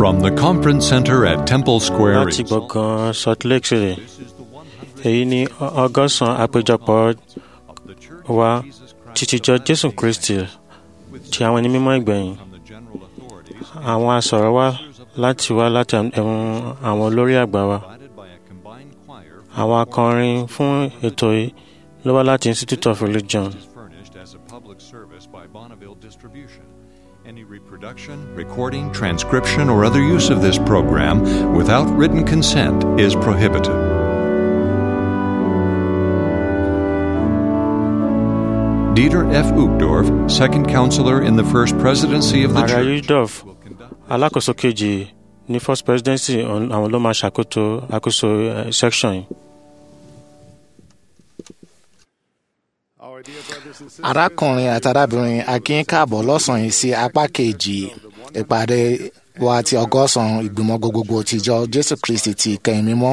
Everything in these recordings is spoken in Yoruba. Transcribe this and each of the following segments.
From the Conference Center at Temple Square, láti in gbọ̀ngàn salt lake city èyí ni ọgọ́sàn àpéjọpọ̀ wa títijọ́ jésù kristi ti àwọn ẹni mímọ́ ìgbẹ̀yìn àwọn asọ̀rọ̀ wa láti wá láti ẹ̀hún àwọn olórí àgbà wa àwọn akọrin fún ètò yìí ló wá láti institute of religion furnished as a public service by Bonneville Distribution. Any reproduction, recording, transcription, or other use of this program without written consent is prohibited. Dieter F. Uchtdorf, second counselor in the first presidency of the ààrẹ church, yudov alákòóso kejì ní first presidency ọ̀n- àwọn ló máa ṣàkóso àkóso eh, section yìí. arákùnrin àti arábìnrin akin káàbọ̀ lọ́sàn-án yìí sí apá kejì ìpàdé wa ti ọgọ́sàn-án ìgbìmọ̀ gbogbogbò tìjọ jésù kristi ti ìkẹyìn mímọ́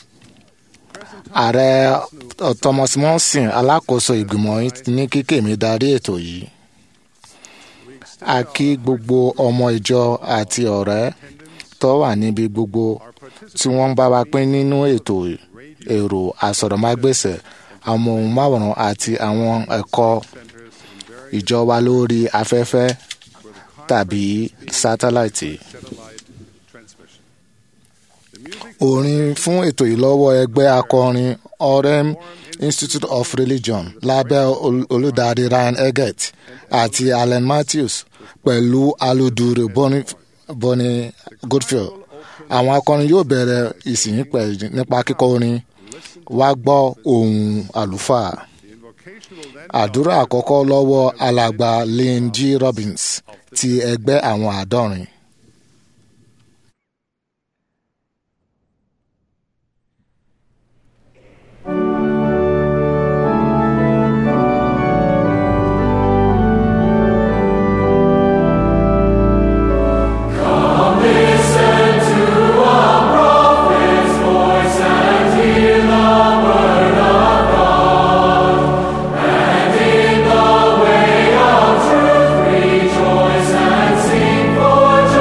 ààrẹ uh, thomas monson alákòóso ìgbìmọ̀ yìí ní kíkè mi darí ètò yìí a kí gbogbo ọmọ ìjọ àti ọ̀rẹ́ tó wà níbi gbogbo tí wọ́n ń bá wa pín nínú ètò èrò àsọ̀rọ̀mágbèsè àwọn ohùnmáwòrán àti àwọn ẹ̀kọ́ ìjọ wa lórí afẹ́fẹ́ tàbí sátáláìtì. orin fún ètò ìlọ́wọ́ ẹgbẹ́ akọrin orem institute of religion lábẹ́ ol- olùdarí ryan eggett àti allen matthews pẹ̀lú aludure Boni- bonnie goodfield àwọn akọrin yóò bẹ̀rẹ̀ ìsìn pẹ̀lú nípa kíkọ orin wá gbọ́ ohùn àlùfáà àdúrà àkọ́kọ́ lọ́wọ́ alàgbà lynn g robbins ti ẹgbẹ́ àwọn àádọ́rin. Rejoice and sing for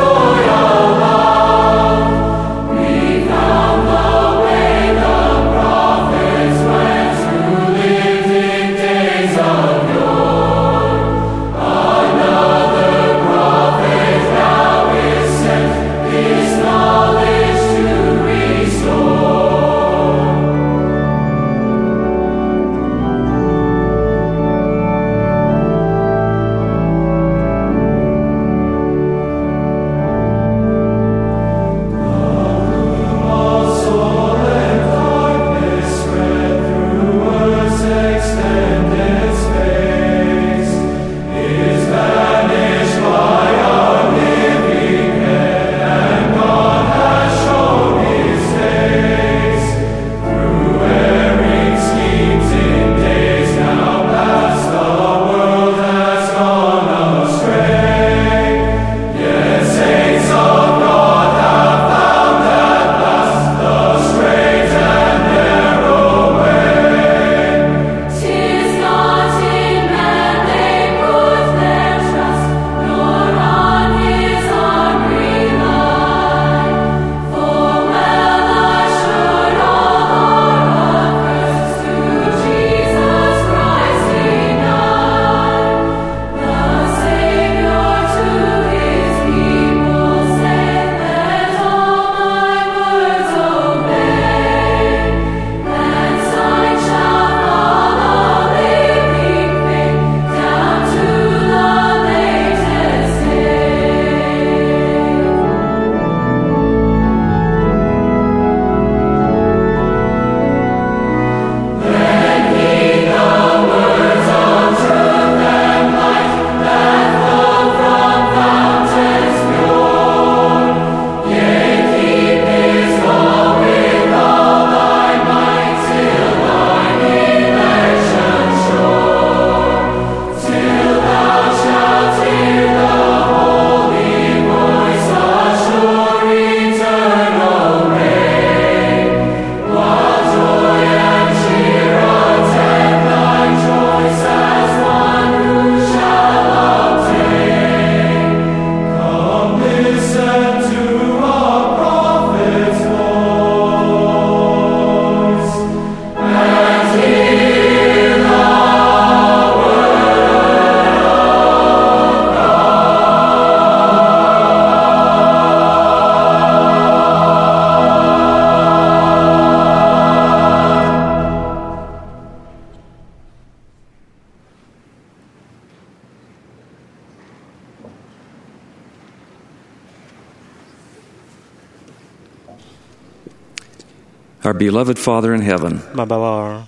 Our beloved Father in heaven, bàbá wa ọ̀run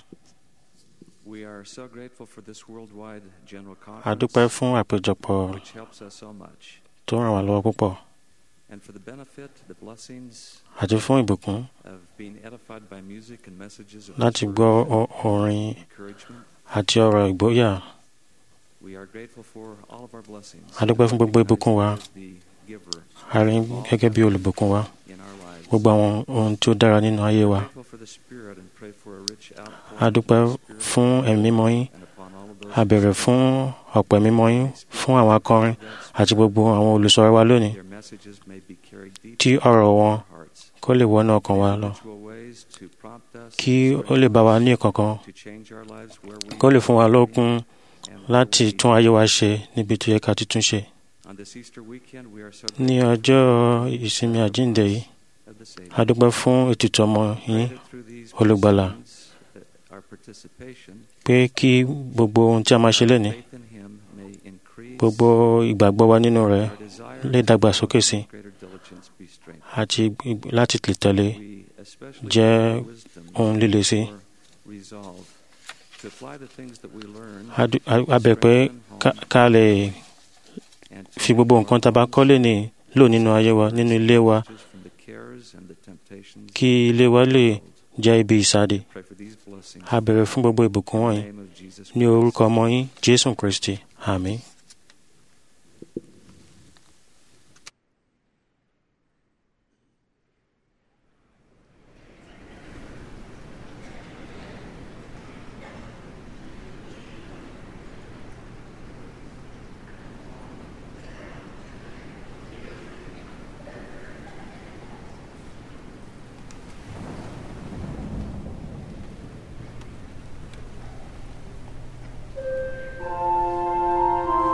we are so grateful for this worldwide general a dúpẹ́ conference fún àpéjọpọ̀ which helps us so much, tó ràn wá lọ́wọ́ púpọ̀ and for the benefit, the blessings àti fún ìbùkún of being edified by music and messages of láti gbọ́ o- orin encouragement. àti ọ̀rọ̀ ìgbóyà We are grateful for all of our blessings. A dúpẹ́ fún gbogbo ìbùkún wa. As the giver a rí gẹ́gẹ́ bí olùbùkún wa in our lives. gbogbo àwọn ohun tí ó dára nínú ayé wa Grateful for the Spirit and pray for a rich outpouring a dúpẹ́ of the Spirit fún ẹ̀mí mímọ́ yín and upon all of those a bẹ̀rẹ̀ fún ọ̀pọ̀ ẹ̀mí mímọ́ yín fún àwọn akọrin àti gbogbo àwọn olùsọ̀rọ̀ wa lónìí their messages may be carried deep tí ọ̀rọ̀ wọn in our hearts. kó lè wọnú ọkàn wa lọ Individual ways to prompt us kí ó lè bá wa ní ìkankan to change our lives where we kó lè fún wa lókun and láti where we- tún ayé wa ṣe níbi tó yẹ ká ti tún ṣe On this Easter weekend, we are so ní grateful ọjọ́ ìsinmi àjíǹde yìí of the Savior. a dúpẹ́ fún ètùtù ọmọ yín Pray that through these olùgbàlà. blessings, uh, our participation, pé kí gbogbo ohun tí a máa ṣe lénìí faith in Him may increase, gbogbo ìgbàgbọ́ wa nínú rẹ̀ our desire lè dàgbàsókè sí and greater diligence be strengthened. àti ig- láti lè tẹ̀lé We especially jẹ́ pray for wisdom ohun líle sí. or resolve to apply the things that we learn A dú- a- a bẹ̀ pé ká- ká lè and to fi gbogbo nǹkan tá a bá kọ́ lénìí lò nínú ayé wa nínú ilé wa just from the cares and the temptations kí ilé wa lè jẹ́ ibi ìsáde pray for these blessings a bẹ̀rẹ̀ fún gbogbo ìbùkún in wọ̀nyí the name of Jesus ní Christ. orúkọ ọmọ yín jésù kristi àmín. Thank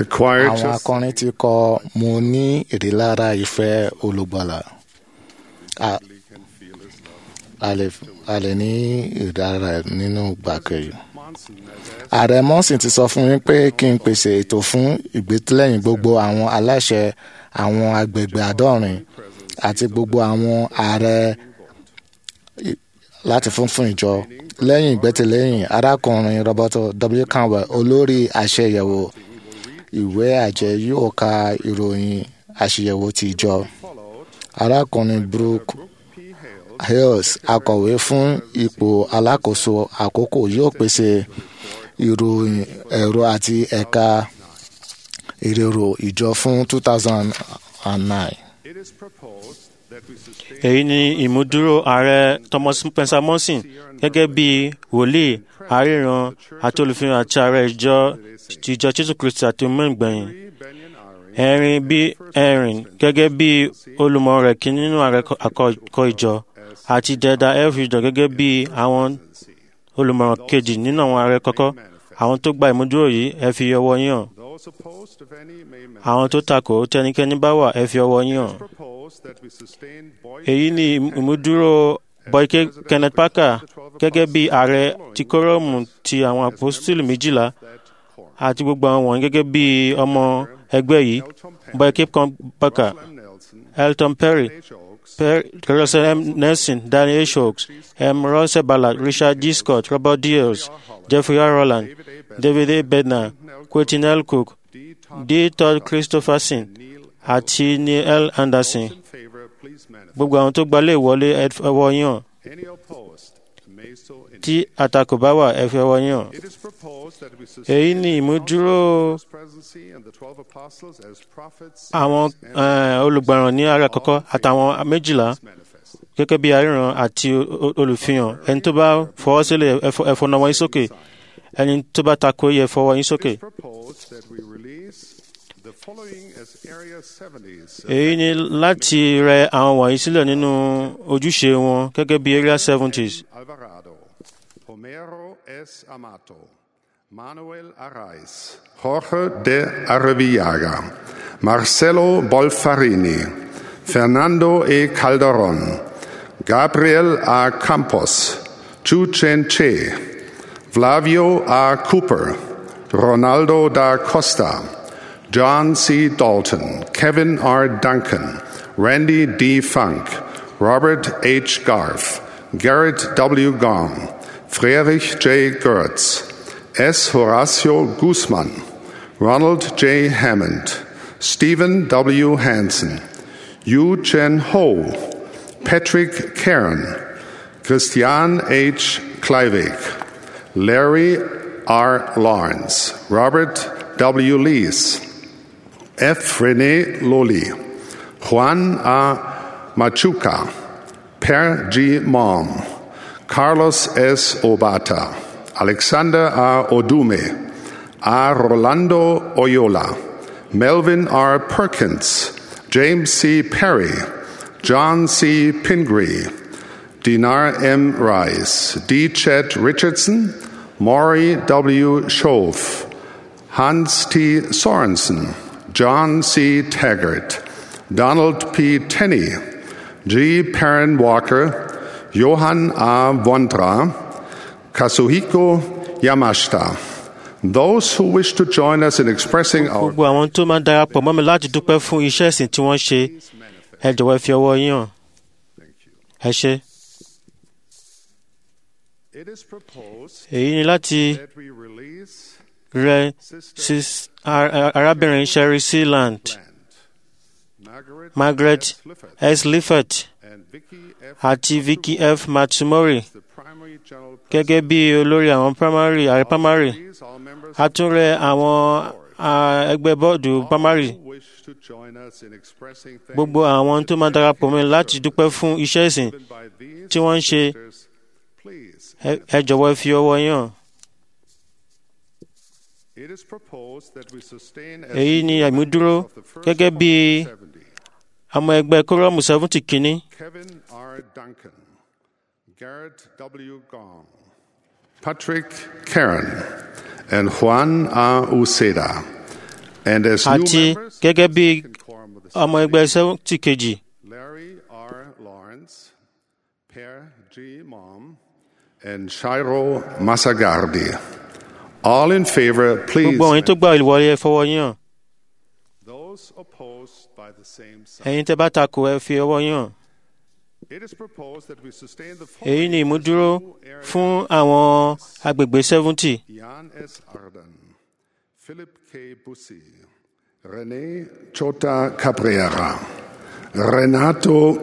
The choir àwọn just akọrin ti kọ mo ní ìrílára ìfẹ́ olùgbàlà A- a lè- a lè ní ìdára nínú gbàkẹ́yì. ààrẹ mọ́sìn ti sọ fún mi pé kí n pèsè ètò fún ìgbésílẹ̀yìn gbogbo àwọn aláṣẹ àwọn agbègbè àádọ́rin àti gbogbo àwọn ààrẹ i- láti fún fún ìjọ lẹ́yìn ìgbẹ́tẹ̀lẹ́yìn arákùnrin roberto w canwell olórí àṣeyẹ̀wò ìwé àjẹ yóò ka ìròyìn àṣeyẹ̀wò ti ìjọ arákùnrin brooke hales akọ̀wé fún ipò alákòóso àkókò yóò pèsè ìròyìn ẹ̀rọ àti ẹ̀ka ìrèrò ìjọ fún two thousand and nine. It is proposed that we sustain èyí ni ìmúdúró ààrẹ thomas spencer monson gẹ́gẹ́ bí wòlíì àríran àti olùfihàn àti ààrẹ ìjọ ìjọ jésù kristi àti mẹ́gbẹ̀yìn Benyon Ari ẹ̀rin bí ẹ̀rin gẹ́gẹ́ bí olùmọ̀ rẹ̀ kí nínú ààrẹ àkọ́kọ́ ìjọ àti dẹ́dà elfridge gẹ́gẹ́ bí àwọn olùmọ̀ràn kejì nínú àwọn ààrẹ kọ́kọ́ àwọn tó gba ìmúdúró yìí ẹ fi ọwọ́ yín hàn Those opposed, if any, may manifest. àwọn tó takò tẹnikẹ́ni bá wà ẹ fi ọwọ́ yín hàn Proposed that we sustain Boyd èyí ni ìmúdúró boyke kenneth parker gẹ́gẹ́ bí ààrẹ ti kórọ́ọ̀mù ti àwọn apostoli méjìlá àti gbogbo àwọn wọ̀nyí gẹ́gẹ́ bí ọmọ ẹgbẹ́ yìí boyke parker M. Nelson, elton perry H. Oaks, Per- Russell M. Nelson, Daniel Shokes, M. Russell Ballard, Richard G. Scott, Robert Diels, Jeffrey R. Rowland, David A. Bednar, Quentin L. Cook, D. Todd, D. Todd Christopherson, àti Neil L. Anderson. in favor, please manifest. Gbogbo àwọn tó gbalẹ̀ ìwọlé ẹ fi ọwọ́ yín hàn. Any opposed may so indicate. Tí àtakò bá wà ẹ fi ọwọ́ yín hàn. It is proposed that we Èyí sustain ni the ìmúdúró First Presidency and the twelve apostles as prophets àwọn and eh, olùgbàràn ní ara àkọ́kọ́ àtàwọn méjìlá manifest. gẹ́gẹ́ bí aríran àti o- o- olùfihàn ẹni tó bá fọwọ́ sílẹ̀ ẹ fọ- ẹ fọ nawọ́ yín sókè ẹni tó bá takò yẹ fọwọ́ yín sókè. It is proposed that we release the following as Area 70s. èyí ni láti rẹ àwọn wọ̀nyí sílẹ̀ nínú ojúṣe wọn gẹ́gẹ́ bí area seventies Alvarado, Homero S. Amato, Manuel Arraiz, Jorge de Arrevillaga, Marcelo Bolfarini, Fernando E. Calderon, Gabriel A. Campos, Chu Chen Che, Flavio A. Cooper, Ronaldo da Costa, John C. Dalton, Kevin R. Duncan, Randy D. Funk, Robert H. Garf, Garrett W. Gong, Friedrich J. Gertz, S. Horacio Guzman, Ronald J. Hammond, Stephen W. Hansen, Yu Chen Ho, Patrick Karen, Christian H. Kleivig, Larry R. Lawrence, Robert W. Lees, F. Rene Loli, Juan A. Machuca, Per G. Mom, Carlos S. Obata, Alexander A. Odume, A. Rolando Oyola, Melvin R. Perkins, James C. Perry, John C. Pingree, Dinar M. Rice, D. Chet Richardson, Maury W. Schoaf, Hans T. Sorensen, John C. Taggart, Donald P. Tenney, G. Perrin Walker, Johann A. Vondra, Kazuhiko Yamashita. Those who wish to join us in expressing our gbogbo àwọn tó máa darapọ̀ mọ́ mi láti dúpẹ́ fún iṣẹ́ ìsìn tí wọ́n ṣe ẹ jọ̀wọ́ ẹ fi ọwọ́ yín hàn ẹ ṣe. It is proposed èyí ni láti that we release rẹ sis- ar- ar- arábìnrin sherry sealand Margaret, margaret F. Lifford s lifford and Vicky F. àti vicky f matsumori the primary general gẹ́gẹ́ bí olórí àwọn primary ààrẹ primary Please, all members a tún rẹ àwọn ah, ẹgbẹ́ bọ́ọ̀dù primary who wish to join us in expressing thanks gbogbo àwọn tó máa darapọ̀ mọ́ mi láti dúpẹ́ fún iṣẹ́ ìsìn given by these tí wọ́n ń ṣe sisters, please. ẹ ẹ jọ̀wọ́ ẹ fi ọwọ́ yín hàn. It is proposed that we sustain as èyí ni new àmúdúró members of the first gẹ́gẹ́ bí 70, ọmọ ẹgbẹ́ kórọ́ọ̀mù seventy kínní Kevin R. Duncan, Garrett W. Gong, Patrick Karen, and Juan A. Uceda. And as new àti members, gẹ́gẹ́ bí second quorum of the ọmọ ẹgbẹ́ sẹ́wọ́ntì kejì Larry R. Lawrence, Per G. Mom, and Shiro Masagardi. All in favor, please. gbogbo àwọn yín tó gbà ìwọlé ẹ fọwọ́ yín hàn Those opposed by the same sign. ẹ̀yin tẹ́ bá takò ẹ fi ọwọ́ yín hàn It is proposed that we sustain the èyí ni following ìmúdúró new area fún àwọn agbègbè seventy Jan S. Arden, Philip K. Bussi, René Chota Cabrera, Renato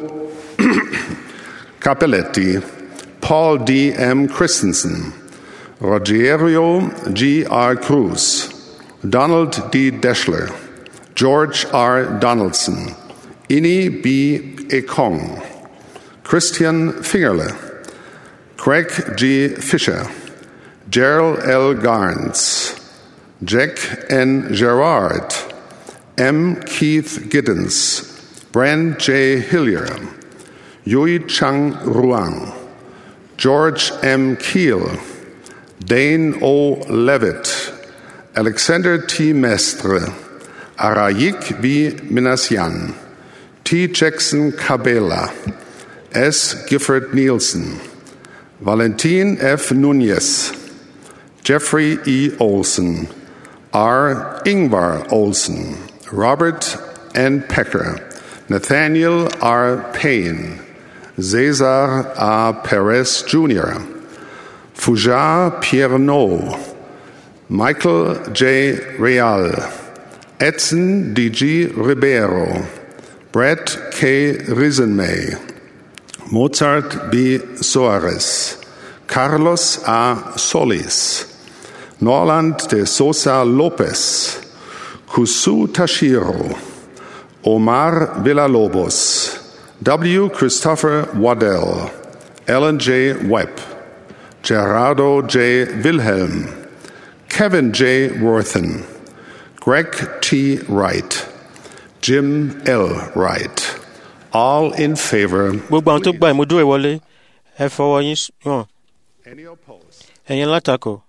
Capelletti, Paul D. M. Christensen, Rogerio G. R. Cruz, Donald D. Deschler, George R. Donaldson, Ini B. Ekong, Christian Fingerle, Craig G. Fisher, Gerald L. Garns, Jack N. Gerard, M. Keith Giddens, Brand J. Hillier, Yui Chang Ruang, George M. Keel, Dane O. Levitt, Alexander T. Mestre, Arayik V. Minasyan, T. Jackson Cabela, S. Gifford Nielsen, Valentin F. Nunez, Jeffrey E. Olson, R. Ingvar Olson, Robert N. Pecker, Nathaniel R. Payne, Cesar A. Perez Jr., Foujar Pierno, Michael J. Real, Edson D.G. Ribeiro, Brett K. Risenmay, Mozart B. Soares, Carlos A. Solis, Norland de Sosa Lopez, Kusu Tashiro, Omar Villalobos, W. Christopher Waddell, Ellen J. Webb, Gerardo J. Wilhelm, Kevin J. Worthen, Greg T. Wright, Jim L. Wright. All in favor. gbogbo àwọn tó gba ìmúdúró ìwọlé ẹ fọwọ́ yín hàn Any opposed? ẹ̀yin látakò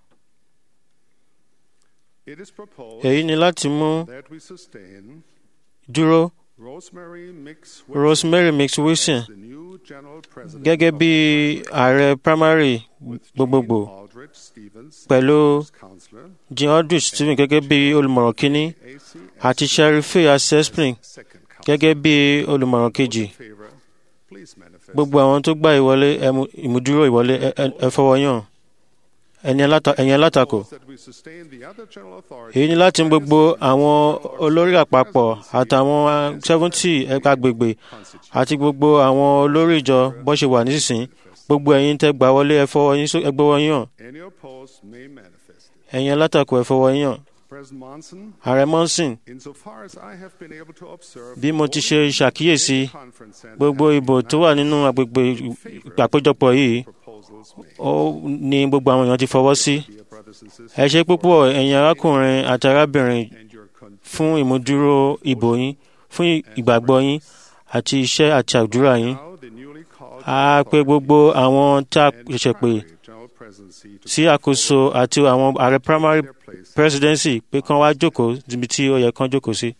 It is proposed èyí ni láti mú that we sustain dúró Rosemary Mix rosemary mix wilson the new general president gẹ́gẹ́ bí ààrẹ primary gbogbogbò Aldrich Stevens pẹ̀lú counselor jean aldrich stephen gẹ́gẹ́ bí olùmọ̀ràn kínní AC àti sherife assespring second counselor gẹ́gẹ́ bí olùmọ̀ràn kejì favor please manifest gbogbo àwọn tó gba ìwọlé ẹ mú- ìmúdúró ìwọlé ẹ- ẹ- ẹ fọwọ́ yàn ẹ̀yin alata- ẹ̀yin alátakò that we sustain the other general authority èyí ni láti mú gbogbo àwọn olórí àpapọ̀ àtàwọn seventy agbègbè àti gbogbo àwọn olórí ìjọ bó ṣe wà nísinsìnyí gbogbo ẹ̀yin tẹ́ gbà wọlé ẹ fọwọ́ yín só- ẹ gbọ́wọ́ yín hàn any opposed may manifest it. ẹ̀yin alátakò ẹ fọwọ́ yín hàn President Monson ààrẹ monson insofar as I have been able to observe bí mo ti ṣe ṣàkíyèsí conference center gbogbo ìbò tó wà nínú agbègbè àpéjọpọ̀ yìí proposals made ó ní gbogbo àwọn èèyàn ti fọwọ́ sí dear brothers and sisters ẹ ṣe púpọ̀ ẹ̀yin arákùnrin àti arábìnrin and your con- fún ìmúdúró ìbò yín fún ìgbàgbọ́ yín àti iṣẹ́ àti àdúrà yín now the newly called a pe gbogbo àwọn tá a ṣẹ̀ṣẹ̀ pè primary general presidency to sí àkóso àti àwọn ààrẹ primary their place presidency pé kán wá jókòó níbi tí ó yẹ kán jókòó sí.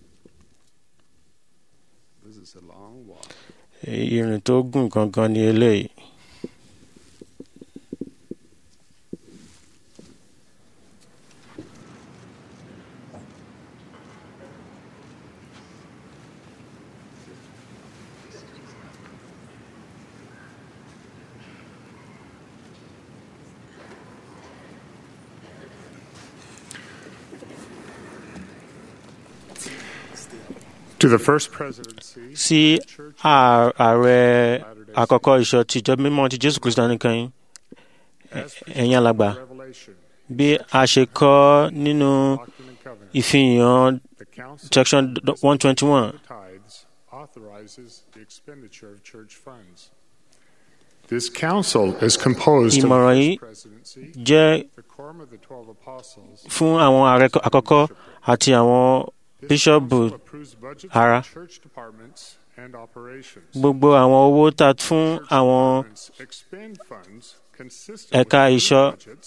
this is a long walk ìrìn tó gùn gangan ni eléyìí. To the first presidency, sí àà- ààrẹ àkọ́kọ́ ìṣọ́ ti ìjọ mímọ́ ti jésù kristu nìkan yín ẹ̀yin alàgbà Revelation, bí a ṣe kọ́ nínú Doctrine and Covenants, ìfihàn the Council section one twenty one of Tithes authorizes the expenditure of church funds. This council is composed of Ìmọ̀ràn the yìí first presidency, jẹ́ the quorum of the twelve apostles. fún àwọn ààrẹ àkọ́kọ́ àti àwọn This bíṣọ́ọ̀bù council approves budgets ara. for church departments and operations. gbogbo àwọn owó tá a fún Church àwọn departments expend funds consistent Ẹ̀ka with ìṣọ́ budgets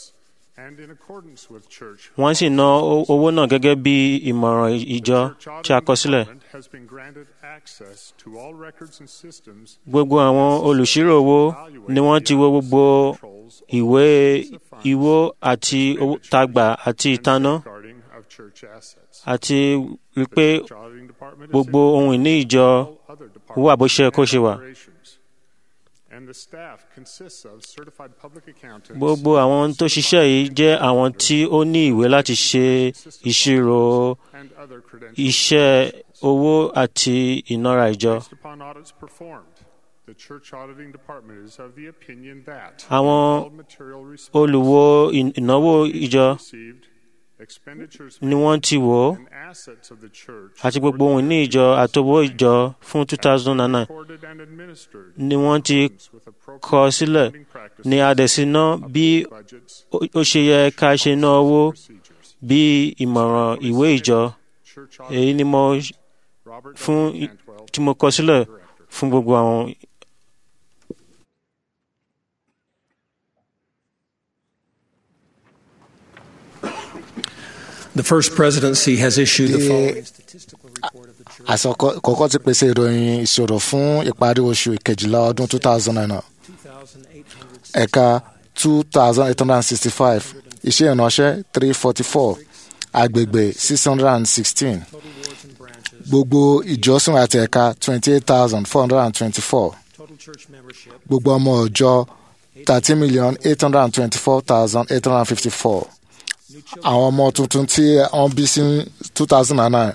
and in accordance with church wọ́n sì ná o- owó náà gẹ́gẹ́ bí ìmọ̀ràn ìjọ Church tí a kọ Auditing sílẹ̀. Department has been granted access to all records and systems gbogbo àwọn olùṣírò owó ni wọ́n ti wo gbogbo ìwé ìwó àti owó tagbà àti ìtaná guarding of church assets. àti rí pé Church Auditing Department is gbogbo ohun ìní ìjọ all other wà bó ṣe departments kó ṣe and wà. operations. And the staff consists of certified public accountants, gbogbo àwọn tó ṣiṣẹ́ yìí jẹ́ àwọn tí ó ní ìwé láti ṣe ìṣirò and other credentials. iṣẹ́ owó àti ìnára ìjọ. Based upon audits performed, the church auditing department is of the opinion that Àwọn all material respects olùwo ìn- ìnáwó ìjọ received, expenditures ni wọ́n ti wò ó and assets of the church àti gbogbo ohun ìní ìjọ àtowó ìjọ fún 2009 recorded and administered ni wọ́n ti with appropriate kọ sílẹ̀ accounting practices, ní adẹ̀síná bí budgets, ó ó ṣe yẹ ká ṣe ná owó procedures. bí ìmọ̀ràn ìwé ìjọ Church èyí ni mo Robert fún W. Cantwell, tí mo kọ sílẹ̀ Director. fún gbogbo àwọn The first presidency has issued the The- following statistical report of the church. àsọkọ kọ́kọ́ ti pèsè ìròyìn ìṣòro fún ìparí oṣù kejìlá ọdún 2009 2,865 ẹ̀ka 2865 iṣẹ́ ìránṣẹ́ 344 agbègbè 616 total wards and branches, gbogbo ìjọsìn àti ẹ̀ka 28424 total church membership, gbogbo ọmọ ọjọ́ 30824854 new children, àwọn ọmọ tuntun tí wọ́n bí sí 2009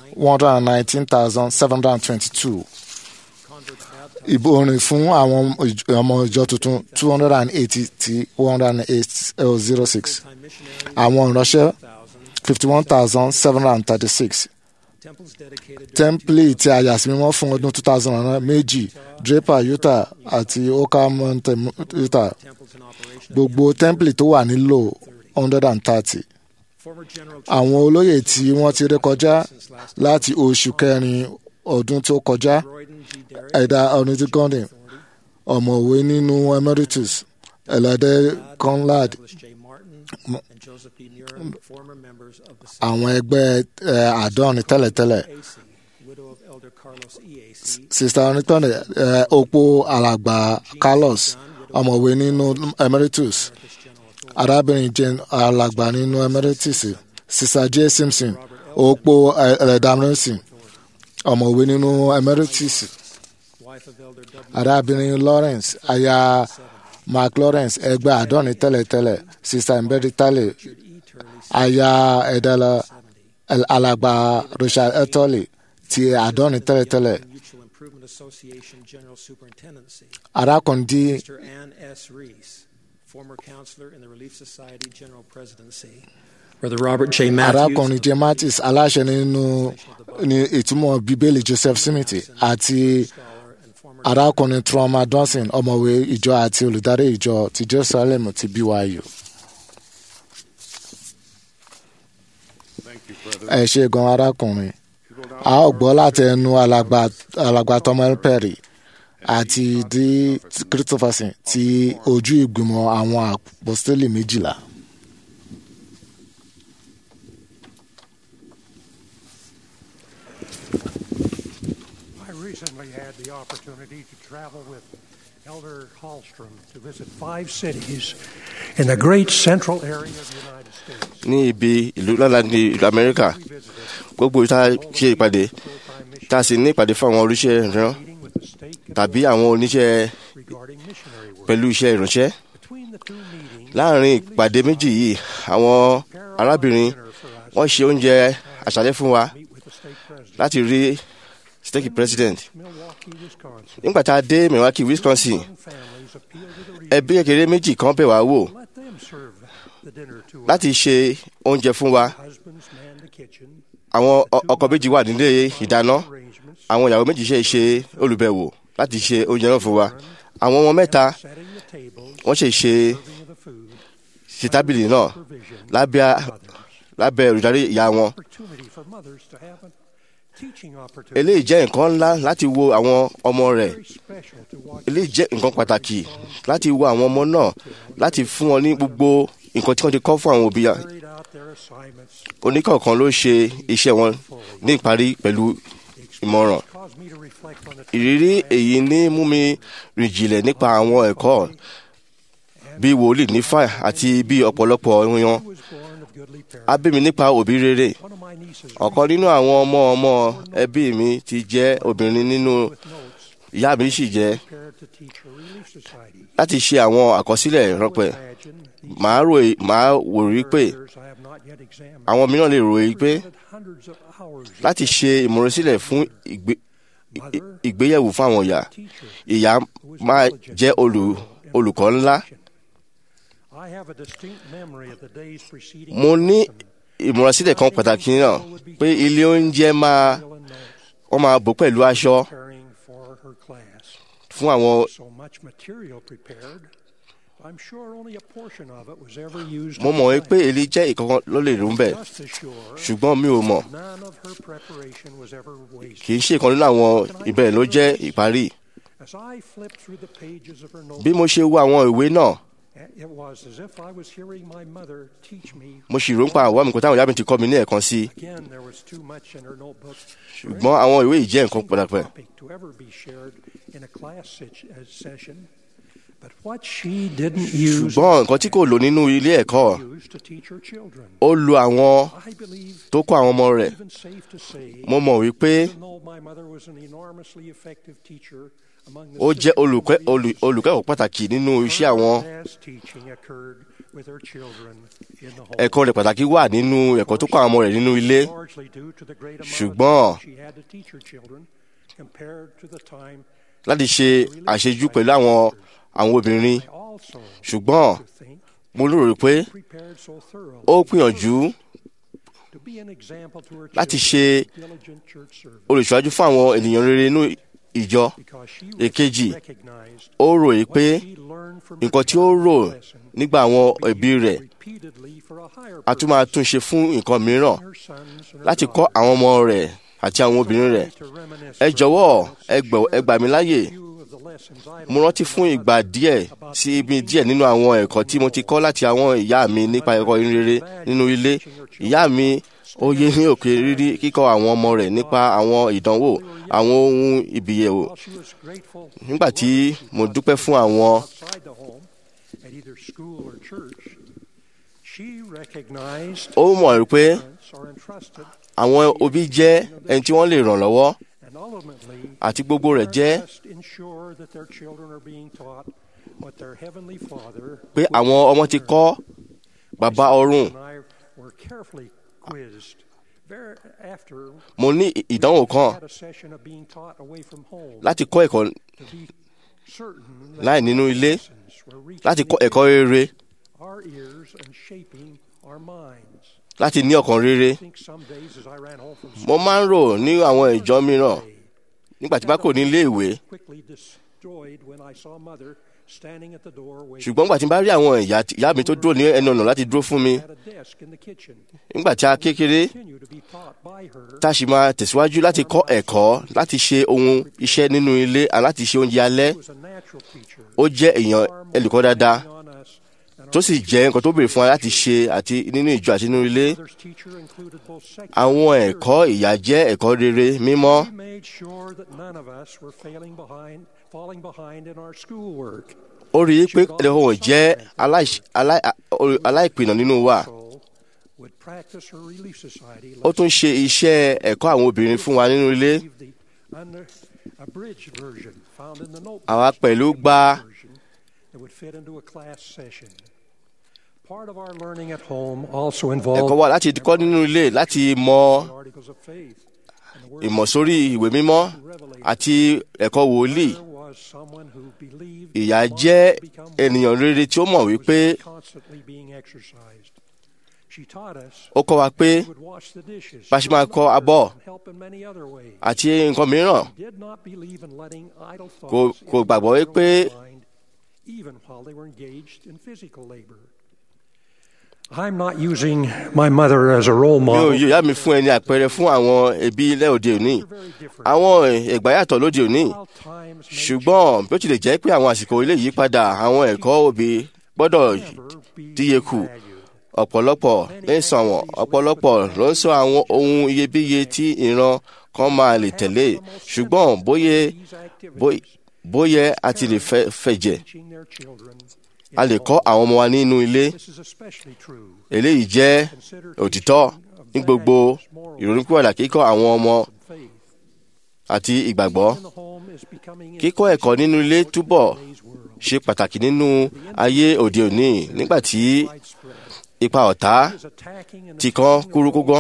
119722 converts baptized, ìbòrin fún àwọn ìj- ọmọ ìjọ tuntun 280 tí 10806 time missionaries, àwọn ìránṣẹ́ 1,000, 51736 temples dedicated to tẹ́ḿpìlì tí a yà sí mímọ́ fún ọdún 2009 méjì draper utah àti oka mountain utah temples in operation. gbogbo tẹ́ḿpìlì tó wà nílò 130 Former general àwọn olóyè tí wọ́n ti ré kọjá since last láti oṣù kẹrin ọdún tó kọjá Royden G. Derrick, ẹ̀dá ọ̀nìtí gọ́ndìn ọ̀mọ̀wé nínú emeritus ẹ̀lẹ́dẹ́ conrad Douglas J. Martin, M- and Joseph B. Muir, former members of the àwọn ẹgbẹ́ ẹ̀, àádọ́rin tẹ́lẹ̀tẹ́lẹ̀ AC, widow of Elder Carlos EAC, sista onítọ́nì ẹ̀, opó alàgbà carlos ọ̀mọ̀wé nínú emeritus Emeritus General Authority, arábìnrin jane alàgbà nínú emeritus sista j simpson opó ẹ̀ẹ́dàmírísì ọ̀mọ̀wé nínú emeritus wife of Elder W. arábìnrin lawrence aya mark lawrence ẹgbẹ́ àádọ́rin tẹ́lẹ̀tẹ́lẹ̀ sista mbedi tale Richard E. Turley, aya ẹ̀dẹ́lẹ̀ 70, alàgbà richard etoli ti àádọ́rin tẹ́lẹ̀tẹ́lẹ̀ Mutual Improvement Association General Superintendency, arákùnrin dí Mr. Ann S. Reese, former counselor in the Relief Society General Presidency, Brother Robert J. Matthews, arákùnrin jim mattis aláṣẹ nínú ní ìtumọ̀ bíbélì joseph smith àti scholar and former arákùnrin trauma dawson ọ̀mọ̀wé ìjọ àti olùdarí ìjọ ti jerusalem ti byu. Thank you, brother. ẹ ṣe gan arákùnrin You will now a ó gbọ́ láti ẹnu alàgbà alàgbà Thomas perry àti di christopherson ti ojú ìgbìmọ̀ àwọn apostoli méjìlá. I recently had the opportunity to travel with Elder Hallstrom to visit five cities in the great central area of the United States. ní ibi ìlú lọ́la ní ìlú amẹ́ríkà We visited gbogbo ìta ṣe ìpàdé full-time tá a sì ní ìpàdé fún àwọn oníṣẹ́ ìran meeting with the state tàbí àwọn oníṣẹ́ regarding missionary work. pẹ̀lú iṣẹ́ ìránṣẹ́ Between the two meetings, láàrin ìpàdé méjì yìí àwọn arábìnrin dinner for us wọ́n ṣe oúnjẹ àṣálẹ́ fún wa meet with the state president. láti rí state president Milwaukee, Wisconsin. nígbà tá a dé milwaukee wisconsin Young families appealed to the ẹbí kékeré méjì kan bẹ̀ wá wò Let them serve the dinner to us. láti ṣe oúnjẹ fún wa Husbands man the kitchen. àwọn ọ- ọkọ méjì wà nílé ìdáná Arrangements. àwọn ìyàwó méjì ṣe ṣe olùbẹ̀wò láti ṣe oúnjẹ náà fún wa àwọn ọmọ mẹ́ta Setting the tables. wọ́n ṣe ṣe Serving of the food. ṣe tábìlì náà Provision. lábẹ́ Mothers. lábẹ́ olùdarí ìyá wọn Opportunity for mothers to have a teaching opportunity. eléyìí jẹ́ nǹkan ńlá láti wo àwọn ọmọ rẹ̀ Very special to watch eléyìí jẹ́ nǹkan pàtàkì láti wo àwọn ọmọ náà láti fún wọn ní gbogbo nǹkan tí wọ́n ti kọ́ fún àwọn òbí yà- carried out their assignments. oníkọ̀ọ̀kan ló ṣe iṣẹ́ wọn ní ìparí pẹ̀lú ìmọ̀ràn Caused me to reflect on the ìrírí èyí ní mú mi rìn jìnlẹ̀ nípa àwọn ẹ̀kọ́ bí wòlíì nífà àti bí ọ̀pọ̀lọpọ̀ yan was born of goodly parents. á bí mi nípa òbí rere One of my nieces ọ̀kan nínú àwọn ọmọ ọmọ ẹbí mi ti jẹ́ obìnrin nínú with notes ìyá mi sì jẹ́ prepared to teach her relief society. láti ṣe àwọn àkọsílẹ̀ rọpẹ̀ Imagine these màá rò màá wò rí pé characters I have not yet examined. àwọn mìíràn lè ròyìn pé Presented hundreds of hours of láti ṣe ìmúrasílẹ̀ fún ìgbé- ì- ìgbéyẹ̀wò fún àwọn ìyá teacher ìyá máa jẹ́ olù- olùkọ́ ńlá I have a distinct memory of the days preceding mo ní lesson, ìmúrasílẹ̀ kan pàtàkì náà pé ilé oúnjẹ máa meal and notes, wọ́n máa bò pẹ̀lú aṣọ preparing for her class. fún àwọn So much material prepared. I'm sure only a portion of it was ever used. mo at mọ̀ the wípé time. èlé jẹ́ ìkankan ló lè rún bẹ́ẹ̀ Just as sure, ṣùgbọ́n mi ò mọ̀ none of her preparation was ever wasted. kì í ṣe ìkan nínú àwọn ìbẹ̀rẹ̀ ló jẹ́ ìparí As I flipped through the pages of her bí mo ṣe wo àwọn ìwé náà it was as if I was hearing my mother teach me. mo sì rò ń pa àwọn àmì kan táwọn ìyá mi ti kọ́ mi ní ẹ̀kan sí i Again, there was too much in her notebook. ṣùgbọ́n àwọn ìwé yìí jẹ́ nǹkan pàtàkì topic to ever be shared in a class sit- uh, session. But what she didn't use ṣùgbọ́n nǹkan tí kò lò nínú ilé ẹ̀kọ́ used to teach her children. ó lo àwọn I believe tó kọ́ àwọn ọmọ rẹ̀ even safe to say, mo mọ̀ wípé even though my mother was an enormously effective teacher among the ó jẹ́ sisters olùkọ́- in the olù- olùkẹ́kọ̀ọ́ pàtàkì nínú iṣẹ́ àwọn her best teaching occurred with her children in the home. ẹ̀kọ́ rẹ̀ pàtàkì wà nínú ẹ̀kọ́ tó kọ́ àwọn ọmọ rẹ̀ nínú ilé Largely due to the great amount of ṣùgbọ́n time she had to teach her children compared to the time láti ṣe àṣejù pẹ̀lú àwọn àwọn obìnrin I also ṣùgbọ́n to think mo lérò pé prepared so thoroughly ó gbìyànjú to be an example to her láti children ṣe of diligent church service olùṣọ́ájú fún àwọn ènìyàn rere inú ìjọ because she èkejì recognized ó ròyìn pé what she learned from her nǹkan tí ó rò lesson nígbà àwọn ẹbí rẹ̀ repeatedly for a higher a tún máa tún ṣe fún nǹkan mìíràn her sons and her láti kọ́ àwọn ọmọ rẹ̀ àti àwọn obìnrin rẹ̀ to reminisce ẹ for jọ̀wọ́ a ẹ gbà- ẹ gbà mí láyè few of the lessons I mo rántí fún ìgbà díẹ̀ sí ibi díẹ̀ nínú àwọn ẹ̀kọ́ tí mo ti kọ́ láti àwọn ìyá mi nípa ẹ̀kọ́ rere nínú ilé ìyá mi ó yé ní òkè rírí kíkọ́ àwọn ọmọ rẹ̀ nípa àwọn ìdánwò àwọn ohun ìbìyẹ̀wò While she was grateful nígbà tí mo dúpẹ́ fún àwọn outside the home at either school or church, she recognized ó mọ̀ pé parents are entrusted àwọn òbí jẹ́ ẹni tí wọ́n lè ràn lọ́wọ́ and ultimately àti gbogbo rẹ̀ jẹ́ must ensure that their children are being taught what their heavenly Father pé àwọn ọmọ ti kọ́ bàbá ọ̀run and I were carefully quizzed very after mo ní ìdánwò kan had a session of being taught away from home láti kọ́ ẹ̀kọ́ to be certain that láì nínú ilé lessons were reaching láti kọ́ ẹ̀kọ́ rere our ears and shaping our minds. láti ní ọkàn rere I think some days as I ran home from mo máa ń rò ní àwọn ìjọ mìíràn school, nígbà tí bá kò ní ilé ìwé quickly destroyed when I saw mother standing at the door waiting ṣùgbọ́n nígbà tí n bá rí àwọn ìyá ìyá mi tó dúró ní ẹnu ọ̀nà láti dúró fún mi at a desk in the kitchen. nígbà tí a kékeré Continue to be taught by her tá a sì máa tẹ̀síwájú láti kọ́ ẹ̀kọ́ láti ṣe ohun iṣẹ́ nínú ilé àti láti ṣe oúnjẹ alẹ́ was a natural teacher. ó jẹ́ èèyàn ẹlùkọ́ dáadáa on us and tó sì jẹ́ nǹkan tó béèrè fún wa láti ṣe àti nínú ìjọ àti nínú ilé mother's teacher included both secular àwọn and ẹ̀kọ́ ìyá jẹ́ ẹ̀kọ́ rere mímọ́ We made sure that none of us were failing behind, falling behind in our schoolwork. ó rí i pé ẹ̀hún jẹ́ aláìṣ- aláì- a- aláìpìnà nínú wa So, would practice her relief society. ó tún ṣe iṣẹ́ ẹ̀kọ́ àwọn obìnrin fún wa nínú ilé Leave the under, abridged version found in the notebook. àwa pẹ̀lú gba version that would fit into a class session. Part of our learning at home also involved ẹ̀kọ́ wa láti kọ́ nínú ilé láti mọ the articles of faith and the word ìmọ̀ sórí ìwé mímọ́ àti ẹ̀kọ́ wòlíì There was someone who believed ìyá that jẹ́ life become ènìyàn rere tí ó mọ̀ wípé constantly being exercised. She taught us ó kọ́ wa pé she would wash the dishes, bá a ṣe máa clean kọ́ the abọ́ and help in many other ways. àti nǹkan mìíràn Did not believe in letting idle kò thoughts kò enter gbàgbọ́ their wípé mind, even while they were engaged in physical labor. I'm not using my mother as a role mi ò model. yọ ìyá mi fún ẹni àpẹẹrẹ fún àwọn ẹbí ilẹ̀ òde òní Very different. àwọn ẹ̀gbá yàtọ̀ lóde òní While times may ṣùgbọ́n bí ó tilẹ̀ jẹ́ pé àwọn àsìkò ilé yìí padà àwọn ẹ̀kọ́ òbí gbọ́dọ̀ díye kù ọ̀pọ̀lọpọ̀ ń sọ àwọn ọ̀pọ̀lọpọ̀ ló ń sọ àwọn ohun iyebíye tí ìran kan máa lè tẹ̀lé ṣùgbọ́n bóyá bóyá a ti lè fẹ̀jẹ̀ a lè kọ́ àwọn ọmọ wa nínú ilé eléyìí jẹ́ òtítọ́ ní gbogbo ìrònúpìwàdà kíkọ́ àwọn ọmọ àti ìgbàgbọ́ kíkọ́ ẹ̀kọ́ nínú ilé túbọ̀ ṣe pàtàkì nínú ayé òde òní nígbà tí ipa ọ̀tá ti kan kúrúkúgán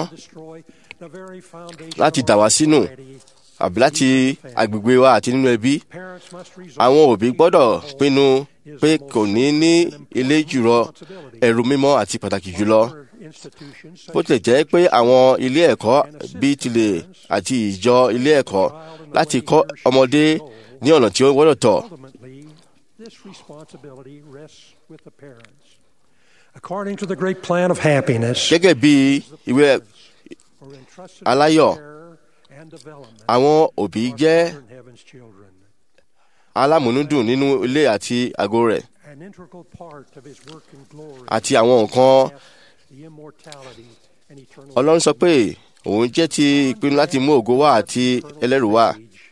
láti dà wá sínú àbí láti agbègbè wa àti nínú ẹbí àwọn òbí gbọ́dọ̀ pinnu pé kò ní ní ilé jùlọ ẹrù mímọ́ àti pàtàkì jùlọ bó tilẹ̀ jẹ́ pé àwọn ilé ẹ̀kọ́ bíi tilẹ̀ àti ìjọ ilé ẹ̀kọ́ láti kọ́ ọmọdé ní ọ̀nà tí ó gbọ́dọ̀ tọ̀. According to the great plan of happiness, gẹ́gẹ́ bí ìwé aláyọ̀ àwọn òbí jẹ́ alámúnúdùn nínú ilé àti àgọ́ rẹ̀ àti àwọn nǹkan ọlọ́run sọ pé òun jẹ́ ti ìpinnu láti mú ògo wá àti ẹlẹ́rù wá.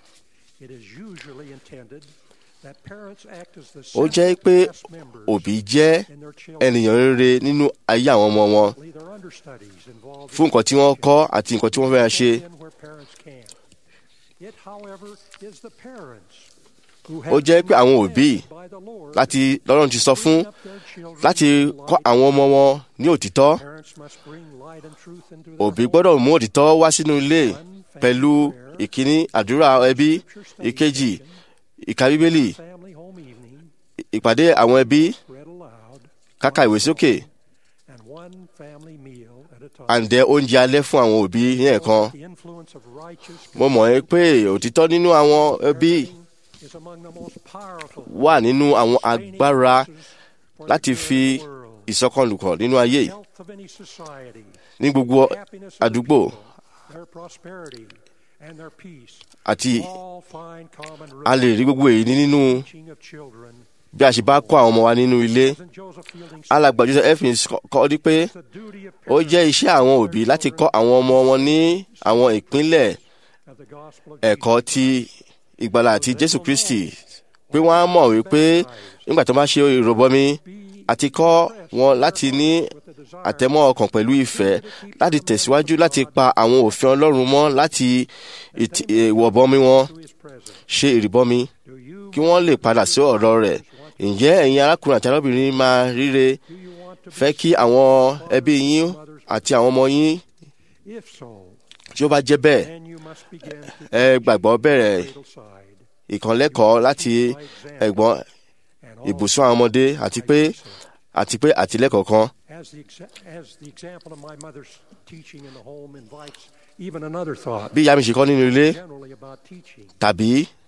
ó jẹ́ pé òbí jẹ́ ènìyàn rere nínú ayé àwọn ọmọ wọn fún nǹkan tí wọ́n kọ́ àti nǹkan tí wọ́n fẹ́ ṣe. ó jẹ́ pé àwọn òbí láti lọ́rùn ti sọ fún láti kọ́ àwọn ọmọ wọn ní òtítọ́ òbí gbọ́dọ̀ mú òtítọ́ wá sínú ilé pẹ̀lú ìkíní àdúrà ẹbí ìkejì ìka bíbélì ìpàdé àwọn ẹbí káka ìwé sókè àǹdẹ oúnjẹ alẹ́ fún àwọn òbí ní ẹ̀kan mo mọ̀ ẹ́ pé òtítọ́ nínú àwọn ẹbí wà nínú àwọn agbára láti fi ìsọkànlùkọ̀ nínú ayé ní gbogbo àdúgbò àti a lè rí gbogbo èyí nínú bí a ṣe bá kọ́ àwọn ọmọ wa nínú ilé alàgbà Joseph Evans kọ́ di pé ó jẹ́ iṣẹ́ àwọn òbí láti kọ́ àwọn ọmọ wọn ní àwọn ìpínlẹ̀ ẹ̀kọ́ ti ìgbàlà àti Jésù Kristi pé wọ́n á mọ̀ wípé nígbà tó bá ṣe ìrọ̀bọmi àti kọ́ wọn láti ní àtẹ̀mọ́ ọkàn pẹ̀lú ìfẹ́ láti tẹ̀síwájú láti pa àwọn òfin Ọlọ́run mọ́ láti ìwọ̀bọmi wọn ṣe ìrìbọmi kí wọ́n lè padà sí ọ̀rọ̀ rẹ̀ ǹjẹ́ ẹ̀yin arákùnrin àti arábìnrin máa ríre fẹ́ kí àwọn ẹbí yín àti àwọn ọmọ yín tí ó bá jẹ́ bẹ́ẹ̀ ẹ gbàgbọ́ bẹ̀rẹ̀ ìkànlẹ́kọ̀ọ́ láti ẹ̀gbọ́n ibùsùn àwọn ọmọdé àti pé àti pé àtìlẹ́kọ̀ọ́ kan. bí ìyá mi ṣe kọ́ nínú ilé tàbí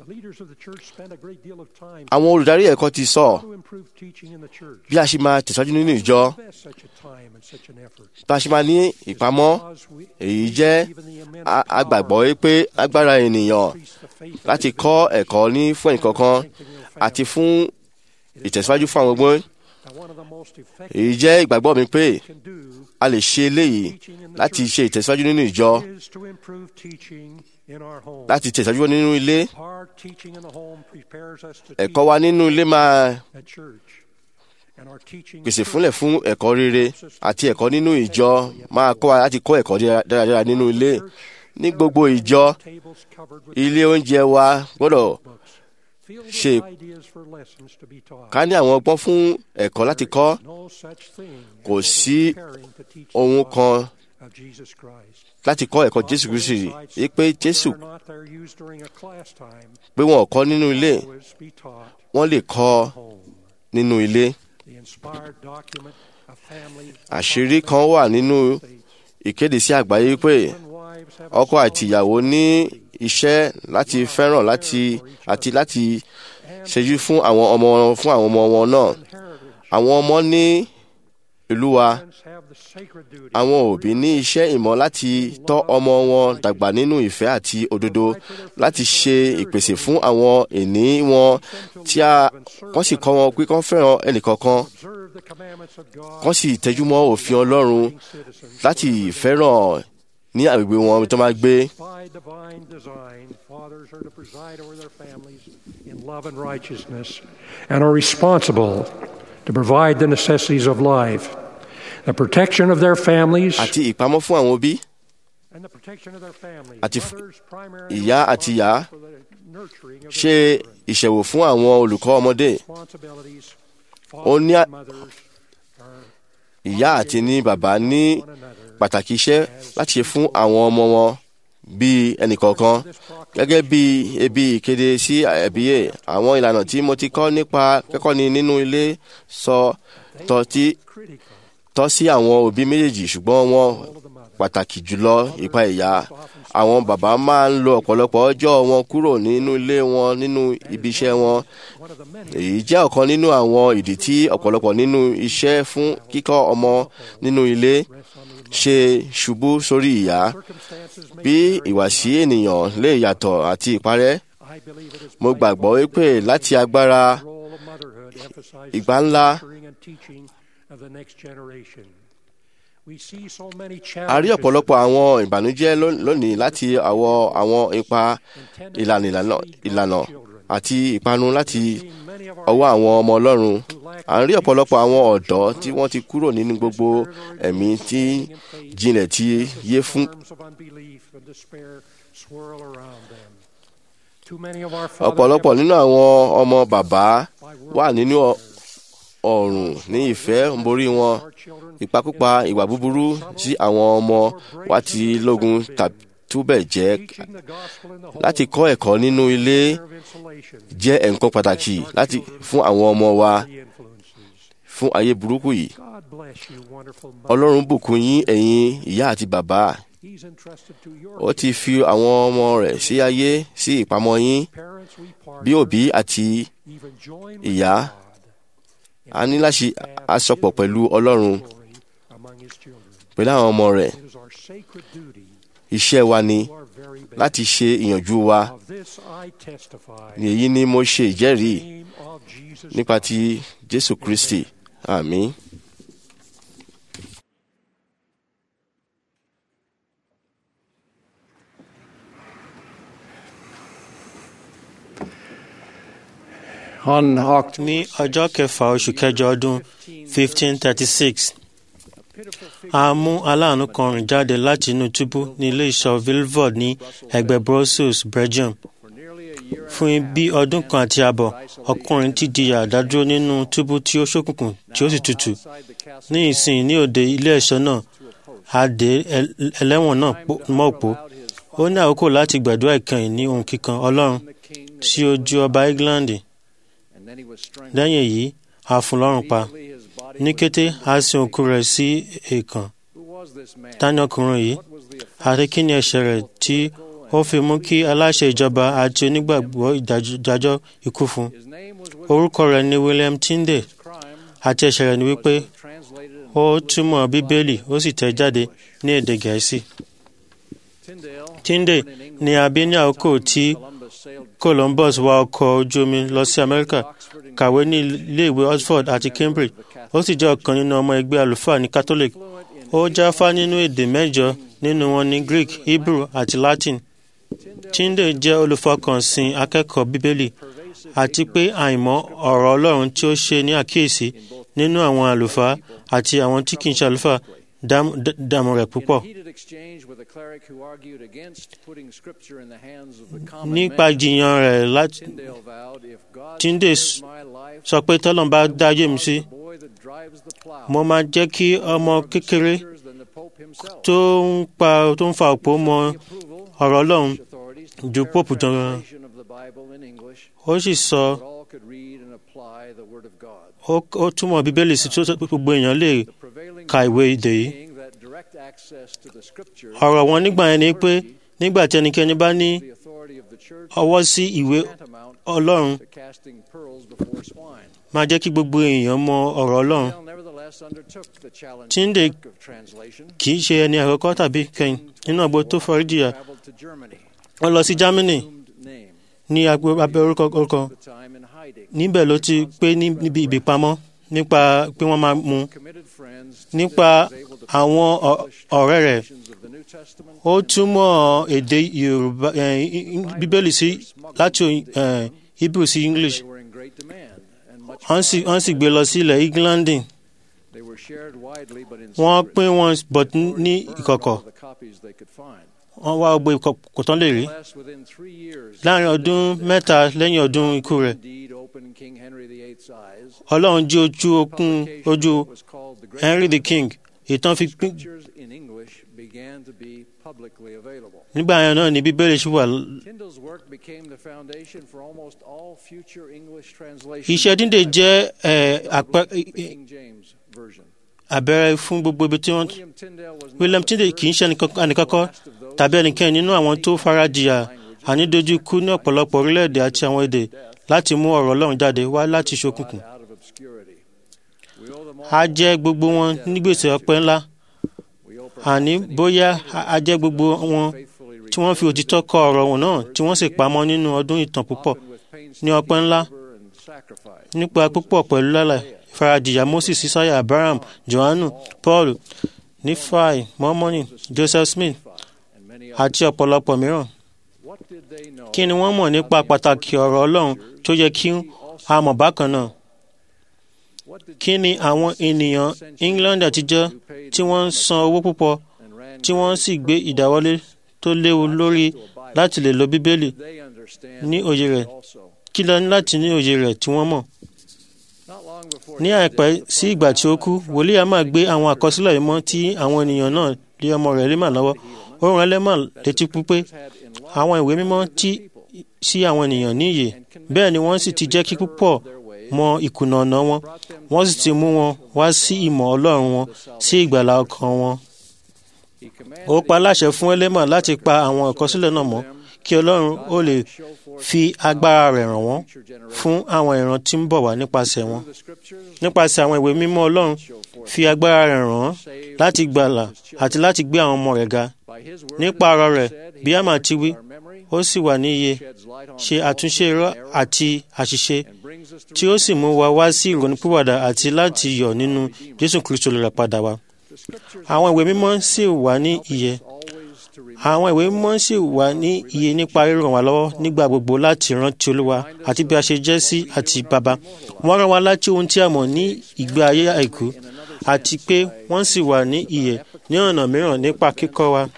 àwọn olùdarí ẹ̀kọ́ ti sọ bí a ṣe máa tẹ̀síwájú nínú ìjọ bí a ṣe máa ní ìpamọ́ èyí jẹ́ agbàgbọ́ pé agbára ènìyàn láti kọ́ ẹ̀kọ́ ní fún ẹnìkankan àti fún ìtẹ̀síwájú fún àwọn ọgbọ́n èyí jẹ́ ìgbàgbọ́ mi pé a lè ṣe eléyìí láti ṣe ìtẹ̀síwájú nínú ìjọ láti tẹ̀síwájú nínú ilé ẹ̀kọ́ wa nínú ilé máa pèsè fúnlẹ̀ fún ẹ̀kọ́ rere àti ẹ̀kọ́ nínú ìjọ máa kọ́ wa láti kọ́ ẹ̀kọ́ dáradára nínú ilé ní gbogbo ìjọ ilé oúnjẹ wa gbọ́dọ̀ ṣe ká ní àwọn ọgbọ́n fún ẹ̀kọ́ láti kọ́ kò sí ohun kan láti kọ́ ẹ̀kọ́ Jésù Kristi yìí pé Jésù pé wọn ò kọ́ nínú ilé wọ́n lè kọ́ nínú ilé àṣírí kan wà nínú ìkéde sí àgbáyé pé ọkọ àti ìyàwó ní iṣẹ́ láti fẹ́ràn láti àti láti ṣẹ́jú fún àwọn ọmọ wọn fún àwọn ọmọ wọn náà àwọn ọmọ ní ìlú wa àwọn òbí ní iṣẹ́ ìmọ̀ láti tọ́ ọmọ wọn dàgbà nínú ìfẹ́ àti òdodo láti ṣe ìpèsè fún àwọn ìní wọn tí a kàn sì kọ́ wọn pé kán fẹ́ràn ẹnìkọ̀ọ̀kan kán sì tẹjúmọ́ òfin Ọlọ́run láti fẹ́ràn ní agbègbè wọn tó máa gbé. By divine design, fathers are to preside over their families in love and righteousness and are responsible to provide the necessities of life, the protection of their families, àti ìpamọ́ fún àwọn òbí and the protection of their families. àti f- Mothers primarily ìyá àti ìyá for the nurturing of ṣe their children. ìṣẹ̀wò fún àwọn olùkọ́ ọmọdé Responsibilities, ó ní fathers à- and mothers are ìyá àti ní bàbá ní one another. pàtàkì iṣẹ́ láti ṣe fún àwọn ọmọ wọn bíi ẹnìkọ̀ọ̀kan gẹ́gẹ́ bí ebi ìkéde sí ẹ̀bíyè àwọn ìlànà tí mo ti kọ́ nípa kẹ́kọ̀ọ́ni nínú ilé sọ tọ́ tí Critical tọ́ sí àwọn òbí méjèèjì ṣùgbọ́n wọn of the mother. pàtàkì jùlọ ipa ìyá àwọn bàbá máa ń lo ọ̀pọ̀lọpọ̀ ọjọ́ wọn kúrò nínú ilé wọn nínú ibi iṣẹ́ wọn One of the many èyí jẹ́ ọ̀kan nínú àwọn ìdí tí ọ̀pọ̀lọpọ̀ nínú iṣẹ́ fún kíkọ́ ọmọ nínú ilé rests on the ṣe ṣubú sórí ìyá circumstances may bí vary. ìwàsí ènìyàn lè yàtọ̀ àti ìparẹ́ I believe it is mo vital gbàgbọ́ wípé láti agbára the role of motherhood emphasizes ìgbà the ńlá nurturing and teaching of the next generation. We see so many a rí challenges ọ̀pọ̀lọpọ̀ àwọn ìbànújẹ́ ló- lónìí láti àwọ àwọn ipa intended ìlànà to ìlànà lead ìlànà children. àti ìpanu láti Seeing many of our ọwọ́ àwọn ọmọ ọlọ́run who lack à ń rí ọ̀pọ̀lọpọ̀ àwọn ọ̀dọ́ tí wọ́n ti kúrò nínú gbogbo ẹ̀mí tí jinlẹ̀ ti yé fún storms of unbelief and despair swirl around them. Too many of our fathers ọ̀pọ̀lọpọ̀ have nínú àwọn ọmọ bàbá by wà nínú ọ- ọ̀rùn ní ìfẹ́ ń borí wọn our children ìpakúpa ìwà búburú tí àwọn ọmọ wa ti lógun tàbí túbẹ̀ jẹ́ teaching the gospel in the home láti kọ́ ẹ̀kọ́ nínú ilé of insulation jẹ́ nǹkan pàtàkì láti fún àwọn ọmọ wa the influences. fún ayé burúkú yìí God bless you, wonderful mother. ọlọ́run bùkún yín ẹ̀yin ìyá àti bàbá He's entrusted to your ó ti fi àwọn ọmọ rẹ̀ sí ayé sí ìpamọ́ yín parents. We bí partner, òbí àti even join with ìyá God a ní láti aṣọpọ̀ pẹ̀lú ọlọ́run glory among His children. pẹ̀lú àwọn ọmọ rẹ̀ It is our sacred duty iṣẹ́ wa ni to our very best. láti ṣe ìyànjú wa Of this I testify. ní èyí ni mo ṣe ìjẹ́rìí In the name of Jesus nípa Christ. ti jésù kristi àmín. On October ní ọjọ́ kẹfà oṣù kẹjọ ọdún 1536 a mú aláàánú kan rìn jáde láti inú túbú ní ilé ìṣọ́ vilvoord ní ẹgbẹ́ brussels belgium fún bí ọdún kan àti àbọ̀ ọkùnrin ti di àdádúró nínú túbú tí ó ṣókùnkùn tí ó sì tutù ní ìsìn ní òde ilé ẹ̀ṣọ́ náà a dé ẹl- ẹlẹ́wọ̀n náà pò- mọ́ òpó ó ní àkókò láti gbàdúrà ìkànnì ní ohun kíkan ọlọ́run sí ojú ọba england lẹ́yìn èyí a fún lọ́rùn pa ní kété a sin òkú rẹ̀ sí èèkàn tani ọkùnrin yìí àti kí ni ẹ̀ṣẹ̀ rẹ̀ tí ó fi mú kí aláṣẹ ìjọba àti onígbàgbọ́ ìdájọ́ ìdájọ́ ikú fún orúkọ rẹ̀ ni william tinde àti ẹ̀ṣẹ̀ rẹ̀ ni wípé ó túmọ̀ bíbélì ó sì tẹ̀ jáde ní èdè gẹ̀ẹ́sì tinde ni a bí ní àkókò tí columbus wa ọkọ̀ ojú omi lọ sí amẹ́ríkà kàwé ní iléèwé oxford àti cambridge ó sì jẹ́ ọ̀kan nínú ọmọ ẹgbẹ́ àlùfáà ní catholic ó jáfá nínú èdè mẹ́jọ nínú wọn ní greek hebrew àti latin tinde jẹ́ olùfọkànsìn akẹ́kọ̀ọ́ bíbélì àti pé àìmọ̀ ọ̀rọ̀ ọlọ́run tí ó ṣe ní àkíyèsí nínú àwọn àlùfáà àti àwọn tí kì í ṣe àlùfáà dám- dá- dààmú rẹ̀ púpọ̀. nípa jiyàn rẹ̀ láti Tinde s- sọ pé tọ́lọ́n bá dáyé mi sí mo máa jẹ́ kí ọmọ kékeré tó ń pa tó ń fa òpó mọ ọ̀rọ̀ ọlọ́run ju pope jọ ó sì sọ ó ó túmọ̀ bíbélì sí tó tó gbogbo èèyàn lè ka ìwé èdè yìí ọ̀rọ̀ wọn nígbà yẹn ni pé nígbà tí ẹnikẹ́ni bá ní ọwọ́ sí ìwé ọlọ́run máa jẹ́ kí gbogbo èèyàn mọ ọ̀rọ̀ ọlọ́run Chinde kì í ṣe ẹni àkọ́kọ́ tàbí kẹ́yìn nínú àgbo tó forí jìyà wọ́n lọ sí Germany ní abẹ́ orúkọ orúkọ níbẹ̀ ló ti pé níbi ìbípamọ́ nípa pé wọ́n máa mú nípa àwọn ọ̀rẹ́ rẹ̀ ó túmọ̀ èdè Yorùbá Bíbélì sí láti Hebrew sí English wọ́n sì gbé lọ sí ilẹ̀ England wọ́n pín wọn but ní ìkọ̀kọ̀ wọ́n wá gbogbo ìkọ̀kọ̀ tán lè rí láàrin ọdún mẹ́ta lẹ́yìn ọdún ikú rẹ̀ Ọlọ́run jí ojú okun ojú Henry the King ìtàn fi pín nígbà yẹn náà ni bíbélì ṣì wà. iṣẹ́ dídè jẹ́ àbẹ̀rẹ̀ fún gbogbo ibi tí wọ́n. William Tyndale kì í ṣe ẹnìkankan tàbí ẹnikẹ́ni nínú àwọn tó farajìyà ànídójúkú ní ọ̀pọ̀lọpọ̀ orílẹ̀-èdè àti àwọn èdè láti mú ọ̀rọ̀ Ọlọ́run jáde wá láti ṣókùnkùn. a jẹ́ gbogbo wọn ní gbèsè ọpẹ́ ńlá àní bóyá a jẹ́ gbogbo wọn tí wọ́n fi òtítọ́ kọ ọ̀rọ̀ wọn náà tí wọ́n sì pamọ́ nínú ọdún ìtàn púpọ̀ ní ọpẹ́ ńlá nípa púpọ̀ pẹ̀lú lálẹ́ ìfarajìyà Moses Isaiah Abraham Johannu Paul Nífàì Mọ́mọ́nì Joseph Smith àti ọ̀pọ̀lọpọ̀ mìíràn. kí ni wọ́n mọ̀ nípa pàtàkì ọ̀rọ̀ Ọlọ́run tó yẹ kí a mọ̀ bákan náà? kí ni àwọn ènìyàn England àtijọ́ tí wọ́n ń san owó púpọ̀ tí wọ́n sì gbé ìdáwọ́lé tó léwu lórí láti lè lo Bíbélì ní òye rẹ̀ kí lọ ní láti ní òye rẹ̀ tí wọ́n mọ̀. ní àìpẹ́ sí ìgbà tí ó kú wòlíì a máa gbé àwọn àkọsílẹ̀ yìí mọ́ tí àwọn ènìyàn náà lé ọmọ rẹ̀ lé mà lọ́wọ́ ó rán ẹlẹ́mà létí pípé àwọn ìwé mímọ́ tí sí àwọn ènìyàn ní ìyè bẹ́ẹ̀ ni wọ́n sì ti jẹ́ kí púpọ̀ mọ ìkùnà ọ̀nà wọn wọ́n sì ti mú wọn wá sí ìmọ̀ Ọlọ́run wọn sí ìgbàlà ọkàn wọn. ó pa láṣẹ fún ẹlẹ́mà láti pa àwọn àkọsílẹ̀ náà mọ́ kí Ọlọ́run ó lè fi agbára rẹ̀ ràn wọ́n fún àwọn ìran tí ń bọ̀ wá nípasẹ̀ wọn. nípasẹ̀ àwọn ìwé mímọ́ Ọlọ́run fi agbára rẹ̀ ràn wọ́n láti gbàlà àti láti gbé àwọn ọmọ rẹ̀ ga. nípa ọ̀rọ̀ rẹ̀ bí a máa ti wí ó sì wà ní iye ṣe àtúnṣe irọ́ àti àṣìṣe tí ó sì mú wa wá sí ìrònúpìwàdà àti láti yọ̀ nínú Jésù Kristo olùràpadà wa. àwọn ìwé mímọ́ sì wà ní iye àwọn ìwé mímọ́ sì wà ní iye nípa ríràn wá lọ́wọ́ nígbà gbogbo láti rántí Olúwa àti bí a ṣe jẹ́ sí àti bàbá wọ́n rán wa láti ohun tí a mọ̀ ní ìgbé ayé àìkú àti pé wọ́n sì wà ní iye ní ọ̀nà mìíràn nípa kíkọ́ wa.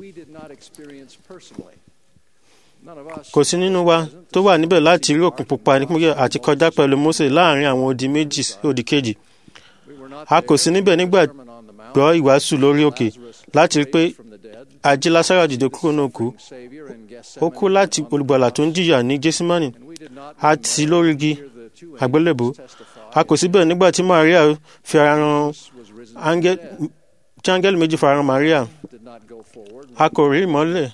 kò sí nínú wa tó wà níbẹ̀ láti rí òkun pupa nípínlẹ̀ àti kọjá pẹ̀lú Mósè láàrin àwọn odi méjì sí odi kejì a kò sí níbẹ̀ nígbà gbọ́ ìwàásù lórí òkè láti rí pé ajé Lásárù dìde kúrò náà kú ó kú láti olùgbàlà tó ń jìyà ní Gẹ́símánì àti lórí igi àgbélébùú a kò síbẹ̀ nígbà tí Maria fi ara hàn tí áńgẹ́lì méjì fara hàn Maria a kò rí ìmọ́lẹ̀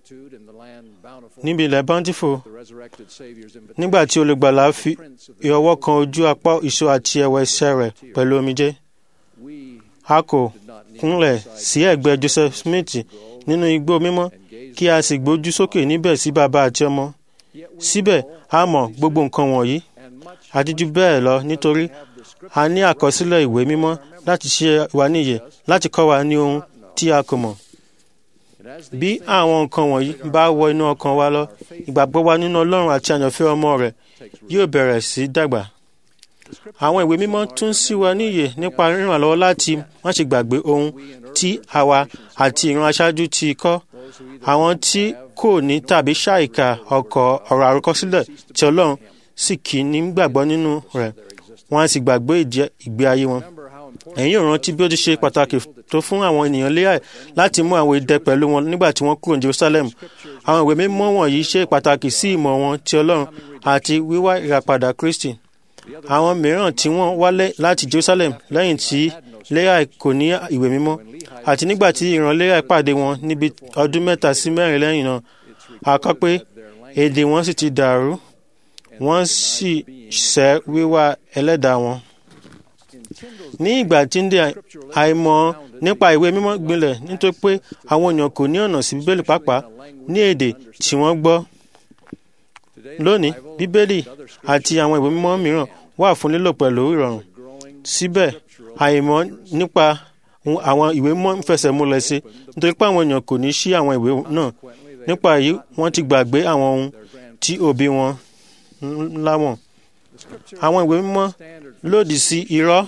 níbi ilẹ̀ bountiful nígbà tí olùgbàlà fi ọwọ́ kan ojú apá ìṣó àti ẹ̀wẹ̀ ẹsẹ̀ rẹ̀ pẹ̀lú omijé a kò kúnlẹ̀ sí ẹ̀gbẹ́ Joseph Smith nínú igbó mímọ́ kí a sì gbójú sókè níbẹ̀ sí bàbá àti ọmọ síbẹ̀ a mọ̀ gbogbo nǹkan wọ̀nyí àti jù bẹ́ẹ̀ lọ nítorí a ní àkọsílẹ̀ ìwé mímọ́ láti ṣe wa níyè láti kọ́ wa ní ohun tí a kò mọ̀ bí àwọn nǹkan wọ̀nyí bá wọ inú ọkàn wa lọ ìgbàgbọ́ wa nínú Ọlọ́run àti àyànfẹ́ ọmọ rẹ̀ yóò bẹ̀rẹ̀ sí dàgbà àwọn ìwé mímọ́ tún sí wa níyè nípa ríràn lọ́wọ́ láti má ṣe gbàgbé ohun tí àwa àti ìran aṣáájú ti kọ́ àwọn tí kò ní tàbí ṣàìkà ọkọ̀ ọ̀rọ̀ àròkọsílẹ̀ tí Ọlọ́run sì kì í ní gbàgbọ́ nínú rẹ̀ wọ́n á sì gbàgbé ìgbé ayé wọn. ẹ̀yin ò rántí bí ó ti ṣe pàtàkì tó fún àwọn ènìyàn Léà láti mú àwọn idẹ pẹ̀lú wọn nígbà tí wọ́n kúrò ní Jerusalem àwọn ìwé mímọ́ wọ̀nyí ṣe pàtàkì sí ìmọ̀ wọn ti Ọlọ́run àti wíwá ìràpadà Kristi àwọn mìíràn tí wọ́n wálé láti Jerusalem lẹ́yìn tí Léà kò ní ìwé mímọ́ àti nígbà tí ìran Léà pàdé wọn níbi ọdún mẹ́ta sí mẹ́rin lẹ́yìn náà a kọ pé èdè wọn sì ti dàrú wọ́n sì sẹ́ wíwá ẹlẹ́dàá wọn. ní ìgbà tí ń dé àìmọ̀ nípa ìwé mímọ́ gbilẹ̀ nítorí pé àwọn èèyàn kò ní ọ̀nà sí bíbélì pàápàá ní èdè tí wọ́n gbọ́ lónìí bíbélì àti àwọn ìwé mímọ́ mìíràn wà fún lílò pẹ̀lú ìrọ̀rùn síbẹ̀ àìmọ̀ nípa àwọn ìwé mímọ́ ń fẹsẹ̀ múlẹ̀ sí nítorí pé àwọn èèyàn kò ní ṣí àwọn ìwé náà nípa èyí wọ́n ti gbàgbé àwọn ohun tí òbí wọn láwọn àwọn ìwé mímọ́ lòdì sí irọ́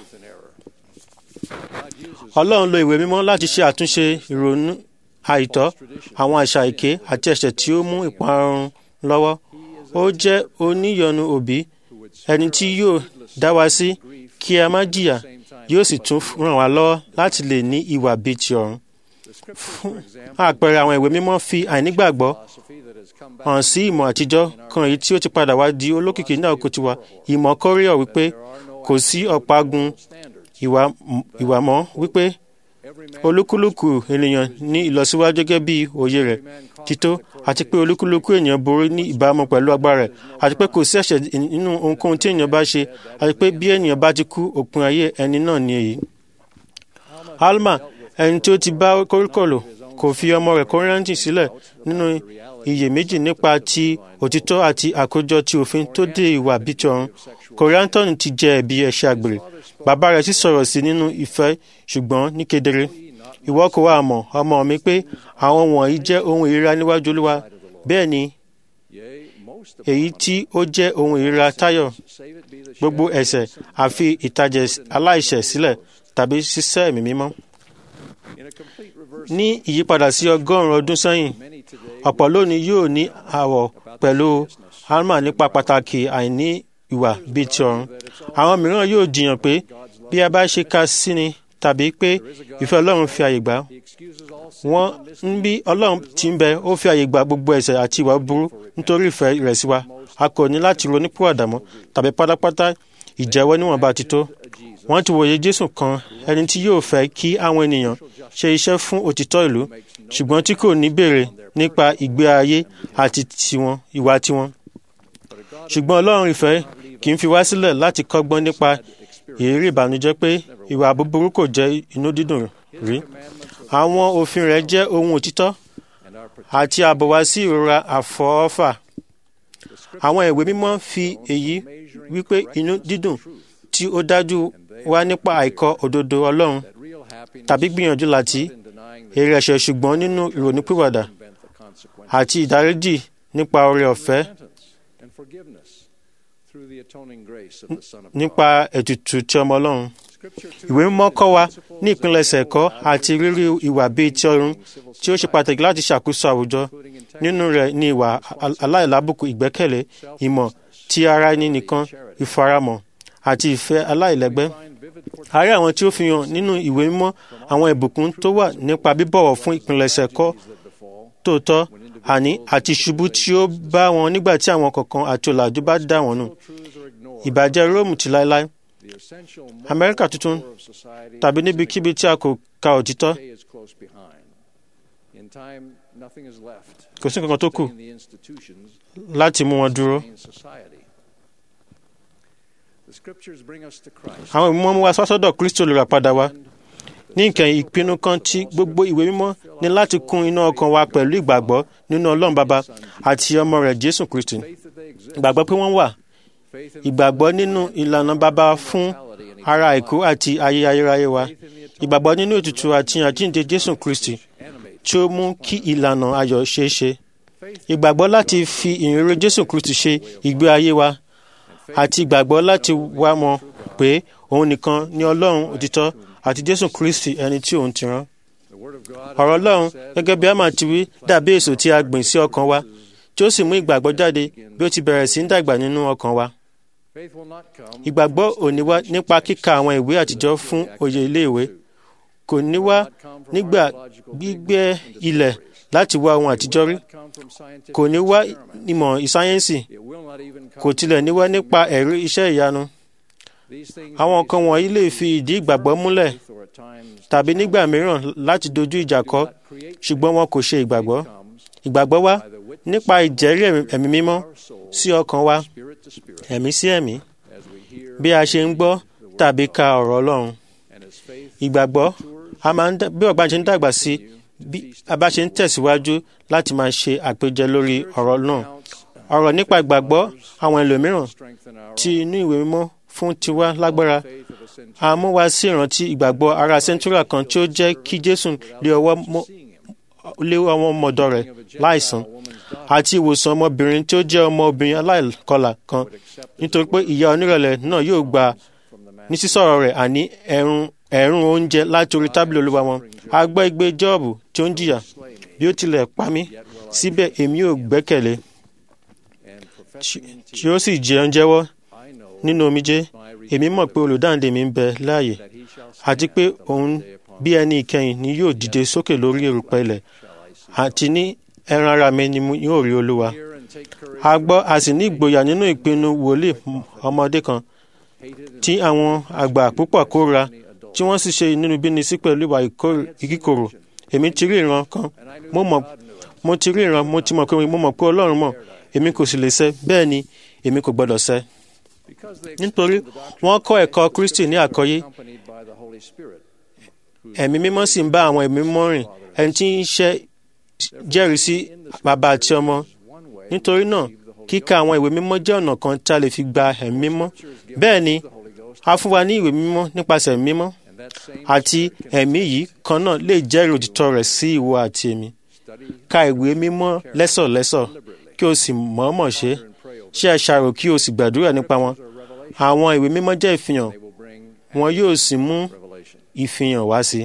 ọlọ́run lo ìwé mímọ́ láti ṣe àtúnṣe ìrònú àìtọ́ àwọn àṣà èké àti ẹ̀ṣẹ̀ tí ó mú ìparun lọ́wọ́ ó jẹ́ oníyọnu òbí ẹni tí yóò dá wa sí kí a má jìyà yóò sì tún ràn wá lọ́wọ́ láti lè ní ìwà bíi ti ọ̀run. fún àpẹẹrẹ àwọn ìwé mímọ́ fi àìnígbàgbọ́ hàn sí ìmọ̀ àtijọ́ kan èyí tí ó ti padà wá di olókìkí ní àkókò tiwa ìmọ̀ kọ́ríọ̀ wípé kò sí ọ̀págun ìwà mọ́ wípé olúkúlùkù ènìyàn ní ìlọsíwájú gẹ́gẹ́ bí òye rẹ̀ tító àti pé olúkúlùkù ènìyàn borí ní ìbámu pẹ̀lú agbára rẹ̀ àti pé kò sí ẹ̀ṣẹ̀ nínú ohunkóhun tí ènìyàn bá ṣe àti pé bí ènìyàn bá ti kú òpin ayé ẹni náà ni èyí. alma ẹni tí ó ti bá koríko lò kò fi ọmọ rẹ̀ kọ́rẹ́ǹtì sílẹ̀ nínú iyèméjì nípa ti òtítọ́ àti àkójọ ti òfin tó dé ìwà bíi ti ọ̀run kòríántọ́nù ti jẹ ẹ̀bi ẹ̀ṣẹ̀ àgbèrè bàbá rẹ̀ sì sọ̀rọ̀ sí nínú ìfẹ́ ṣùgbọ́n ní kedere ìwọ kò wá mọ̀ ọmọ mi pé àwọn wọ̀nyí jẹ́ ohun ìríra níwájú olúwa bẹ́ẹ̀ ni èyí tí ó jẹ́ ohun ìríra tayọ gbogbo ẹ̀ṣẹ̀ àfi ìtàjẹ̀ aláìṣẹ̀ sílẹ̀ tàbí ṣíṣẹ́ ẹ̀mí mímọ́ ní ìyípadà sí ọgọ́rùn-ún ọdún sẹ́yìn ọ̀pọ̀ lónìí yóò ní àwọ̀ pẹ̀lú alma nípa pàtàkì àìní ìwà bíi ti ọ̀run àwọn mìíràn yóò jiyàn pé bí a bá ṣe ka sí ni tàbí pé ìfẹ́ ọlọ́run fi àyè gbà wọ́n ń bí ọlọ́run ti ń bẹ ó fi àyè gbà gbogbo ẹ̀ṣẹ̀ àti ìwà burú nítorí ìfẹ́ rẹ̀ sí wa a kò ní láti ronúpìwàdà mọ́ tàbí pátápátá ìjẹ́wọ́ níwọ̀nba ti tó wọ́n ti wòye jésù kan ẹni tí yóò fẹ́ kí àwọn ènìyàn ṣe iṣẹ́ fún òtítọ́ ìlú ṣùgbọ́n tí kò ní béèrè nípa ìgbé ayé àti tiwọn ìwà tiwọn ṣùgbọ́n ọlọ́run ìfẹ́ kì í fi wá sílẹ̀ láti kọ́gbọ́n nípa ìrírí ìbànújẹ́ pé ìwà búburú kò jẹ́ inú dídùn rí àwọn òfin rẹ̀ jẹ́ ohun òtítọ́ àti ààbò wá sí ìrora àfọwọ́fà àwọn ìwé mímọ́ fi èyí wípé inú dídùn tí ó dájú wá nípa àìkọ òdodo ọlọ́run tàbí gbìyànjú láti èrè ẹ̀ṣẹ̀ ṣùgbọ́n nínú ìrònúpìwàdà àti ìdáríjì nípa oore ọ̀fẹ́ nípa ètùtù tí ọmọ ọlọ́run ìwé mímọ́ kọ́ wa ní ìpilẹ̀ṣẹ̀ ẹ̀kọ́ àti rírí ìwà bíi ti ọ̀run tí ó ṣe pàtàkì láti ṣàkóso àwùjọ nínú rẹ̀ ní ìwà aláìlábùkù ìgbẹ́kẹ̀lé ìmọ̀ ti ara ẹni nìkan ìfaramọ̀ àti ìfẹ́ aláìlẹ́gbẹ́ a rí àwọn tí ó fi hàn nínú ìwé mímọ́ àwọn ìbùkún tó wà nípa bíbọ̀wọ̀ fún ìpilẹ̀ṣẹ̀ ẹ̀kọ́ tòótọ́ àní àti ìṣubú tí ó bá wọn nígbà tí àwọn kọ̀ọ̀kan àti ọ̀làjú bá dà wọ́n nù ìbàjẹ́ róòmù ti láéláé amẹ́ríkà tuntun tàbí níbikíbi tí a kò ka òtítọ́ kò sí nǹkan tó kù láti mú wọn dúró. àwọn ìmọ̀ mú wa sọ́sọ́dọ̀ kristo lè rà padà wá ní ìkẹyìn ìpinnu kan tí gbogbo ìwé mímọ́ ní láti kún iná ọkàn wa pẹ̀lú ìgbàgbọ́ nínú ọlọ́run bàbá àti ọmọ rẹ̀ jésù kristi ìgbàgbọ́ pé wọ́n wà ìgbàgbọ́ nínú ìlànà bàbá fún ara àìkú àti ayé ayérayé wa ìgbàgbọ́ nínú ètùtù àti àjíǹde jésù kristi tí ó mú kí ìlànà ayọ̀ ṣeé ṣe ìgbàgbọ́ láti fi ìrere jésù kristi ṣe ìgbé ayé wa àti ìgbàgbọ́ láti wá mọ̀ pé òun nìkan ni ọlọ́run òtítọ́ àti jésù kristi ẹni tí òun ti rán ọ̀rọ̀ ọlọ́run gẹ́gẹ́ bí àmà ti wí dàbí èso tí a gbìn sí ọkàn wa tí ó sì mú ìgbàgbọ́ jáde bí ó ti bẹ̀rẹ̀ sí ń dàgbà nínú ọkàn wa ìgbàgbọ́ ò ní wá nípa kíka àwọn ìwé àtijọ́ fún òye iléèwé kò ní wá nígbà gbígbẹ́ ilẹ̀ láti wá ohun àtijọ́ rí kò ní wá ìmọ̀ ìsáyẹ́nsì kò tilẹ̀ ní wá nípa ẹ̀rí iṣẹ́ ìyanu àwọn nǹkan wọ̀nyí lè fi ìdí ìgbàgbọ́ múlẹ̀ tàbí nígbà mìíràn láti dojú ìjà kọ ṣùgbọ́n wọn kò ṣe ìgbàgbọ́ ìgbàgbọ́ wa nípa ìjẹ́rí ẹ̀mí mímọ́ sí ọkàn wa ẹ̀mí sí ẹ̀mí bí a ṣe ń gbọ́ tàbí ka ọ̀rọ̀ ọlọ́run ìgbàgbọ́ a máa ń dá- bí ọ̀gbá ṣe ń dàgbà sí bí a bá ṣe ń tẹ̀síwájú láti máa ṣe àpèjẹ lórí ọ̀rọ̀ náà ọ̀rọ̀ nípa ìgbàgbọ́ àwọn ẹlòmíràn tí inú ìwé mímọ́ fún tiwa lágbára a mú wa sí ìrántí ìgbàgbọ́ ara sẹ́ńtúrà kan tí ó jẹ́ kí jésù lé ọwọ́ mọ́ lé ọmọ ọmọdọ̀ rẹ̀ láìsàn àti ìwòsàn ọmọbìnrin tí ó jẹ́ ọmọbìnrin aláìkọlà kan nítorí pé ìyá onírẹ̀lẹ̀ náà yóò gba ní sísọ̀rọ̀ rẹ̀ àní ẹ̀rùn ẹ̀rùn oúnjẹ láti orí tábìlì olúwa wọn a gbọ́ igbe jọ́ọ̀bù tí ó ń jìyà bí ó tilẹ̀ pa mí síbẹ̀ èmi ò gbẹ́kẹ̀lé tí- tí ó sì jẹun jẹ́wọ́ nínú omijé èmi mọ̀ pé olùdáǹdè mi ń bẹ láàyè àti pé òun bí ẹni ìkẹyìn ni yóò dìde sókè lórí erùpẹ̀ ilẹ̀ àti ní ẹran ara mi ni mo yóò rí olúwa a gbọ́ a sì ní ìgboyà nínú ìpinnu wòlíì ọmọdé kan tí àwọn àgbà púpọ̀ kóra tí wọ́n sì ṣe inúnibíni sí pẹ̀lú ìwà ìkó- ìkíkorò èmi ti rí ìran kan mo mọ̀ mo ti rí ìran mo ti mọ̀ pé mo mọ̀ pé ọlọ́run mọ̀ èmi kò sì lè ṣẹ̀ bẹ́ẹ̀ ni èmi kò gbọ́dọ̀ ṣẹ̀ nítorí wọ́n kọ́ ẹ̀kọ́ kristi ní àkọ́yé ẹ̀mí mímọ́ sì ń bá àwọn ẹ̀mí mímọ́ rìn ẹni tí ń ṣe jẹ́rìí sí bàbá àti ọmọ nítorí náà kíka àwọn ìwé mímọ́ jẹ́ ọ̀nà kan tí a lè fi gba ẹ̀mí mímọ́ bẹ́ẹ̀ ni a fún wa ní ìwé mímọ́ nípasẹ̀ ẹ̀mí mímọ́ àti ẹ̀mí yìí kan náà lè jẹ́rìí òtítọ́ rẹ̀ sí ìwọ àti èmi ka ìwé mímọ́ lẹ́sọ̀lẹ́sọ̀ kí o sì mọ̀ọ́mọ̀ ṣe ṣe àṣàrò kí o sì gbàdúrà nípa wọn àwọn ìwé mímọ́ jẹ́ ìfihàn wọn yóò sì mú ìfihàn wá sí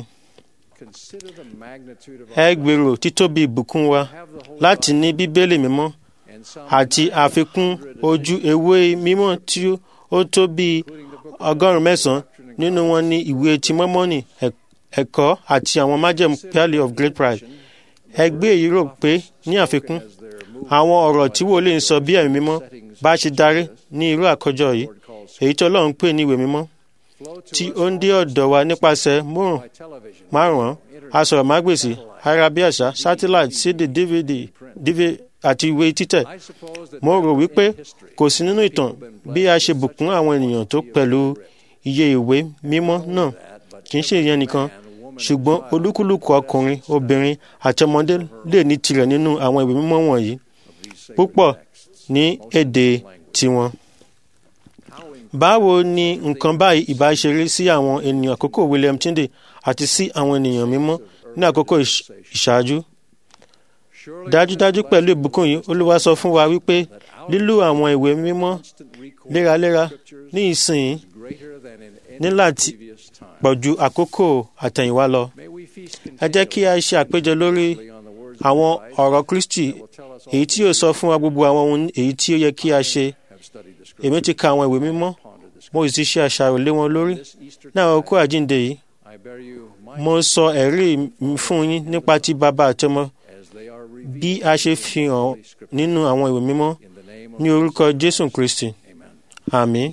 ẹ gbèrò títóbi ìbùkún wa láti ní bíbélì mímọ́ àti àfikún ojú ewé mímọ́ tí ó tó bí ọgọ́rùn-ún mẹ́sàn-án nínú wọn ní ìwé ti mọ́mọ́nì ẹ̀- ẹ̀kọ́ àti àwọn májẹ̀mú pearly of great price ẹgbẹ́ èyí rò pé ní àfikún àwọn ọ̀rọ̀ tí wòlíì ń sọ bí ẹ̀mí mímọ́ bá ṣe darí ní irú àkójọ yìí èyí tí ọlọ́run pè ní ìwé mímọ́ tí ó ń dé ọ̀dọ̀ wa nípasẹ̀ márùn márùn-ún asọ̀rọ̀mágbèsì ayárabíàṣá satellite cd dvd dv àti ìwé títẹ̀ mo rò wípé kò sí nínú ìtàn bí a ṣe bùkún àwọn ènìyàn tó pẹ̀lú iye ìwé mímọ́ náà kì í ṣe ìyẹn nìkan ṣùgbọ́n olúkúlùkù ọkùnrin obìnrin àti ọmọdé lè ní tirẹ̀ nínú àwọn ìwé mímọ́ wọ̀nyí púpọ̀ ní èdè tiwọn. báwo ni nǹkan báyìí ìbá ṣe rí sí àwọn ènìyàn àkókò William Tyndale àti sí àwọn ènìyàn mímọ́ ní àkókò ìṣ- ìṣáájú? dájúdájú pẹ̀lú ìbùkún yìí olúwa sọ fún wa wípé lílò àwọn ìwé mímọ́ léraléra ní ìsìn ní láti pọ̀ ju àkókò àtẹ̀yìnwá lọ. ẹ jẹ́ kí a ṣe àpéjọ lórí àwọn ọ̀rọ̀ Kristi èyí tí yóò sọ fún wa gbogbo àwọn ohun èyí tí ó yẹ kí a ṣe. èmi ti ka àwọn ìwé mímọ́ mo sì ti ṣe àṣàrò lé wọn lórí ní àwọn okó àjíǹde yìí mo sọ ẹ̀rí mi fún yín nípa ti bàbá àti ọmọ bí a ṣe fi hàn nínú àwọn ìwé mímọ́ ní orúkọ Jésù Kristi àmín.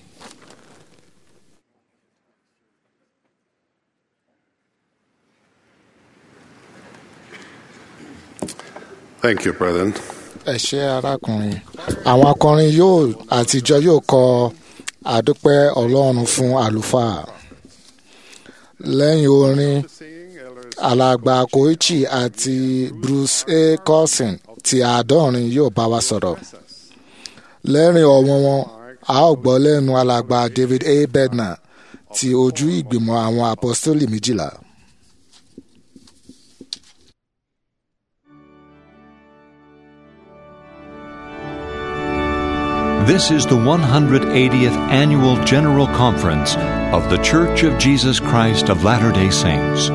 Thank you, brethren. ẹ ṣé arákùnrin àwọn akọrin yóò àtijọ́ yóò kọ àdúpẹ́ ọlọ́run fún àlùfáà lẹ́yìn orin alàgbà koichi àti bruce a cousin ti àádọ́rin yóò bá wa sọ̀rọ̀ lẹ́rìn ọ̀wọ́n wọn a ó gbọ́ lẹ́nu alàgbà david a bednar ti ojú ìgbìmọ̀ àwọn apostoli méjìlá. This is the 180th Annual General Conference of The Church of Jesus Christ of Latter day Saints.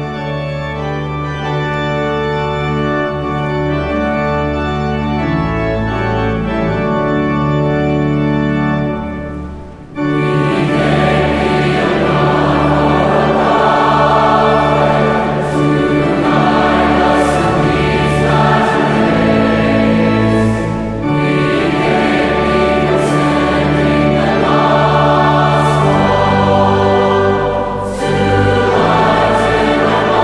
Thank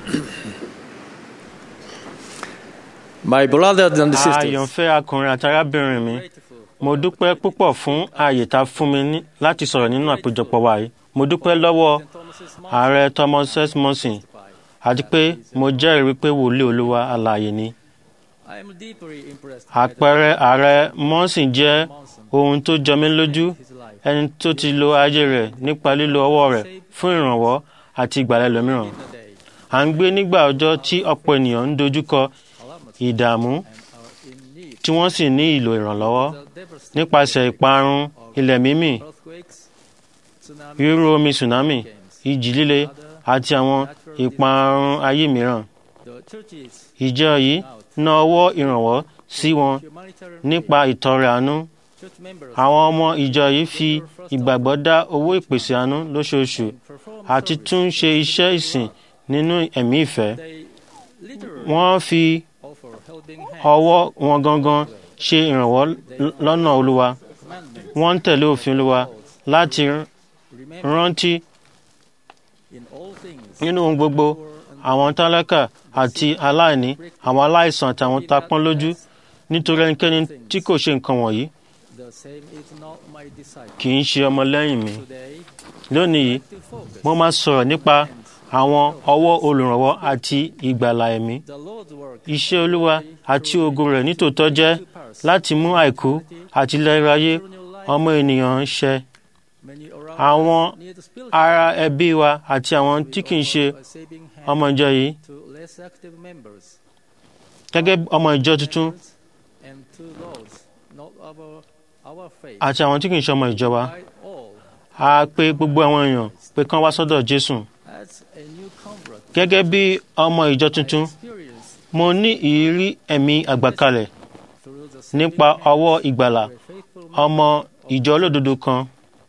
My brothers and sisters, àyànfẹ́ akùnrin àti arábìnrin mi mo dúpẹ́ púpọ̀ fún ààyè tá a fún mi ní- láti sọ̀rọ̀ nínú àpéjọpọ̀ wa yìí mo dúpẹ́ lọ́wọ́ ààrẹ thomas s monson àti pé mo jẹ́rìí wípé wòlíì olúwa alààyè ni I am deeply impressed àpẹẹrẹ ààrẹ monson jẹ́ ohun tó jọ mí lójú ẹni tó ti lo ayé rẹ̀ nípa lílo ọwọ́ rẹ̀ fún ìrànwọ́ àti ìgbàlẹ̀ lómìíràn à ń gbé nígbà ọjọ́ tí ọ̀pọ̀ ènìyàn ń dojúkọ ìdààmú tí wọ́n sì ní ìlò ìrànlọ́wọ́ nípasẹ̀ ìparun ilẹ̀ mímì rírú omi tsunami ìjì líle àti àwọn ìparun ayé mìíràn ìjọ yìí ná ọwọ́ ìrànwọ́ sí wọn nípa ìtọrẹ àánú àwọn ọmọ ìjọ yìí fi ìgbàgbọ́ dá owó ìpèsè àánú lóṣooṣù àti tún ṣe iṣẹ́ ìsìn nínú ẹ̀mí ìfẹ́ wọ́n fi ọwọ́ wọn gangan ṣe ìrànwọ́ lọ́nà olúwa wọ́n ń tẹ̀lé òfin olúwa láti rántí nínú ohun gbogbo àwọn tálákà àti aláìní àwọn aláìsàn àti àwọn tapọ́n lójú nítorí ẹnikẹ́ni tí kò ṣe nǹkan wọ̀nyí the same is not my disciple. kì í ṣe ọmọlẹ́yìn mi lónìí yìí mo máa sọ̀rọ̀ nípa àwọn ọwọ́ olùrànwọ́ àti ìgbàlà ẹ̀mí iṣẹ́ olúwa àti ògo rẹ̀ nítòótọ́ jẹ́ láti mú àìkú àti ìlera ayé ọmọ ènìyàn ṣẹ àwọn ará ẹbí wa àti àwọn tí kì í ṣe ọmọ ìjọ yìí to less active members gẹ́gẹ́ bí ọmọ ìjọ tuntun and to those not of our, our faith. àti àwọn tí kì í ṣe ọmọ ìjọ wa By all, a pè gbogbo àwọn èèyàn pé kán wá sọ́dọ̀ jésù as a new convert, gẹ́gẹ́ bí ọmọ ìjọ tuntun experience mo ní ìrírí ẹ̀mí àgbàkalẹ̀ through the nípa ọwọ́ ìgbàlà ọmọ ìjọ olódodo kan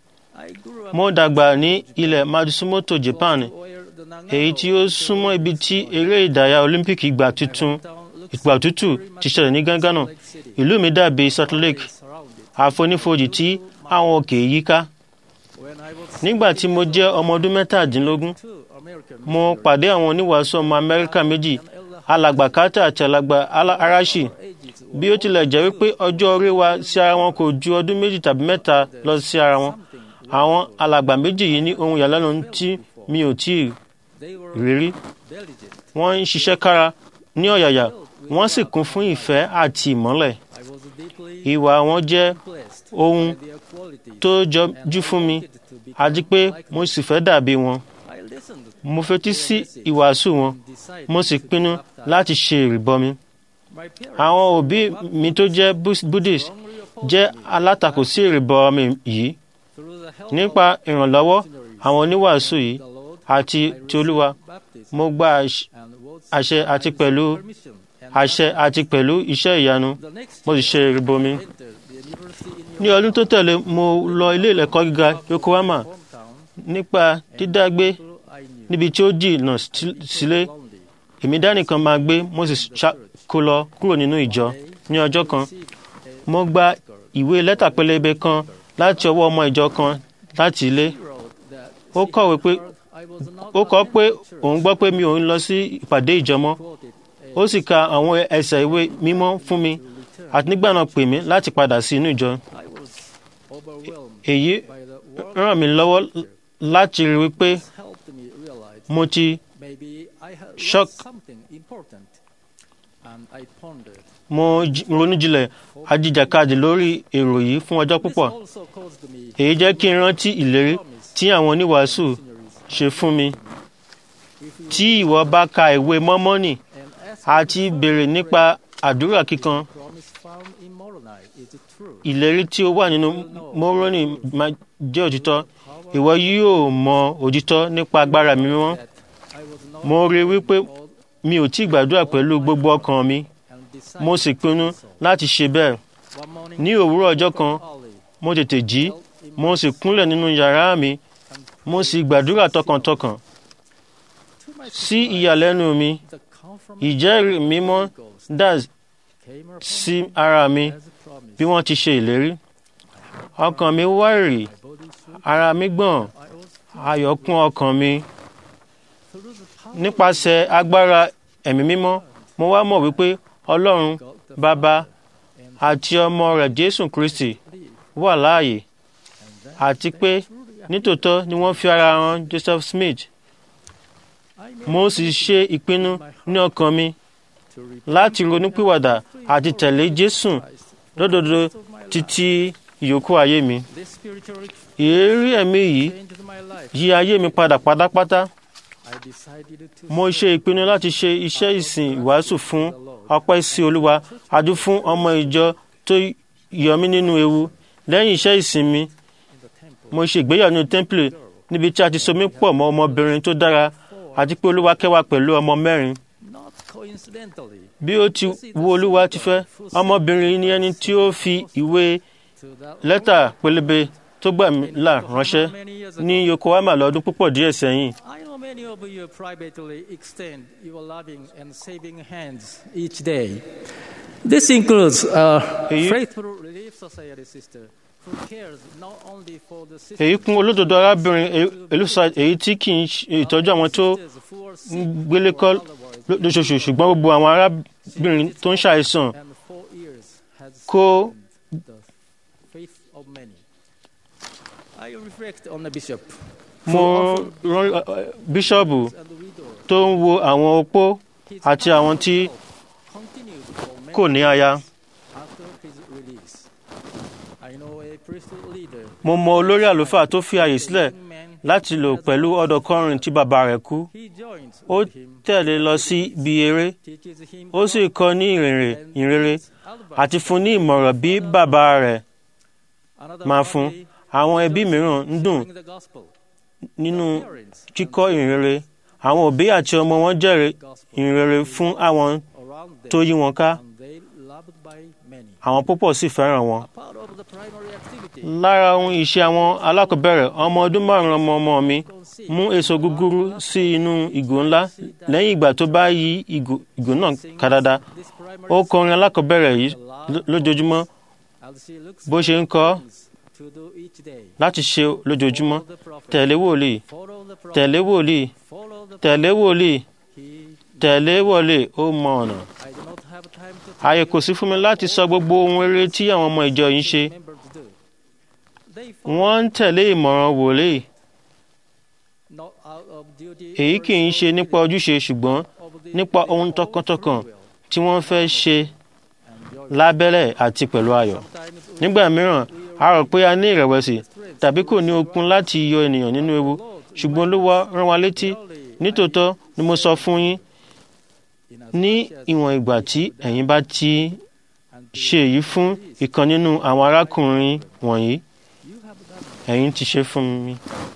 I grew up mo dàgbà ní ilẹ̀ matsumoto japan where the Nagano èyí tí ó súnmọ́ ibi tí eré ìdárayá olympic ìgbà tuntun ìgbà òtútù ti ṣẹlẹ̀ ní gánganà ìlú mi dàbí salt lake àfonífojì tí àwọn òkè yíká when I was nígbà tí mo jẹ́ ọmọ ọdún mẹ́tàdínlógún two American mo pàdé àwọn oníwàásù ọmọ amẹ́ríkà méjì alàgbà carter àti alàgbà Ala- arashi bí ó tilẹ̀ jẹ́ wípé ọjọ́ orí wa sí ara wọn kò ju ọdún méjì tàbí mẹ́ta lọ sí ara wọn àwọn alàgbà méjì yìí ní ohun ìyàlẹ́nu tí mi ò tí ì they were rírí diligent. wọ́n ń ṣiṣẹ́ kára ní ọ̀yàyà wọ́n sì kún fún ìfẹ́ àti ìmọ́lẹ̀ I was deeply ìwà wọn jẹ́ blessed ohun by their quality. tó jọjú fún mi àti pé mo sì fẹ́ dàbí wọn I listened mo fetí sí ìwàásù wọn mo sì pinnu láti ṣe ìrìbọmi my parents àwọn òbí mi tó jẹ́ Bus- buddhist jẹ́ alátakò sí ìrìbọmi yìí through the help nípa ìrànlọ́wọ́ àwọn oníwàásù yìí of the Lord àti ti olúwa baptism mo gba àṣ- and was àṣẹ àti pẹ̀lú permission and àṣẹ àti pẹ̀lú iṣẹ́ ìyanu the next mo sì ṣe ìrìbọmi entered the university in ní ọdún tó tẹ̀lé mo lọ ilé ẹ̀kọ́ gíga yokohama hometown nípa dídágbé so I knew níbi tí ó jìnnà sí- sílé lonely. èmi dánìkan máa gbé mo sì ṣá- kó lọ kúrò nínú ìjọ ní ọjọ́ kan mo gba ìwé lẹ́tà pẹlẹbẹ kan láti ọwọ́ ọmọ ìjọ kan láti ilé He wrote that ó kọ̀wé pé I was not ó kọ pé attending church. òun gbọ́ pé mi ò ń lọ sí ìpàdé ìjọ mọ́ Quoted ó sì ka àwọn ẹsẹ̀ ìwé mímọ́ fún mi àti nígbà náà pè mí láti padà sí inú ìjọ I was overwhelmed èyí by the work ràn mí lọ́wọ́ láti rí wípé helped me realize mo ti maybe I had Shock. lost something important and I pondered. mo j- ronú jinlẹ̀ ajíjàkadì lórí èrò yìí fún ọjọ́ This púpọ̀ also caused me èyí jẹ́ kí n rántí ìlérí tí àwọn oníwàásù ṣe fún mi tí ìwọ bá ka ìwé mọ́mọ́nì and ask àti béèrè nípa àdúrà kíkan promise found in Moroni is it true. ìlérí tí ó wà nínú mọ́rọ́nì máa jẹ́ òtítọ́ ìwọ yóò mọ òtítọ́ nípa agbára mi mímọ́ That I was not mo rí i wípé mi ò tí ì gbàdúrà pẹ̀lú gbogbo ọkàn mi and decided mo sì pinnu láti ṣe bẹ́ẹ̀ one morning ní òwúrọ̀ ọjọ́ kan early mo tètè jí mo sì kúnlẹ̀ nínú yàrá mi mo sì gbàdúrà tọkàntọkàn to my sí ìyàlẹ́nu mi the confirmation ìjẹ́rìí mímọ́ dà came upon sí ara mi as a promise. bí wọ́n ti ṣe ìlérí ọkàn mi wárìrì Body swoop, ara mi gbọ̀n I was ayọ̀ kún ọkàn mi through the nípasẹ̀ agbára ẹ̀mí mímọ́ mo wá mọ̀ wípé ọlọ́run bàbá àti ọmọ rẹ̀ jésù kristi wà láàyè àti pé nítòótọ́ ni wọ́n fi ara hàn joseph smith mo sì ṣe ìpinnu ní ọkàn mi láti ronúpìwàdà àti tẹ̀lé jésù lódodo títí ìyókù ayé mi This spiritual ìrírí ẹ̀mí yìí changed my life. yí ayé mi padà pátápátá I decided to mo ṣe ìpinnu láti ṣe iṣẹ́ ìsìn ìwàásù fún ọpẹ́ sí olúwa àdú fún ọmọ ìjọ tó yọ mí nínú ewu lẹ́yìn iṣẹ́ ìsìn mi mo ṣe ìgbéyàwó nínú tẹ́ḿpìlì níbi tí a ti so mí pọ̀ mọ́ ọmọbìnrin tó dára àti pé olúwa kẹwàá pẹ̀lú ọmọ mẹ́rin not coincidentally bí ó ti wo olúwa ti fẹ́ ọmọbìnrin ni ẹni tí ó fi ìwé to that lẹ́tà pélébé tó gbà mí là ránṣẹ́ ní yokohama lọ́dún púpọ̀ díẹ̀ sẹ́yìn I know many of you privately extend your loving and saving hands each day. This includes a Èyí- faithful Relief Society sister who cares not only for the sisters èyí kún olódodo arábìnrin elusa èyí tí kì í ṣe ìtọ́jú àwọn tó who are ń sick gbélé kọ́ ló- lóṣooṣù ṣùgbọ́n gbogbo àwọn arábìnrin tó ń ṣàìsàn and for years has kó the faith of many. I reflect on the bishop mo rán ẹ, ẹ, bíṣọ́ọ̀bù and the widow tó ń wo àwọn opó àti àwọn tí continued for many kò ní aya after his release. I know a priesthood leader mo mọ olórí àlùfáà tó fi àyè sílẹ̀ láti lò pẹ̀lú ọ̀dọ́kọrin tí bàbá rẹ̀ kú he joined ó with him, tẹ̀lé lọ sí ibi eré teaches him ó sì kọ́ ní ìrìnrìn ìrere àti fún ní ìmọ̀ràn bí bàbá rẹ̀ another máa fún family àwọn ẹbí mìíràn ń dùn bring the gospel. nínú kíkọ́ ìrìnrere àwọn òbí àti ọmọ wọn jẹ́rìí ìrìnrere fún àwọn around them tó yí wọn ká and they loved by many. àwọn púpọ̀ sì fẹ́ràn wọn. Part of the primary activity lára ohun ìṣe àwọn alákọ̀ọ́bẹ̀rẹ̀ ọmọ ọdún márùn-ún ọmọ ọmọ mi mú èso gúgúrú sí inú ìgò ńlá lẹ́yìn ìgbà tó bá yí ìgò ìgò náà ká dáadáa this primary ó kọrin alákọ̀ọ́bẹ̀rẹ̀ yìí ló- lójoojúmọ́ as she looks bó ṣe ń kọ́ to do each day. láti ṣe lójoojúmọ́ The prophet, tẹ̀lé wòlíì follow the prophet, tẹ̀lé wòlíì follow the tẹ̀lé wòlíì he tẹ̀lé wòlíì ó mọ ọ̀nà. I do not have time to ààyè kò sí fún mi láti sọ gbogbo ohun rere tí àwọn ọmọ ìjọ yìí ń ṣe remember to do. They wọ́n ń tẹ̀lé ìmọ̀ràn wòlíì not out of duty èyí kì í ṣe nípa ojúṣe ṣùgbọ́n nípa ohun tọkàntọkàn tí wọ́n fẹ́ ṣe lábẹ́lẹ̀ àti pẹ̀lú ayọ̀. nígbà mìíràn a rò pé a ní ìrẹ̀wẹ̀sì tàbí kò ní okun láti yọ ènìyàn nínú ewu ṣùgbọ́n olúwa rán wa létí nítòótọ́ ni mo sọ fún yín ní ìwọ̀n ìgbà tí ẹ̀yin bá ti ṣe èyí fún ìkan nínú àwọn arákùnrin wọ̀nyí ẹ̀yin ti ṣe fún mi.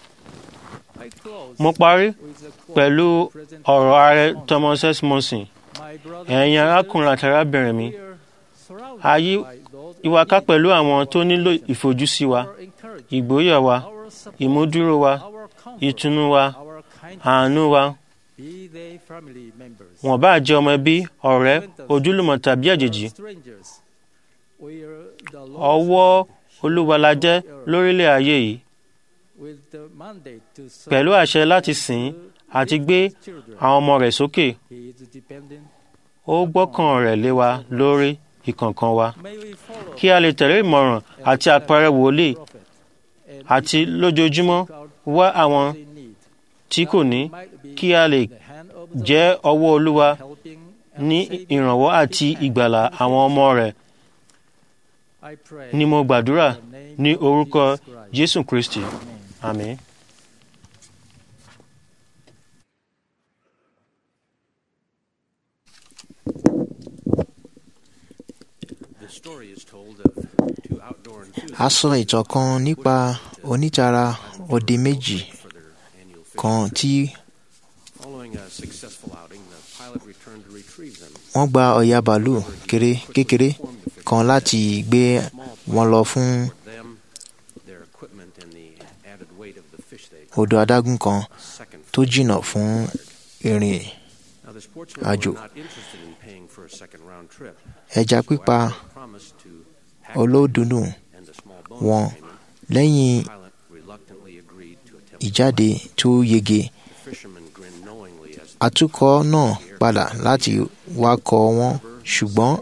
I close mo parí with a quote pẹ̀lú present ọ̀rọ̀ ààrẹ thomas s monson my brother ẹ̀yin arákùnrin àti arábìnrin mi surrounded ayé by those ìwàká pẹ̀lú àwọn tó nílò ìfojúsí wa who encourage ìgbóyà wa our support, ìmúdúró wa our comfort, ìtùnú wa our kindness, àánú wa be they family members, wọ́n bá jẹ́ ọmọ ẹbí ọ̀rẹ́ ojúlùmọ̀ tàbí àjèjì strangers. We are the ọwọ́ Lord's olúwa la jẹ́ lórílẹ̀ ayé yìí with the mandate to serve pẹ̀lú àṣẹ láti sìn ín àti gbé children. àwọn ọmọ rẹ̀ sókè He is dependent. ó gbọ́kàn rẹ̀ lé wa lórí ìkọ̀ọ̀kan wa May we follow kí a lè tẹ̀lé ìmọ̀ràn àti àpẹẹrẹ wòlíì prophet and àti lójoojúmọ́ wá àwọn in need. tí kò ní Might be kí a lè the hand of the jẹ́ ọwọ́ olúwa helping ní and saving ìrànwọ́ àti ìgbàlà àwọn ọmọ rẹ̀ I pray ni mo gbàdúrà in the name ní of orúkọ Jesus Christ. jésù kristi Amen. àmín. The story is told of two outdoor a sọ ìtàn kan nípa onítara òde méjì for their annual fishing kan tí Following a successful outing, the pilot returned to retrieve them. wọ́n gba ọ̀yà bàálù kéré kékeré kan láti gbé wọn lọ fún For them, their equipment, and the added weight of the fish they odò adágún kan second tó jìnnà fún ìrìn Now, the sportsmen àjò. were not interested in paying for a second round trip. ẹja pípa Promised to pack olódùnú and a small wọn bonus payment. lẹ́yìn Pilot reluctantly agreed to attempt ìjáde tó yege The fishermen grinned knowingly as atukọ̀ náà padà láti wakọ̀ wọn ṣùgbọ́n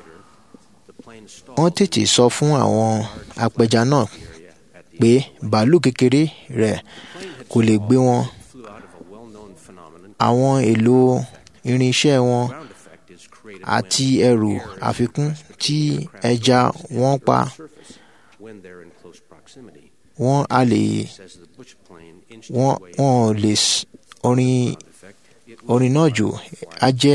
wọ́n tètè sọ fún àwọn apẹja náà pé bàálù kékeré rẹ̀ kò lè gbé wọn àwọn èlò irinṣẹ́ wọn àti ẹrù àfikún tí ẹja wọn pa wọn a lè wọn wọn ò lè s- orin orin náà jò á jẹ́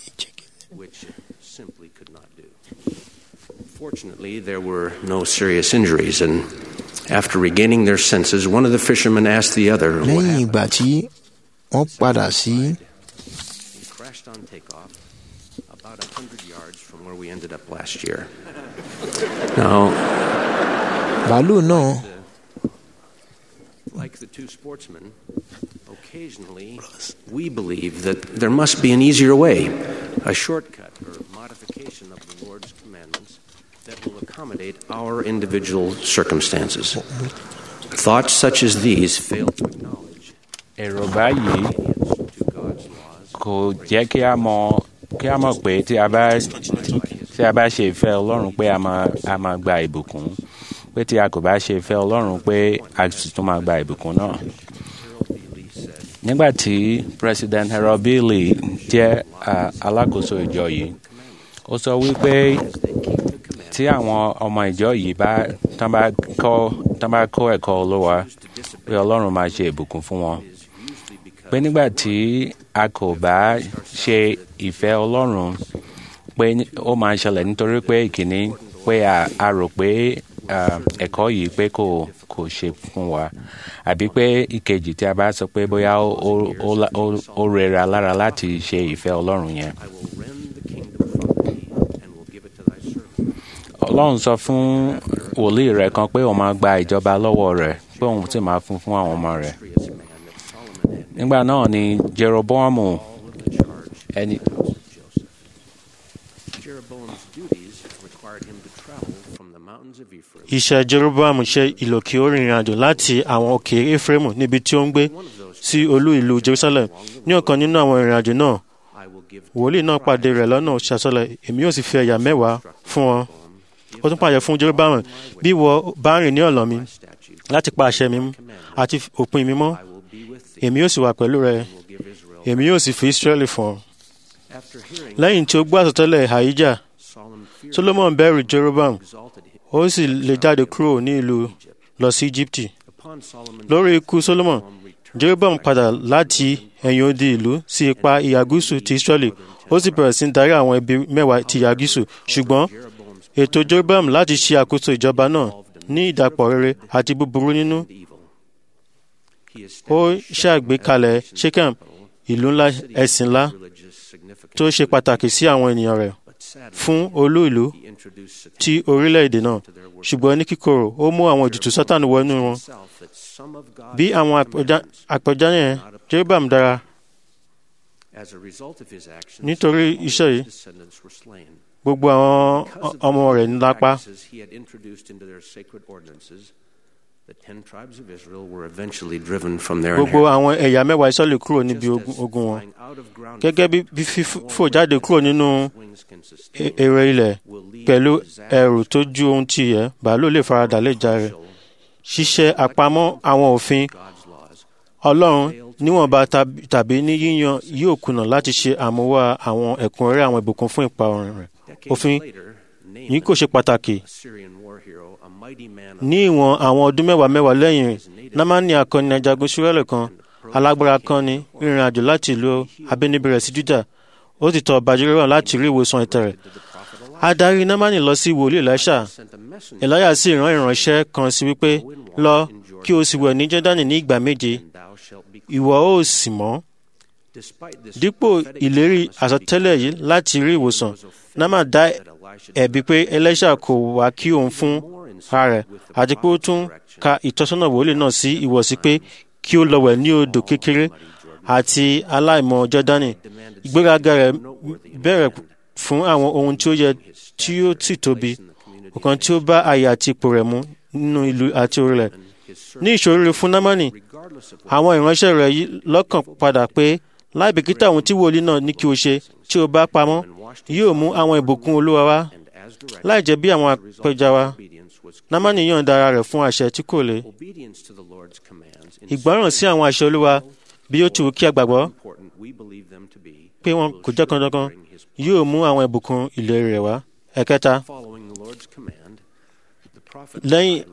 Fortunately, there were no serious injuries, and after regaining their senses, one of the fishermen asked the other, "What lẹ́yìn happened?" ìgbà tí wọ́n padà sí He crashed on takeoff about a hundred yards from where we ended up last year. Now, bàálù náà like the two sportsmen, occasionally we believe that there must be an easier way, a shortcut or modification of the Lord's commandments that will accommodate our individual circumstances. Thoughts such as these fail to acknowledge èrò báyìí kò jẹ́ kí a mọ̀ kí a mọ̀ pé tí a bá tí a bá ṣe ìfẹ́ ọlọ́run pé a máa a máa gba ìbùkún pé tí a kò bá ṣe ìfẹ́ ọlọ́run pé a sì tún máa gba ìbùkún náà. nígbà tí president harold bailey jẹ́ ah, alákòóso ìjọ yìí ó sọ wípé tí àwọn ọmọ ìjọ yìí bá tán bá kọ́ tán bá kọ́ ẹ̀kọ́ olówó pé ọlọ́run máa ṣe ìbùkún fún wọn pé nígbà tí a kò bá ṣe ìfẹ́ ọlọ́run pé ní- ó máa ń ṣẹlẹ̀ nítorí pé ìkíní pé a a rò pé ah, ẹ̀kọ́ yìí pé kò kò ṣe fún wa àbí pé ìkejì tí a bá sọ pé bóyá ó ó- ó la- ó- ó rẹra lára láti ṣe ìfẹ́ ọlọ́run yẹn. ọlọ́run sọ fún wòlíì rẹ̀ kan pé òun máa gba ìjọba lọ́wọ́ rẹ̀ pé òun sì máa fún fún àwọn ọmọ rẹ̀ nígbà náà ni jeroboamu ẹni Jeroboam's duties required him to travel from the mountains of Ephraim iṣẹ́ jeroboam ṣe ìlò kí ó rìnrìn àjò láti àwọn òkè efraimu níbi tí ó ń gbé sí olú ìlú jerusalem ní ọ̀kan nínú àwọn ìrìn àjò náà wòlíì náà pàdé rẹ̀ lọ́nà ṣàṣọlẹ̀ èmi yóò sì fi ẹ̀yà mẹ́wàá fún ọ ó tún pàṣẹ fún jeroboam bí wọ bá rìn ní ọ̀nà mi láti pa àṣẹ mi mú àti òpin mi mọ́ èmi yóò sì wà pẹ̀lú rẹ èmi yóò sì fi israẹli fún ọ lẹ́yìn tí ó gbọ́ àsọtẹ́lẹ̀ àyíjà solomon bẹ̀rù jeroboam ó sì lè jáde kúrò ní ìlú lọ sí íjíbítì lórí ikú solomon jeroboam padà láti ẹ̀yìn odi ìlú sí ipa ìhà gúúsù ti israẹli ó sì bẹ̀rẹ̀ sí í darí àwọn ẹbí mẹ́wàá ti ìhà gúúsù ṣùgbọ́n ètò jeroboam láti ṣe àkóso ìjọba náà ní ìdàpọ̀ rere àti búburú nínú ó ṣàgbékalẹ̀ shechem ìlú ńlá ẹ̀sìn ńlá tó ṣe pàtàkì sí àwọn ènìyàn rẹ̀ fún olú ìlú ti orílẹ̀-èdè náà ṣùgbọ́n ní kíkorò ó mú àwọn ìdìtú sátánì wọnú wọn bí àwọn àpẹja- àpẹja yẹn jeroboam dára As a result of his actions, nítorí iṣẹ́ yìí his descendants were slain. gbogbo àwọn ọ- ọmọ rẹ̀ ń lápá Practices he had introduced into their sacred ordinances, the ten tribes of Israel were eventually driven from their gbogbo inheritance. àwọn ẹ̀yà mẹ́wàá ìsọ̀lẹ̀ kúrò níbi ogun ogun wọn gẹ́gẹ́ bí bí fífò jáde kúrò nínú e- èrè ilẹ̀ pẹ̀lú ẹrù tó ju ohun tí yẹ bàálù lè faradà lè já rẹ̀ ṣíṣe àpamọ́ àwọn òfin ọlọ́run níwọ̀nba tab- tàbí ní yíyan yóò kùnà láti ṣe àmúwá àwọn ẹ̀kúnrẹ́rẹ́ àwọn ìbùkún fún ìparun rẹ̀ òfin yìí kò ṣe pàtàkì Syrian war hero, a mighty man of ní ìwọ̀n àwọn ọdún mẹ́wàá mẹ́wàá lẹ́yìn rẹ̀ námánì akọni ajagun ṣúrẹ́lẹ̀ kan alágbára kan ní rìnrìn àjò láti ìlú abínibí rẹ̀ sí júdà ó ti tọ̀ ọba jeroboam láti rí ìwòsàn ẹ̀tẹ̀ rẹ̀ adarí námánì lọ sí wòlíì elisha elisha sì rán ìránṣẹ́ kan sí wípé lọ kí o sì wẹ̀ ní jọ́dánì ní ìgbà méje ìwọ ó sì mọ́ dípò ìlérí àsọtẹ́lẹ̀ yìí láti rí ìwòsàn námà dá ẹ̀bi pé elisha kò wá kí òun fún ara rẹ̀ àti pé ó tún ka ìtọ́sọ́nà wòlíì náà sí ìwọ̀sí pé kí ó lọ wẹ̀ ní odò kékeré àti aláìmọ̀ jọ́dánì ìgbéraga rẹ̀ bẹ̀rẹ̀ fún àwọn ohun tí ó yẹ tí ó sì tóbi ọ̀kan tí ó bá àyè àti ipò rẹ̀ mu nínú ìlú àti orílẹ̀ ní ìṣòro fún námánì àwọn ìránṣẹ́ rẹ̀ yí lọ́kàn padà pé láì bìkítà ohun tí wòlíì náà ní kí o ṣe tí o bá pamọ́ yóò mú àwọn ìbùkún olúwa wá láì jẹ́ bí àwọn apẹja wa námánì yọ̀ǹda ara rẹ̀ fún àṣẹ tí kò le ìgbọràn sí àwọn àṣẹ olúwa bí ó ti wù kí a gbàgbọ́ pé wọn kò jẹ́ kandankan yóò mú àwọn ìbùkún ìlérí rẹ̀ wá ẹ̀kẹta lẹ́yìn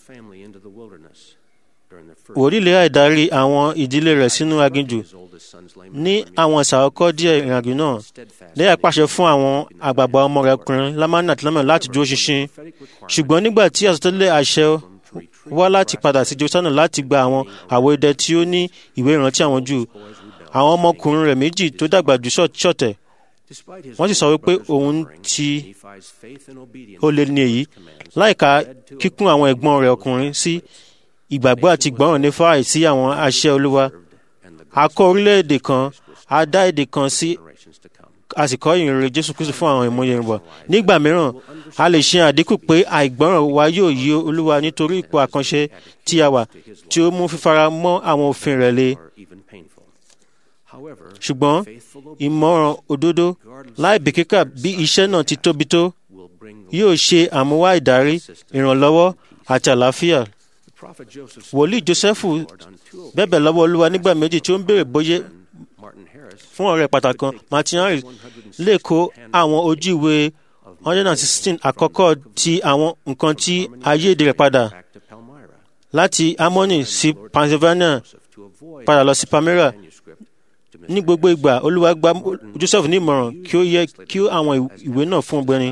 wòlíì lè àìdarí àwọn ìdílé rẹ̀ sínú aginjù ní àwọn ìsàkọ́kọ́ díẹ̀ ìrìnàjò náà lẹ́yà pàṣẹ fún àwọn àgbààgbà ọmọ rẹ̀ ọkùnrin lámánà àti lámánà láti dúró ṣinṣin ṣùgbọ́n nígbà tí àsọtẹ́lẹ̀ àṣẹ wá láti padà sí jerusalem láti gba àwọn àwọ̀ idẹ tí ó ní ìwé ìrántí àwọn jù àwọn ọmọkùnrin rẹ̀ méjì tó dàgbà jù ṣọ̀tẹ̀ wọ́n sì sọ wípé òun ti ó lé ní èyí láìka kíkún àwọn ẹ̀gbọ́n rẹ̀ ọkùnrin sí ìgbàgbọ́ àti ìgbọ́ràn ní fáì sí àwọn àṣẹ olúwa a kọ́ orílẹ̀-èdè kan a dá èdè kan sí a sì kọ́ ìrìnrere jésù kristu fún àwọn ìmọ̀ye ìrìnbọ̀ nígbà mìíràn a lè ṣe àdínkù pé àìgbọ́ràn wa yóò yí olúwa nítorí ipò àkànṣe tí a wà tí ó mú fífara mọ́ àwọn òfin rẹ̀ le ṣùgbọ́n ìmọ̀ràn òdodo láì bìkítà bí iṣẹ́ náà ti tóbi tó yóò ṣe àmúwá ìdarí ìrànlọ́wọ́ àti àlàáfíà wòlíì jósẹ́fù bẹ̀bẹ̀ lọ́wọ́ olúwa nígbà méjì tí ó ń béèrè bóyá fún ọ̀rẹ́ pàtàkì kan martin harris lè kó àwọn ojú ìwé hundred and sixteen àkọ́kọ́ ti àwọn nǹkan tí ayéde rẹ̀ padà láti harmony sí pennsylvania padà lọ sí palmyra ní gbogbo ìgbà olúwa gba joseph ní ìmọ̀ràn kí ó yẹ kí àwọn ìwé náà fún ọgbẹ́ni.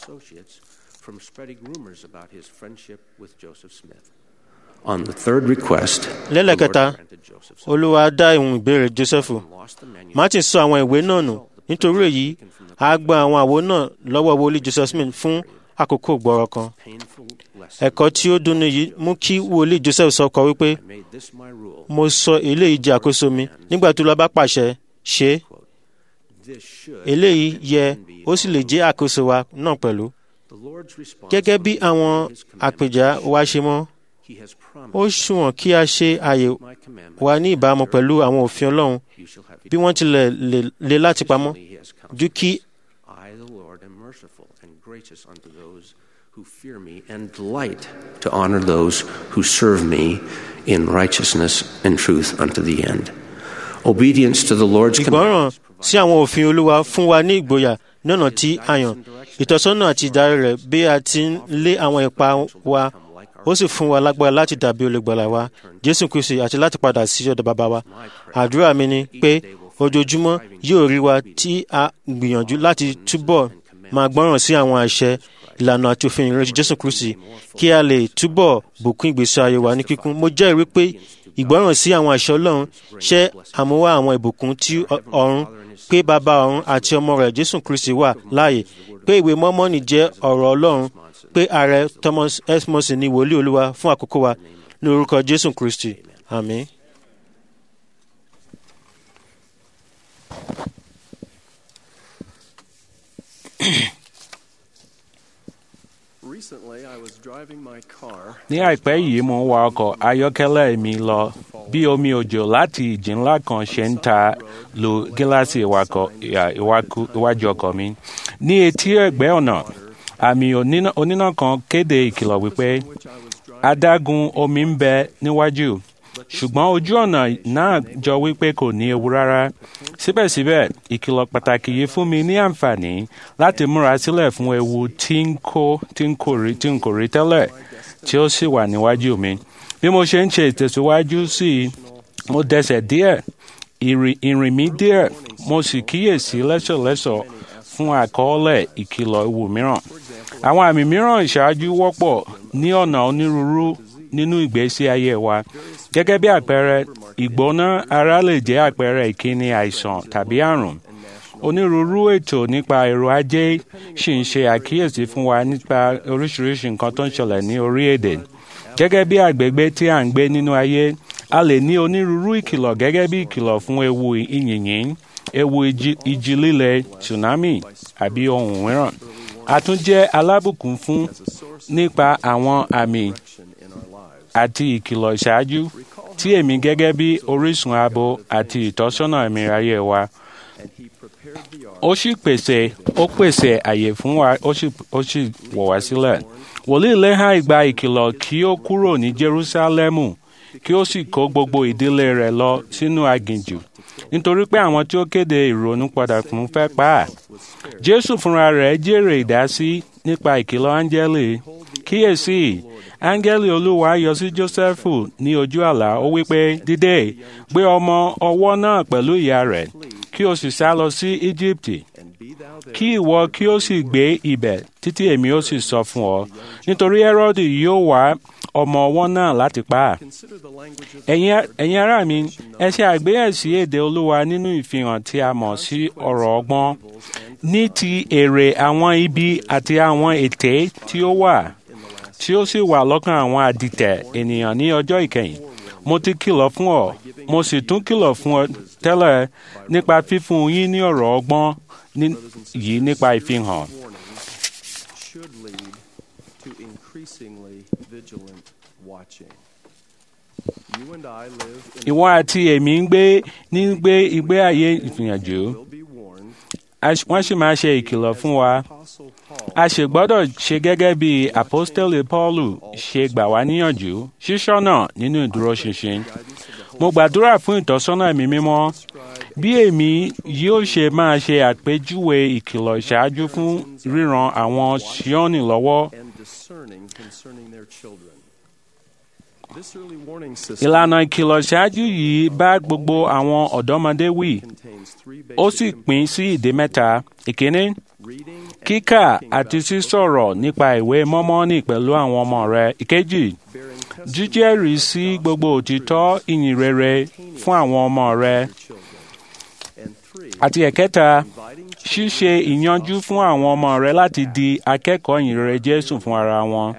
On the third request, lẹ́lẹ́kẹta olúwa dá ìhun ìbéèrè joseph martin sọ àwọn ìwé náà nù nítorí èyí a gba àwọn àwo náà lọ́wọ́ wòlíì joseph smith fún àkókò gbọ́rọ̀ kan ẹ̀kọ́ tí ó dunni yìí mú kí wòlíì joseph sọ kọ wípé mo sọ eléyìí jẹ́ àkóso mi nígbà tó lọ bá pàṣẹ ṣe eléyìí yẹ ó sì lè jẹ́ àkóso wa náà pẹ̀lú gẹ́gẹ́ bí àwọn àpèjà wa ṣe mọ́ ó ṣùwọ̀n kí a ṣe àyè wa ní ìbámu pẹ̀lú àwọn òfin ọlọ́run bí wọ́n tilẹ̀ le láti pamọ́ ju kí who fear me and delight to honor those who serve me in righteousness and truth unto the end. Obedience to the Lord's ìgbọràn sí àwọn òfin olúwa fún wa ní ìgboyà ní ọ̀nà tí a yàn ìtọ́sọ́nà àti ìdarí rẹ̀ bí a ti ń lé àwọn ipa wa ó sì fún wa lágbára láti dàbí olùgbàlà wa jésù kristi àti láti padà sí ọ̀dọ̀ bàbá wa àdúrà mi ni pé ojoojúmọ́ yóò rí wa tí a gbìyànjú láti túbọ̀ máa gbọ́ràn sí àwọn àṣẹ ìlànà àti òfin ìrẹsì jésù kristi kí a lè túbọ̀ bùkún ìgbésí ayé wa ní kíkún mo jẹ́rìí pé ìgbọ́ràn sí àwọn àṣẹ ọlọ́run ṣe àmúwá àwọn ìbùkún tí ọ̀run pé bàbá ọ̀run àti ọmọ rẹ̀ jésù kristi wà láàyè pé ìwé mọ́mọ́nì jẹ́ ọ̀rọ̀ ọlọ́run pé ààrẹ thomas esmos ní wòlíì olúwa fún àkókò wa ní orúkọ jésù kristi àmín. ní àìpẹ́ yìí mo ń wa ọkọ̀ ayọ́kẹ́lẹ́ mi lọ bí omi òjò láti ìjì ńlá kan ṣe ń ta lu gíláàsì iwájú ọkọ̀ mi. ní etí ẹ̀gbẹ́ ọ̀nà àmì oníná kan kéde ìkìlọ̀ wípé adágún omi ń bẹ níwájú ṣùgbọ́n ojú ọ̀nà náà jọ wípé kò ní ewu rárá síbẹ̀síbẹ̀ ìkìlọ̀ pàtàkì yìí fún mi ní àǹfààní láti múra sílẹ̀ fún ewu tí ń kó tí ń kò rí tí ń kò rí tẹ́lẹ̀ tí ó sì wà níwájú mi bí mo ṣe ń ṣe ìtẹ̀síwájú sí i mo dẹsẹ̀ díẹ̀ ìrìn mi díẹ̀ mo sì kíyèsí lẹ́sọ̀lẹ́sọ̀ fún àkọọ́lẹ̀ ìkìlọ̀ ewu mìíràn àwọn àmì mìíràn ìṣáájú wọ́pọ̀ ní ọ̀nà onírúurú nínú ìgbésí ayé wa gẹ́gẹ́ bí àpẹẹrẹ ìgbóná ara lè jẹ́ àpẹẹrẹ ìkíni àìsàn tàbí àrùn onírúurú ètò nípa èrò ajé sì ń ṣe àkíyèsí fún wa nípa oríṣiríṣi nǹkan tó ń ṣẹlẹ̀ ní orílẹ̀-èdè gẹ́gẹ́ bí àgbègbè tí à ń gbé nínú ayé a lè ní onírúurú ìkìlọ̀ gẹ́gẹ́ bí ìkìlọ̀ fún ewu ìyìnyín ewu ìjì líle tsunami àbí ohun mìíràn a tún jẹ́ alábùkún fún nípa àwọn àmì àti ìkìlọ̀ ìṣáájú tí èmi gẹ́gẹ́ bí orísun ààbò àti ìtọ́sọ́nà ẹ̀mí ayé wa ó sì pèsè ó pèsè àyè fún wa ó sì ó sì wọ̀ wá sílẹ̀ wòlíì lẹ́hà ìgbà ìkìlọ̀ kí ó kúrò ní Jerúsálẹ́mù kí ó sì kó gbogbo ìdílé rẹ̀ lọ sínú aginjù nítorí pé àwọn tí ó kéde ìrònúpadà fún fẹ́ pa á Jésù fúnra rẹ̀ jèrè ìdásí nípa ìkìlọ̀ áńgẹ́lì kíyèsí áńgẹ́lì olúwa yọ sí Jósẹ́fù ní ojú àlá ó wí pé dìde gbé ọmọ ọwọ́ náà pẹ̀lú ìyá rẹ̀ kí o sì sá lọ sí Íjíbítì kí ìwọ kí o sì gbé ibẹ̀ títí èmi ó sì sọ fún ọ nítorí Hẹ́rọ́dì yóò wá ọmọ ọwọ́ náà láti pa á. ẹ̀yin ará mi ẹ ṣe àgbéyẹ̀sí èdè olúwa nínú ìfihàn tí a mọ̀ sí ọ̀rọ̀ ọgbọ́n ní ti èrè àwọn ibi àti àwọn ète tí ó wà tí ó sì wà lọ́kàn àwọn àdìtẹ̀ ènìyàn ní ọjọ́ ìkẹyìn mo ti kìlọ̀ fún ọ mo sì tún kìlọ̀ fún ọ tẹ́lẹ̀ nípa fífún yín ní ọ̀rọ̀ ọgbọ́n yìí nípa ìfihàn. should lead to increasingly vigilant watching. You and I live in ìwọ àti èmi ń gbé ní gbé ìgbé ayé ìfìyànjú wọ́n sì máa ṣe ìkìlọ̀ fún wa a sì gbọ́dọ̀ ṣe gẹ́gẹ́ bí apostole Paulu ṣe gbà wá níyànjú ṣíṣọ́nà nínú ìdúróṣinṣin mo gbàdúrà fún ìtọ́sọ́nà ẹ̀mí mímọ́ bí èmi yóò ṣe máa ṣe àpèjúwe ìkìlọ̀ ìṣáájú fún ríran àwọn Síónì lọ́wọ́ and discerning concerning their children. This early warning system ìlànà ìkìlọ̀ ṣáájú yìí bá gbogbo àwọn ọ̀dọ́mọdé wí ó sì pín sí ìdí mẹ́ta ìkíní kíkà àti sísọ̀rọ̀ nípa ìwé mọ́mọ́nì pẹ̀lú àwọn ọmọ rẹ ìkejì jíjẹ́rìí sí gbogbo òtítọ́ ìyìn rere fún àwọn ọmọ rẹ àti ẹ̀kẹta ṣíṣe ìyanjú fún àwọn ọmọ rẹ láti di akẹ́kọ̀ọ́ ìyìn rere Jésù fún ara wọn.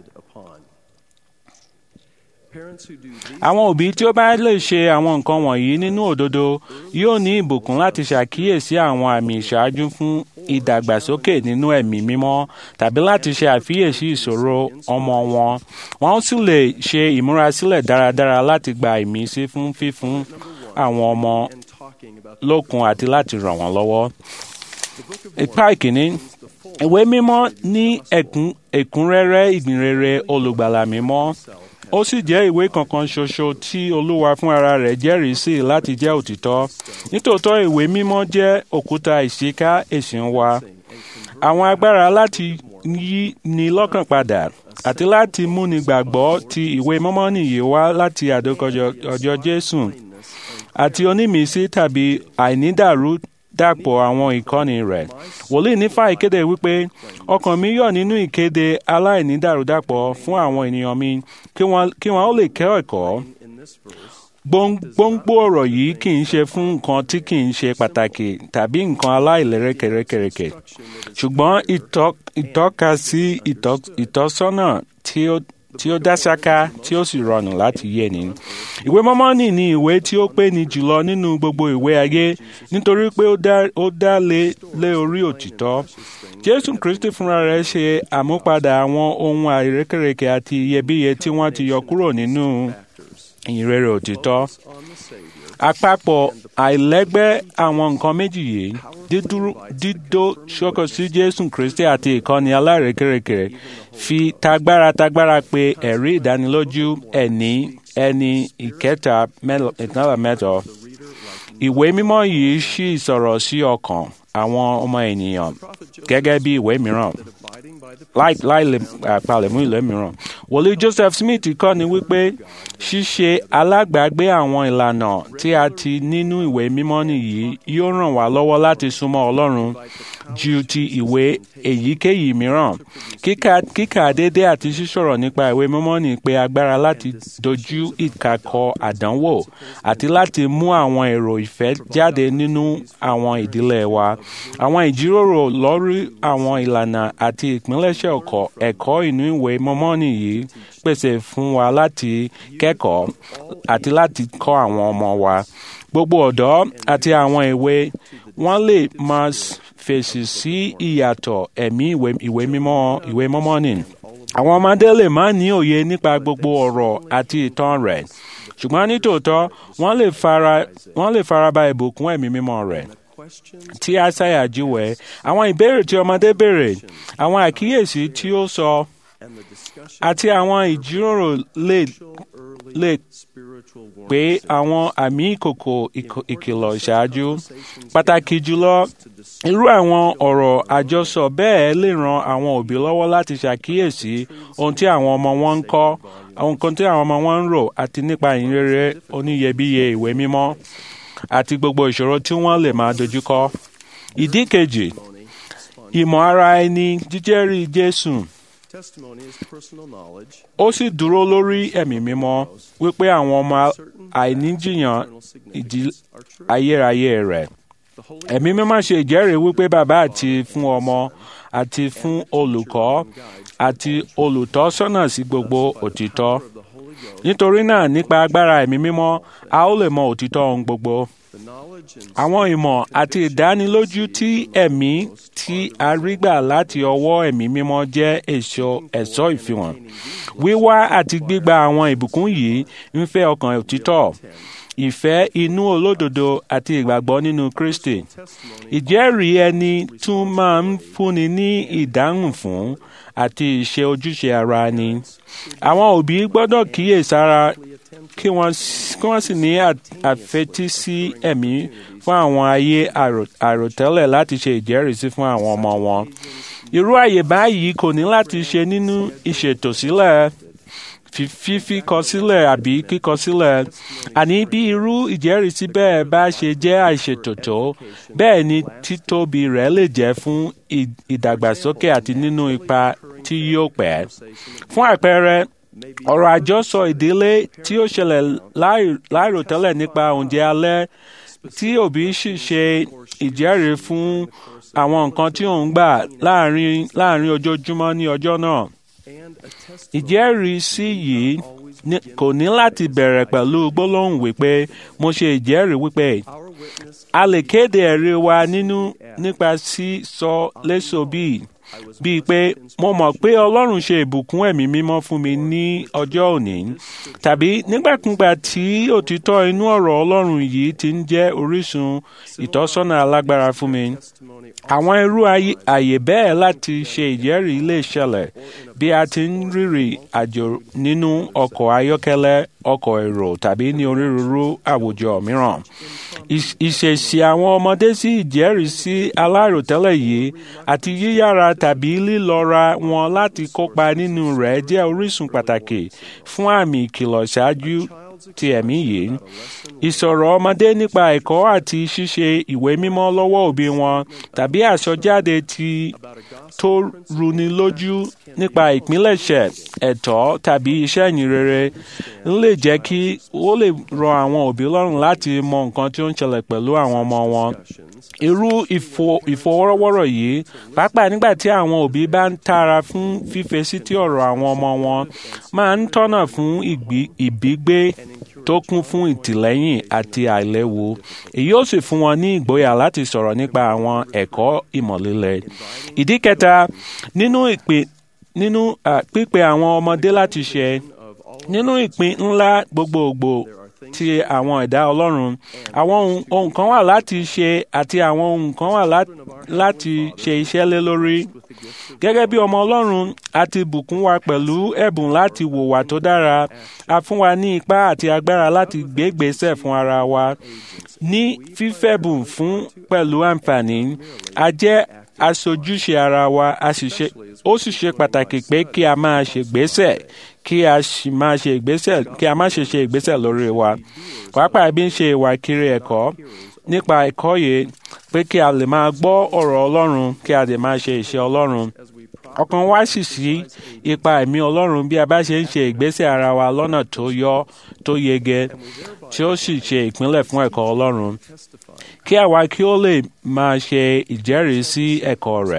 Àwọn òbí tí ó bá lè ṣe àwọn nǹkan wọ̀nyí nínú òdodo yóò ní ìbùkún láti ṣàkíyèsí àwọn àmì ìṣáájú fún ìdàgbàsókè nínú ẹ̀mí mímọ́ tàbí láti ṣe àfiyèsí ìṣòro ọmọ wọn. Wọ́n sì lè ṣe ìmúrasílẹ̀ dáradára láti gba ìmísí fún fífún àwọn ọmọ lókun àti láti ràn wọ́n lọ́wọ́. Ipa ìkíní ìwé mímọ́ ní ẹ̀kúnrẹ́rẹ́ ìgbìnrere olùgbàlà mímọ́ ó sì jẹ́ ìwé kankan ṣoṣo tí olúwa fún ara rẹ̀ jẹ́rìí sí láti jẹ́ òtítọ́ nítòótọ́ ìwé mímọ́ jẹ́ òkúta ìṣíká ẹ̀sìn wa àwọn agbára láti yí ni lọ́kàn padà àti láti múni gbàgbọ́ ti ìwé mímọ́ nìyí wá láti àdókọjọ ọjọ́ jésù àti onímísí tàbí àìnídàrú dàpọ̀ àwọn ìkọ́ni rẹ̀. wòlíì nífà ìkéde wípé ọkàn mi yọ̀ nínú ìkéde aláìnídàrúdàpọ̀ fún àwọn ènìyàn mi kí wọ́n ó lè kẹ́ ẹ̀kọ́. gbòǹgbò ọ̀rọ̀ yìí kì í ṣe fún nǹkan tí kì í ṣe pàtàkì tàbí nǹkan aláìlérèkèrèkèrèkè ṣùgbọ́n ìtọ́ka sí ìtọ́sọ́nà tí ó tí ó dá ṣáká tí ó sì rọrùn láti yé ni. ìwé mọ́mọ́nì ni ìwé tí ó pé ní jùlọ nínú gbogbo ìwé ayé nítorí pé ó dá lé lé orí òtítọ́. jésù kristi fúnra rẹ̀ ṣe àmúpadà àwọn ohun àìrékèrèkè àti iyebíye tí wọ́n ti yọ kúrò nínú ìrere òtítọ́. àpapọ̀ àìlẹ́gbẹ́ àwọn nǹkan méjì yìí dídó ṣókò sí jésù kristi àti ìkọ́ni aláìrékèrèkè fi tagbára tagbára pé ẹ̀rí ìdánilójú ẹni ẹni ìkẹta ìtànlá mẹ́jọ. ìwé mímọ́ yìí ṣì sọ̀rọ̀ sí ọkàn àwọn ọmọ ènìyàn gẹ́gẹ́ bí ìwé mìíràn láì lè palẹ̀mú ìwé mìíràn. wòlíì joseph smith kọ́ ni wípé ṣíṣe alágbàgbé àwọn ìlànà tí a ti nínú ìwé mímọ́ nìyí yóò ràn wá lọ́wọ́ láti súnmọ́ ọlọ́run ju ti ìwé èyíkéyìí mìíràn. kíkà déédé àti sísọ̀rọ̀ nípa ìwé mímọ́ ní pé agbára láti dojú ìkàkọ àdánwò àti láti mú àwọn èrò ìfẹ́ jáde nínú àwọn ìdílé wa. àwọn ìjíròrò lórí àwọn ìlànà àti ìpínlẹ̀ṣẹ̀ ẹ̀kọ́ inú ìwé mímọ́ nìyí pèsè fún wa láti kẹ́kọ̀ọ́ àti láti kọ́ àwọn ọmọ wa. gbogbo ọ̀dọ́ àti àwọn èwe wọ́n lè máa fèsì sí ìyàtọ̀ ẹ̀mí ìwé mímọ́ ìwé mímọ́ ni. àwọn ọmọdé lè má ní òye nípa gbogbo ọ̀rọ̀ àti ìtàn rẹ̀ ṣùgbọ́n nítòótọ́ wọ́n lè fara wọ́n lè faraba ìbùkún ẹ̀mí mímọ́ rẹ̀ tí àṣàyà jíwẹ̀ àwọn ìbéèrè tí ọmọdé béèrè àwọn àkíyèsí tí ó sọ àti àwọn ìjíròrò lè lè pé àwọn àmì ìkòkò ìkìlọ̀ ṣáájú pàtàkì jùlọ irú àwọn ọ̀rọ̀ àjọsọ bẹ́ẹ̀ lè ran àwọn òbí lọ́wọ́ láti ṣàkíyèsí ohun tí àwọn ọmọ wọn ń kọ́ àwọn nǹkan tí àwọn ọmọ wọn ń rò àti nípa ìyìnrere oníyebíye ìwé mímọ́ àti gbogbo ìṣòro tí wọ́n lè máa dojúkọ. ìdí kejì ìmọ̀ ara ẹni jíjẹ́rìí Jésù ó sì dúró lórí ẹ̀mí mímọ́ wípé àwọn ọmọ àìníjìyàn ìdí ayérayé rẹ̀. ẹ̀mí mímọ́ ṣe ìjẹ́rìí wípé bàbá àti fún ọmọ àti fún olùkọ́ àti olùtọ́sọ́nà sí gbogbo òtítọ́. nítorí náà nípa agbára ẹ̀mí mímọ́ a ó lè mọ òtítọ́ ohun gbogbo. Àwọn ìmọ̀ àti ìdánilójú tí ẹ̀mí tí a rí gbà láti ọwọ́ ẹ̀mí mímọ́ jẹ́ èso ẹ̀ṣọ́ ìfihàn. Wíwá àti gbígba àwọn ìbùkún yìí ń fẹ́ ọkàn òtítọ́ ìfẹ́ inú olódodo àti ìgbàgbọ́ nínú Kristi. Ìjẹ́rìí ẹni tún máa ń fúnni ní ìdáhùn fún àti ìṣe ojúṣe ara ni. Àwọn òbí gbọ́dọ̀ kíyèsára kí wọ́n sì ní àfetísí ẹ̀mí fún àwọn ayé àròtẹ́lẹ̀ láti ṣe ìjẹ́rìísí fún àwọn ọmọ wọn. Irú àyè báyìí kò ní láti ṣe nínú ìṣètò sílẹ̀ fífi kọ sílẹ̀ àbí kíkọ sílẹ̀ àní bí irú ìjẹ́rìísí bẹ́ẹ̀ bá ṣe jẹ́ àìṣètò tó bẹ́ẹ̀ ni títóbi rẹ̀ lè jẹ́ fún ìdàgbàsókè àti nínú ipa tí yóò pẹ́. fún àpẹẹrẹ ọ̀rọ̀ àjọsọ ìdílé tí ó ṣẹlẹ̀ láìròtẹ́lẹ̀ nípa oúnjẹ alẹ́ tí òbí sì ṣe ìjẹ́rìí fún àwọn nǹkan tí òun gbà láàrin ojoojúmọ́ ní ọjọ́ náà. ìjẹ́rìísí yìí kò ní láti bẹ̀rẹ̀ pẹ̀lú gbólóhùn wípé mo ṣe ìjẹ́rìí wípé a lè kéde ẹ̀rí wa nínú nípa sísọ léṣo bíi bíi pé mo mọ̀ pé Ọlọ́run ṣe ìbùkún ẹ̀mí mímọ́ fún mi ní ọjọ́ òní tàbí nígbàkúgbà tí òtítọ́ inú ọ̀rọ̀ Ọlọ́run yìí ti ń jẹ́ orísun ìtọ́sọ́nà alágbára fún mi. Àwọn irú àyè bẹ́ẹ̀ láti ṣe ìjẹ́rìí lè ṣẹlẹ̀ bí a ti ń rìnrìn àjò nínú ọkọ̀ ayọ́kẹ́lẹ́ ọkọ̀ èrò tàbí ní onírúurú àwùjọ mìíràn. Ìṣèṣì àwọn ọmọdé sí ìjẹ́rìísí aláròtẹ́lẹ̀ yìí àti yíyára tàbí lílọ́ra wọn láti kópa nínú rẹ̀ jẹ́ orísun pàtàkì fún àmì ìkìlọ̀ ṣáájú ti ẹ̀mí yìí. Ìsọ̀rọ̀ ọmọdé nípa ẹ̀kọ́ àti ṣíṣe ìwé mímọ́ lọ́wọ́ òbí wọn tàbí àsọjáde ti tó runi lójú nípa ìpilẹ̀ṣẹ̀ ẹ̀tọ́ tàbí iṣẹ́ ìyìnrere ń lè jẹ́ kí ó lè rọ àwọn òbí lọ́rùn láti mọ nǹkan tí ó ń ṣẹlẹ̀ pẹ̀lú àwọn ọmọ wọn. Irú ìfọwọ́rọ́wọ́rọ̀ yìí pàápàá nígbà tí àwọn òbí bá ń tara fún fífesí tí ọ̀rọ̀ àwọn ọmọ wọn máa ń tọ́nà fún ìbígbé tó kún fún ìtìlẹ́yìn àti àìléwu èyí ó sì fún wọn ní ìgboyà láti sọ̀rọ̀ nípa àwọn ẹ̀kọ́ ìmọ̀lélẹ̀. ìdí kẹta nínú ìpè nínú pípe àwọn ọmọdé láti ṣe nínú ìpín ńlá gbogbogbò ti àwọn ẹ̀dá Ọlọ́run àwọn ohun kan wà láti ṣe àti àwọn ohun kan wà láti ṣe iṣẹ́ lé lórí. Gẹ́gẹ́ bí ọmọ Ọlọ́run a ti bùkún wa pẹ̀lú ẹ̀bùn láti wùwà tó dára a fún wa ní ipá àti agbára láti gbégbèsè fún ara wa ní fífẹ̀bùn fún pẹ̀lú àǹfààní a jẹ́ aṣojúṣe ara wa ó sì ṣe pàtàkì pé kí a máa ṣègbésẹ̀ kí a sì máa ṣe ìgbésẹ̀ kí a má ṣe ṣe ìgbésẹ̀ lórí wa pàápàá bí ń ṣe ìwà kiri ẹ̀kọ́ nípa ẹ̀kọ́ yìí pé kí a lè máa gbọ́ ọ̀rọ̀ Ọlọ́run kí a lè máa ṣe iṣẹ́ Ọlọ́run ọkàn wa sì sí ipa ẹ̀mí Ọlọ́run bí a bá ṣe ń ṣe ìgbésẹ̀ ara wa lọ́nà tó yọ tó yege tí ó sì ṣe ìpínlẹ̀ fún ẹ̀kọ́ Ọlọ́run kí àwa kí ó lè máa ṣe ìjẹ́rìí sí ẹ̀kọ́ rẹ̀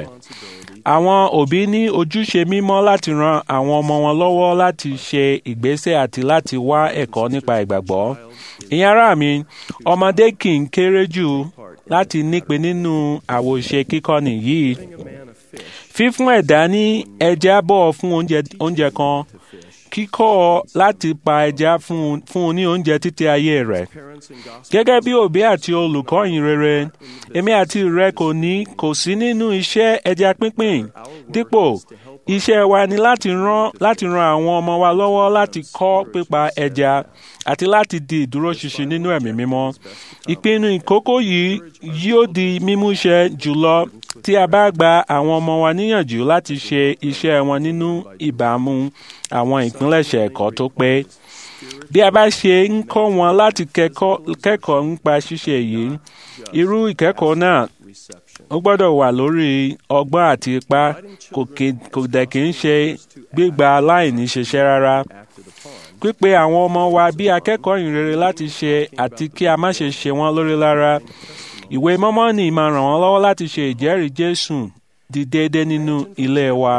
àwọn òbí ní ojúṣe mímọ́ láti ran àwọn ọmọ wọn lọ́wọ́ láti ṣe ìgbésẹ̀ àti láti wá ẹ̀kọ́ nípa ìgbàgbọ́. ìyẹn ará mi ọmọdé kì í kéré jù láti nípe nínú àwòṣe kíkọ́ni yìí. fífún ẹ̀dá ní ẹja bọ̀ fún oúnjẹ kan kíkọ́ ọ láti pa ẹja fún un- fún un ní oúnjẹ títí ayé rẹ̀. Gẹ́gẹ́ bí òbí àti olùkọ́ yìí rere, èmi àti rẹ kò ní kò sí nínú iṣẹ́ ẹja pínpín. Dípò, iṣẹ́ wa ni láti rán láti ran àwọn ọmọ wa lọ́wọ́ láti kọ́ pípa ẹja àti láti di ìdúróṣinṣin nínú ẹ̀mí mímọ́. Ìpinnu ìkókó yìí yóò di mímúṣẹ jùlọ tí a bá gba àwọn ọmọ wa níyànjú láti ṣe iṣẹ́ wọn nínú ìbámu àwọn ìpilẹ̀ṣẹ̀ ẹ̀kọ́ tó pé. Bí a bá ṣe ń kọ́ wọn láti kẹ́kọ̀ọ́ kẹ́kọ̀ọ́ nípa ṣíṣe yìí, irú ìkẹ́kọ̀ọ́ náà ó gbọ́dọ̀ wà lórí ọgbọ́n àti ipá kò kì- kò dẹ̀ kí ń ṣe gbígba aláìní ṣiṣẹ́ rárá. Pípe àwọn ọmọ wa bí akẹ́kọ̀ọ́ ìrere láti ṣe àti kí a má ṣe ṣe wọ́n lórí lára. Ìwé mọ́mọ́nì máa ràn wọ́n lọ́wọ́ láti ṣe ìjẹ́rìí Jésù di déédé nínú ilé wa.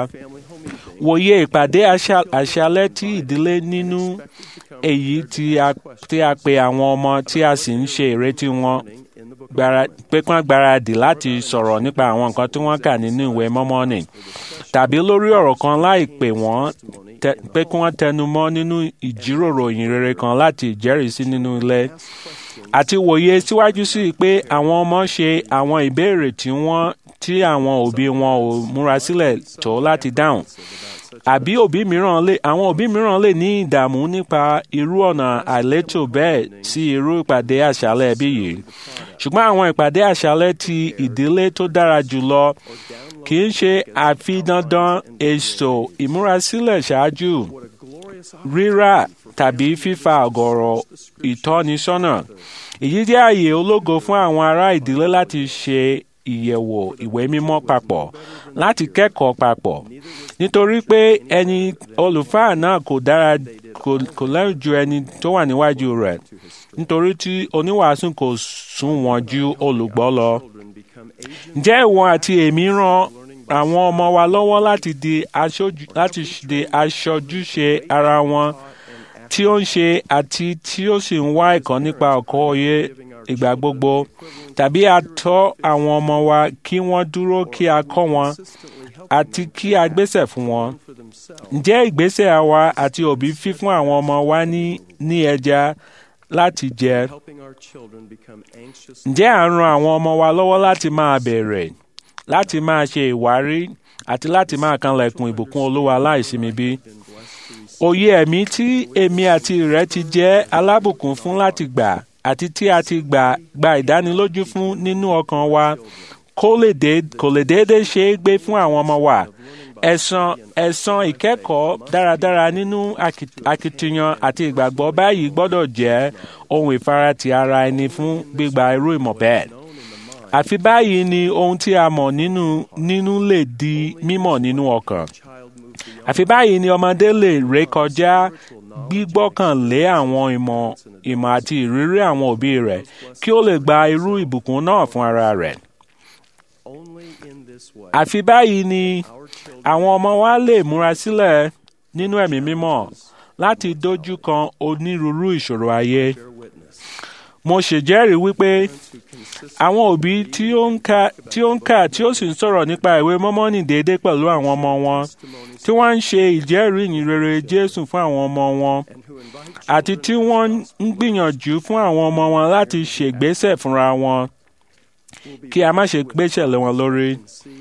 Wòye ìpàdé àṣà- àṣálẹ́ tí ìdílé nínú èyí tí a tí a pe àwọn ọmọ tí a sì ń ṣe ìrètí wọn gbára- pé kí wọ́n gbáradì láti sọ̀rọ̀ nípa àwọn nǹkan tí wọ́n kà nínú ìwé mọ́mọ́nì tàbí lórí ọ̀rọ̀ kan láì pè wọ́n tẹ- pé kí wọ́n tẹnu mọ́ nínú ìjíròrò ìyìn rere kan láti ìjẹ́rìísí nínú ilé àti wòye síwájú sí i pé àwọn ọmọ ṣe àwọn ìbéèrè tí wọ́n tí àwọn òbí wọn ò múra sílẹ̀ tó láti dáhùn àbí òbí mìíràn lè àwọn òbí mìíràn lè ní ìdààmú nípa irú ọ̀nà àìlétò bẹ́ẹ̀ sí irú ìpàdé àṣálẹ́ ẹbí yìí ṣùgbọ́n àwọn ìpàdé àṣálẹ́ ti ìdílé tó dára jùlọ kì í ṣe àfi dandan èso ìmúrasílẹ̀ ṣáájú rírà tàbí fífa ọ̀gọ̀rọ̀ ìtọ́nisọ́nà èyí jẹ́ àyè ológo fún àwọn ará ìdílé láti ṣe ìyẹ̀wò ìwé mímọ́ papọ̀ láti kẹ́kọ̀ọ́ papọ̀ nítorí pé ẹni olùfáà náà kò dára kò kò lẹ́rù ju ẹni tó wà níwájú rẹ̀ nítorí tí oníwàásù kò sunwọ̀n ju olùgbọ́ lọ. ǹjẹ́ ìwọ àti èmi ran àwọn ọmọ wa lọ́wọ́ láti di aṣojú láti di aṣojúṣe ara wọn tí ó ń ṣe àti tí ó sì ń wá ẹ̀kọ́ nípa ọ̀kọ́ òye ìgbà gbogbo tàbí a tọ́ àwọn ọmọ wa kí wọ́n dúró kí a kọ́ wọn àti kí a gbésẹ̀ fún wọn. ǹjẹ́ ìgbésẹ̀ àwa àti òbí fífún àwọn ọmọ wa ní ní ẹja láti jẹ? ǹjẹ́ à ń ran àwọn ọmọ wa lọ́wọ́ láti máa bẹ̀rẹ̀ láti máa ṣe ìwárí àti láti máa kanlẹ̀kùn ìbùkún olúwa láìsinmi bí? òye ẹ̀mí tí èmi àti rẹ̀ ti jẹ́ alábùkún fún láti gbà àti tí a ti gbà gba ìdánilójú fún nínú ọkàn wa kó lè dé kò lè déédéé ṣe é gbé fún àwọn ọmọ wa ẹ̀san ẹ̀san ìkẹ́kọ̀ọ́ dáradára nínú aki- akitiyan àti ìgbàgbọ́ báyìí gbọ́dọ̀ jẹ́ ohun ìfaratì ara ẹni fún gbígba irú ìmọ̀ bẹ́ẹ̀ àfi báyìí ni ohun tí a mọ̀ nínú nínú lè di mímọ̀ nínú ọkàn àfi báyìí ni ọmọdé lè rékọjá gbígbọ́kànlé àwọn ìmọ̀ ìmọ̀ àti ìrírí àwọn òbí rẹ̀ kí ó lè gba irú ìbùkún náà fún ara rẹ̀. àfi báyìí ni àwọn ọmọ wa lè múra sílẹ̀ nínú ẹ̀mí mímọ́ láti dojú kan onírúurú ìṣòro ayé. mo ṣèjẹ́rìí wípé àwọn òbí tí ó ń kà tí ó ń kà tí ó sì ń sọ̀rọ̀ nípa ìwé mọ́mọ́nì déédéé pẹ̀lú àwọn ọmọ wọn tí wọ́n ń ṣe ìjẹ́rìí ìyìn rere Jésù fún àwọn ọmọ wọn àti tí wọ́n ń gbìyànjú fún àwọn ọmọ wọn láti ṣègbésẹ̀ fúnra wọn kí a má ṣe gbéṣẹ̀ lé wọn lórí.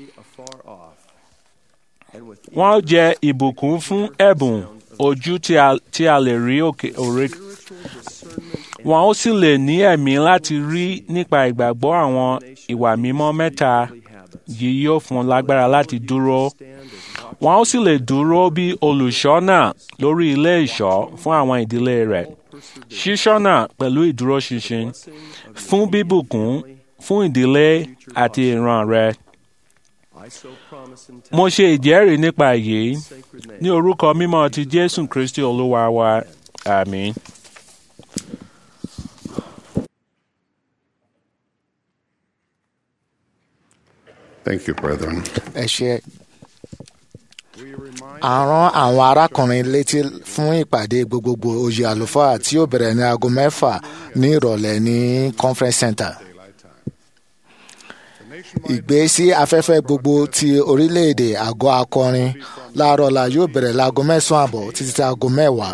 Wọ́n jẹ́ ìbùkún fún ẹ̀bùn ojú tí a tí a lè rí òkè òre. Wọ́n ó sì lè ní ẹ̀mí láti rí nípa ìgbàgbọ́ àwọn ìwà mímọ́ mẹ́ta yìí yóò fún un lágbára láti dúró. Wọ́n ó sì lè dúró bí olùṣọ́nà lórí ilé ìṣọ́ fún àwọn ìdílé rẹ̀. Ṣíṣọ́nà pẹ̀lú ìdúróṣinṣin fún bíbùkún fún ìdílé àti ìran rẹ̀. Mo ṣe ìjẹ́rìí nípa èyí ní orúkọ mímọ́ ti Jésù Kristi Olúwa wa. Àmín. Thank you, brethren. ẹ ṣe a rán àwọn arákùnrin létí fún ìpàdé gbogbogbò oyè àlùfáà tí ó bẹ̀rẹ̀ ní aago mẹ́fà ní ìrọ̀lẹ́ ní conference center. ìgbésí afẹ́fẹ́ gbogbo ti orílẹ̀-èdè àgọ́ akọrin láàárọ̀ la yóò bẹ̀rẹ̀ láago mẹ́sàn-án àbọ̀ títí tí aago mẹ́wàá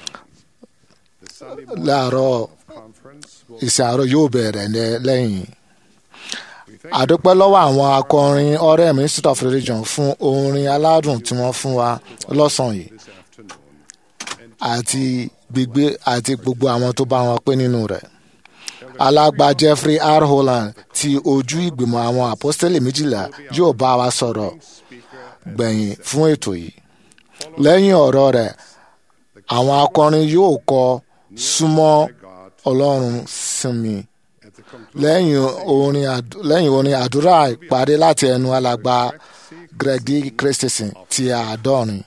láàárọ̀ ìsìn àárọ̀ yóò bẹ̀rẹ̀ ní- lẹ́yìn. àdúpẹ́ lọ́wọ́ àwọn akọrin orem institute of religion fún orin aládùn tí wọ́n fún wa lọ́sàn-án yìí àti gbígbé àti gbogbo àwọn tó bá wọn pé nínú rẹ̀ alàgbà jeffrey r holland ti ojú ìgbìmọ̀ àwọn apostoli méjìlá yóò bá wa sọ̀rọ̀ gbẹ̀yìn fún ètò yìí lẹ́yìn ọ̀rọ̀ rẹ̀ àwọn akọrin yóò kọ súnmọ́ ọlọ́run sinmi lẹ́yìn orin àd- lẹ́yìn orin àdúrà ìparí láti ẹnu alàgbà greg d christensen ti àádọ́rin.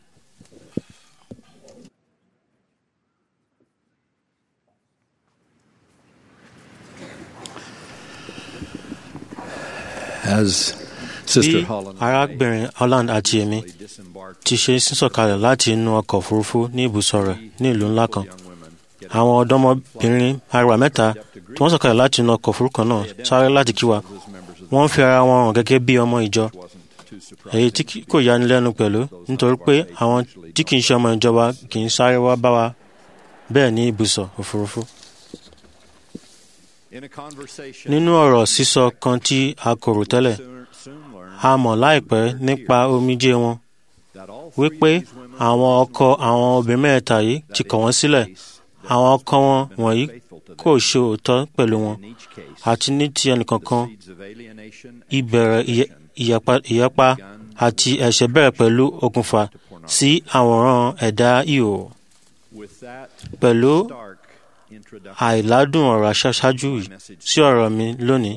As bí Sister Holland arábìnrin holland àti èmi ti ṣe sísọ̀kalẹ̀ láti inú ọkọ̀ òfurufú ní ibùsọ̀ rẹ̀ ní ìlú ńlá kan àwọn ọ̀dọ́mọbìnrin arẹwà mẹ́ta tí wọ́n sọ̀kalẹ̀ láti inú ọkọ̀ òfurufú kan náà sáré láti kí wa wọ́n fi ara wọn hàn gẹ́gẹ́ bí ọmọ ìjọ èyí tí kì- kò yani lẹ́nu pẹ̀lú nítorí pé àwọn tí kì í ṣe ọmọ ìjọba kì í sáré wá bá wa bẹ́ẹ̀ ní ibùsọ̀ òfurufú. nínú ọ̀rọ̀ sísọ kan tí a kò rò tẹ́lẹ̀ a mọ̀ láìpẹ́ nípa omijé wọn wípé àwọn ọkọ àwọn obìnrin mẹ́ta yìí ti kọ̀ wọ́n sílẹ̀ àwọn ọkọ wọn wọ̀nyí kò ṣe òótọ́ pẹ̀lú wọn àti ní ti ẹnìkankan ìbẹ̀rẹ̀ ìyẹ- ìyapa ìyapa àti ẹ̀ṣẹ̀ bẹ̀rẹ̀ pẹ̀lú okùnfà sí àwòrán ẹ̀dá ihò pẹ̀lú àìládùn ọ̀rọ̀ aṣáájú yìí sí ọ̀rọ̀ mi lónìí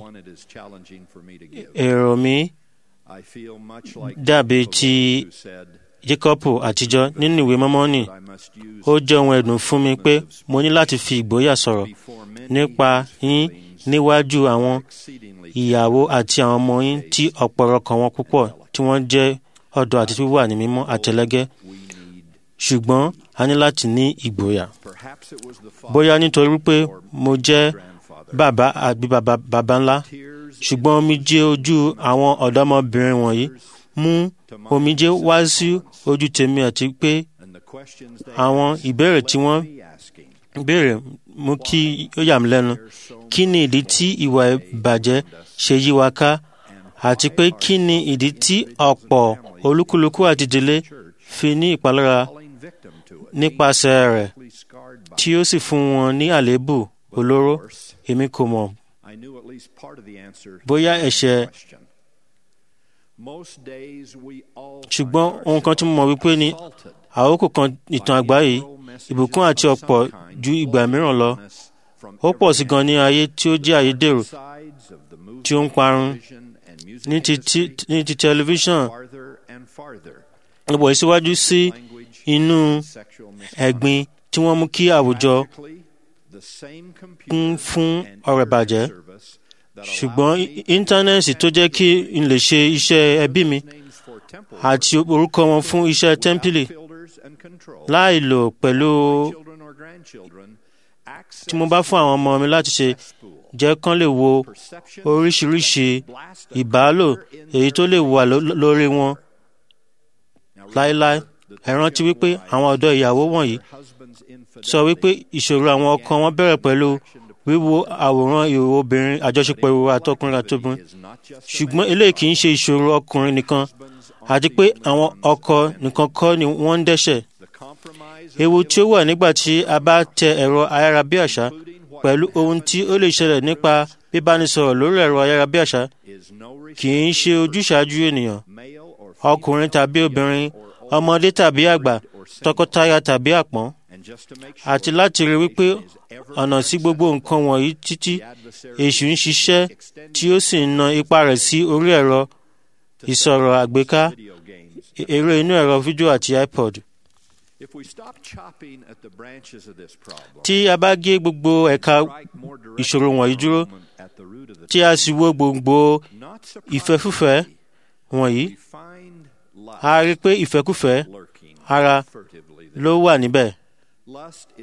èrò mi dàbí ti Jákọ́bù àtijọ́ nínú ìwé mọ́mọ́nì ó jẹ́ ohun ẹ̀dùn fún mi pé mo ní láti fi ìgboyà sọ̀rọ̀ nípa yín níwájú àwọn ìyàwó àti àwọn ọmọ yín tí ọ̀pọ̀lọpọ̀ wọn púpọ̀ tí wọ́n jẹ́ ọ̀dọ́ àti wíwà ní mímọ́ àtẹlẹ́gẹ́ ṣùgbọ́n a ní láti ní ìgboyà bóyá nítorí wípé mo jẹ́ bàbá àbí bàbá bàbá ńlá ṣùgbọ́n omijé ojú àwọn ọ̀dọ́mọbìnrin wọ̀nyí mú omijé wá sí ojú tèmi àti pé àwọn ìbéèrè tí wọ́n béèrè mú kí ó yà mí lẹ́nu kí ni ìdí tí ìwà ìbàjẹ́ ṣe yí wa ká àti pé kí ni ìdí tí ọ̀pọ̀ olúkúlùkù àti ìdílé fi ní ìpalára nípasẹ̀ rẹ̀ tí ó sì fún wọn ní àléébù olóró èmi kò mọ̀ bóyá ẹ̀ṣẹ̀ ṣùgbọ́n ohun kan tí mo mọ̀ wípé ni àkókò kan ìtàn àgbáyé ìbùkún àti ọ̀pọ̀ ju ìgbà mìíràn lọ ó pọ̀ sí gan ní ayé tí ó jẹ́ ayédèrú tí ó ń parun ní ti ti- ní ti tẹlifíṣàn ìbọ̀ ìsíwájú sí inú ẹ̀gbin tí wọ́n mú kí àwùjọ kún fún ọ̀rọ̀ ìbàjẹ́ ṣùgbọ́n í- íńtánẹ́ẹ̀tì tó jẹ́ kí n lè ṣe iṣẹ́ ẹbí mi àti orúkọ wọn fún iṣẹ́ tẹ́ḿpìlì láì lò pẹ̀lú tí mo bá fún àwọn ọmọ mi láti ṣe jẹ́ kán lè wo oríṣiríṣi ìbálò èyí tó lè wà ló- lórí wọn láéláé ẹ rántí wípé àwọn ọ̀dọ́ ìyàwó wọ̀nyí sọ wípé ìṣòro àwọn ọkọ wọn bẹ̀rẹ̀ pẹ̀lú wíwo àwòrán ìhòòhò obìnrin àjọṣepọ̀ ìhòòhò àtọkùnrin àtobìnrin ṣùgbọ́n eléyìí kì í ṣe ìṣòro ọkùnrin nìkan àti pé àwọn ọkọ nìkan kọ́ ni wọ́n ń dẹ́ṣẹ̀ ewu tí ó wà nígbà tí a bá tẹ ẹ̀rọ ayárabíàṣá pẹ̀lú ohun tí ó lè ṣẹlẹ̀ nípa bíbánisọ̀rọ̀ lórí ẹ̀rọ ayárabíàṣá kì í ṣe ojúṣàájú ènìyàn ọkùnrin tàbí obìnrin ọmọdé tàbí àgbà tọkọtaya tàbí àpọ́n àti láti rí wípé ọ̀nà sí gbogbo nǹkan wọ̀nyí títí èṣù ń ṣiṣẹ́ tí ó sì ń na ipá rẹ̀ sí orí ẹ̀rọ ìsọ̀rọ̀ àgbéká eré inú ẹ̀rọ fídíò àti ipod. tí a bá gé gbogbo ẹ̀ka ìṣòro wọ̀nyí dúró tí a sì wo gbogbo ìfẹ́fúfẹ́ wọ̀nyí a rí i pé ìfẹ́kúfẹ́ ara ló wà níbẹ̀.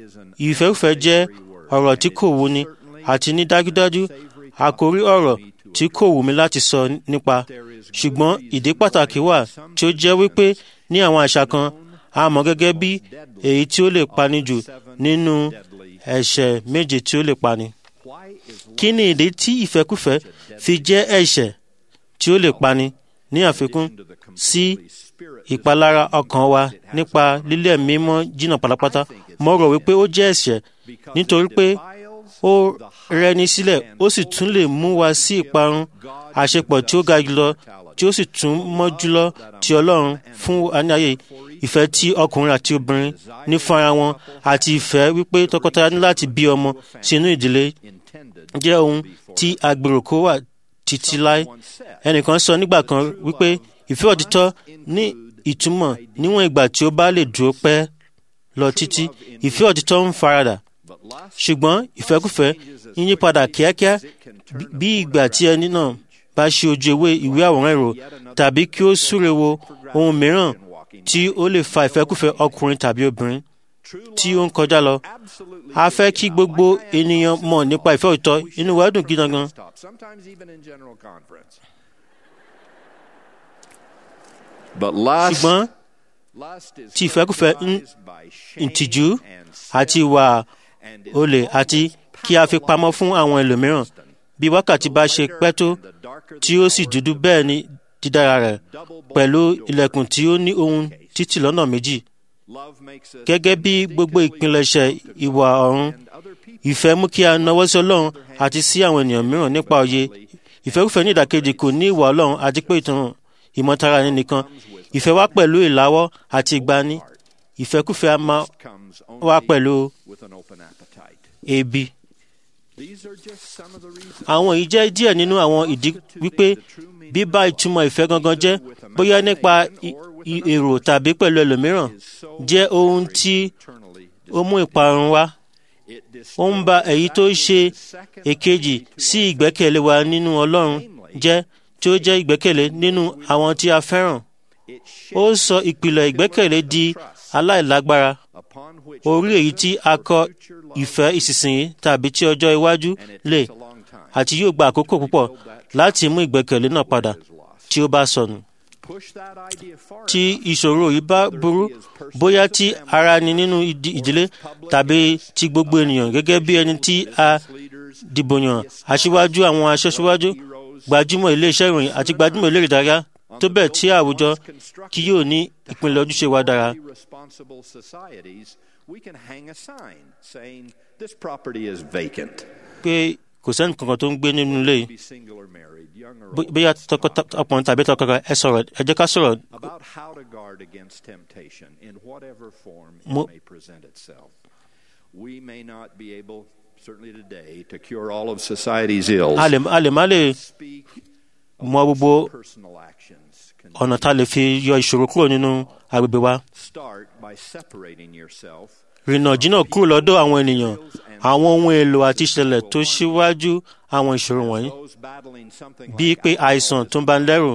ìfẹ́kúfẹ́ jẹ́ ọ̀rọ̀ tí kò wúni àti ní dájúdájú àkórí ọ̀rọ̀ tí kò wù mí láti sọ nípa ṣùgbọ́n ìdí pàtàkì wà tí ó jẹ́ wípé ní àwọn àṣà kan a mọ̀ gẹ́gẹ́ bí èyí tí ó lè pani jù nínú ẹ̀ṣẹ̀ méje tí ó lè pani. kí ni ìdí tí ìfẹ́kùfẹ́ fi jẹ́ ẹ̀ṣẹ̀ tí ó lè pani ní àfikún sí ìpalára ọkàn wa nípa lílẹ̀ mímọ́ jìnnà pátápátá mo rò wípé ó jẹ́ ẹ̀ṣẹ̀ nítorí pé ó rẹni sílẹ̀ ó sì tún lè mú wa sí ìparun àṣepọ̀ tí ó ga jùlọ tí ó sì tún mọ́ jùlọ ti ọlọ́run fún aníyàyè ìfẹ́ tí ọkùnrin àti obìnrin ní fún ara wọn àti ìfẹ́ wípé tọkọtaya ní láti bí ọmọ sínú ìdílé jẹ́ ohun tí agbèrò kó wà títí láé ẹnìkan sọ nígbà kan wípé ìfẹ́ òtítọ́ ní ìtumọ̀ níwọ̀n ìgbà tí ó bá lè dúró pẹ́ lọ títí ìfẹ́ òtítọ́ ń faradà ṣùgbọ́n ìfẹ́kùfẹ́ ń yí padà kíákíá bí ìgbà tí ẹni náà bá ṣe ojú ewé ìwé àwòrán èrò tàbí kí ó súre wo ohun mìíràn tí ó lè fa ìfẹ́kùfẹ́ ọkùnrin tàbí obìnrin tí ó ń kọjá lọ. a fẹ́ kí gbogbo ènìyàn mọ̀ nípa ìfẹ́ òtítọ́ inú wa dùn gidi gan. ṣùgbọ́n tí ìfẹ́kùfẹ́ ń tìjú àti ìwà olè àti kí a fi pamọ́ fún àwọn ẹlòmíràn bí wákàtí bá ṣe pẹ́ tó tí ó sì dúdú bẹ́ẹ̀ ni dídára rẹ̀ pẹ̀lú ilẹ̀kùn tí ó ní ohun títì lọ́nà méjì. gẹ́gẹ́ bí gbogbo ìpilẹ̀ṣẹ̀ ìwà ọ̀run ìfẹ́ mú kí a nawọ́ sí ọlọ́run àti sí àwọn ènìyàn mìíràn nípa òye ìfẹ́kùfẹ́ ní ìdàkejì kò ní ìwà ọlọ́run àti pé ìtàn ìmọ̀tara ẹni nìkan ìfẹ́ wá pẹ̀lú ìláwọ́ àti ìgbani ìfẹ́kùfẹ́ a máa wá pẹ̀lú ebi. àwọn yìí jẹ́ díẹ̀ nínú àwọn ìdí wípé bíbá ìtumọ̀ ìfẹ́ gangan jẹ́ bóyá nípa èrò tàbí pẹ̀lú ẹlòmíràn jẹ́ ohun tí ó mú ìparun wá. ó ń ba èyí tó ṣe èkejì sí ìgbẹ́kẹ̀lé wa nínú Ọlọ́run jẹ́ tí ó jẹ́ ìgbẹ́kẹ̀lé nínú àwọn tí a fẹ́ràn. ó sọ ìpìlẹ̀ ìgbẹ́kẹ̀lé di aláìlágbára orí èyí tí a kọ ìfẹ́ ìsinsìnyí tàbí tí ọjọ́ iwájú lè àti yóò gba àkókò púpọ̀ láti mú ìgbẹ́kẹ̀lé náà padà tí ó bá sọnù. tí ìṣòro yìí bá burú bóyá tí ara ni nínú ìdílé tàbí ti gbogbo ènìyàn gẹ́gẹ́ bí ẹni tí a dìbò yàn aṣíwájú àwọn aṣẹ́ṣíwájú gbajúmọ̀ iléeṣẹ́ ìròyìn àti gbajúmọ̀ eléré ìdárayá tó bẹ́ẹ̀ tí àwùjọ kí yóò ní ìpínlẹ̀ ojúṣe wa dára. pé kò sẹ́ni kankan tó ń gbé nínú ilé yìí bóyá ọkùnrin tàbí tọkọtaya ẹ sọ̀rọ̀ ẹ jẹ́ ká sọ̀rọ̀. mo We may not be able, certainly today, to cure all of society's ills. a lè a lè má lè mọ gbogbo ọ̀nà tá a lè fi yọ ìṣòro kúrò nínú agbègbè wa. Start by separating yourself rìnà jìnnà kúrò lọ́dọ̀ àwọn ènìyàn àwọn ohun èlò àti ìṣẹ̀lẹ̀ tó ṣíwájú àwọn ìṣòro wọ̀nyí bíi pé àìsàn tó ń bá ń lẹ́rù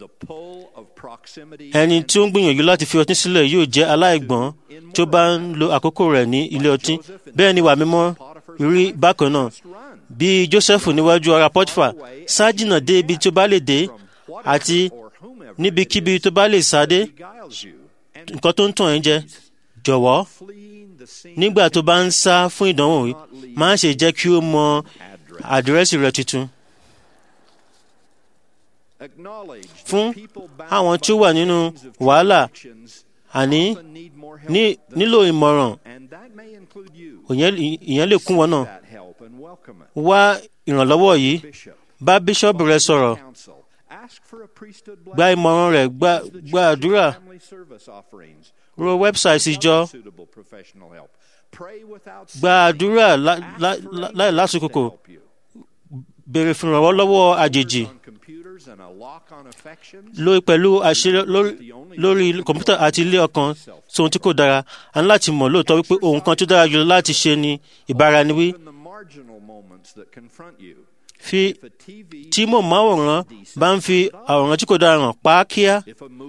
ẹni tí ó ń gbìyànjú láti fi ọtí sílẹ̀ yóò jẹ́ aláìgbọ́n tó bá ń lo àkókò rẹ̀ ní ilé ọtí bẹ́ẹ̀ ni wà mímọ́ rí bákan náà bí Jósẹ́fù níwájú ara Pọ́tífà sá jìnnà dé ibi tó bá lè dé àti níbikíbi tó bá lè sá dé nǹkan tó ń tàn ẹ́ jẹ jọ̀wọ́ nígbà tó bá ń sá fún ìdánwò yìí má ṣe jẹ́ kí ó mọ àdírẹ́sì rẹ tuntun. fún àwọn tí ó wà nínú wàhálà àní nílò ìmọ̀ràn ìyẹn lè kún wọn náà wá ìrànlọ́wọ́ yìí bá bíṣọ́ọ̀bù rẹ sọ̀rọ̀ gba ìmọ̀ràn rẹ̀ gba àdúrà ro wẹ́bsáìtì ìjọ gba àdúrà láì lásìkò béèrè fún ìrànwọ́ lọ́wọ́ àjèjì lórí pẹ̀lú àṣírí lórí kọ̀mpútà àti ilé ọkàn sóhun tí kò dára a ní láti mọ̀ lóòótọ́ wípé ohun kan tó dára jùlọ láti ṣe ni ìbáraẹniwí fi tí mo máwòrán bá ń fi àwòrán tí kò dára hàn pa á kíá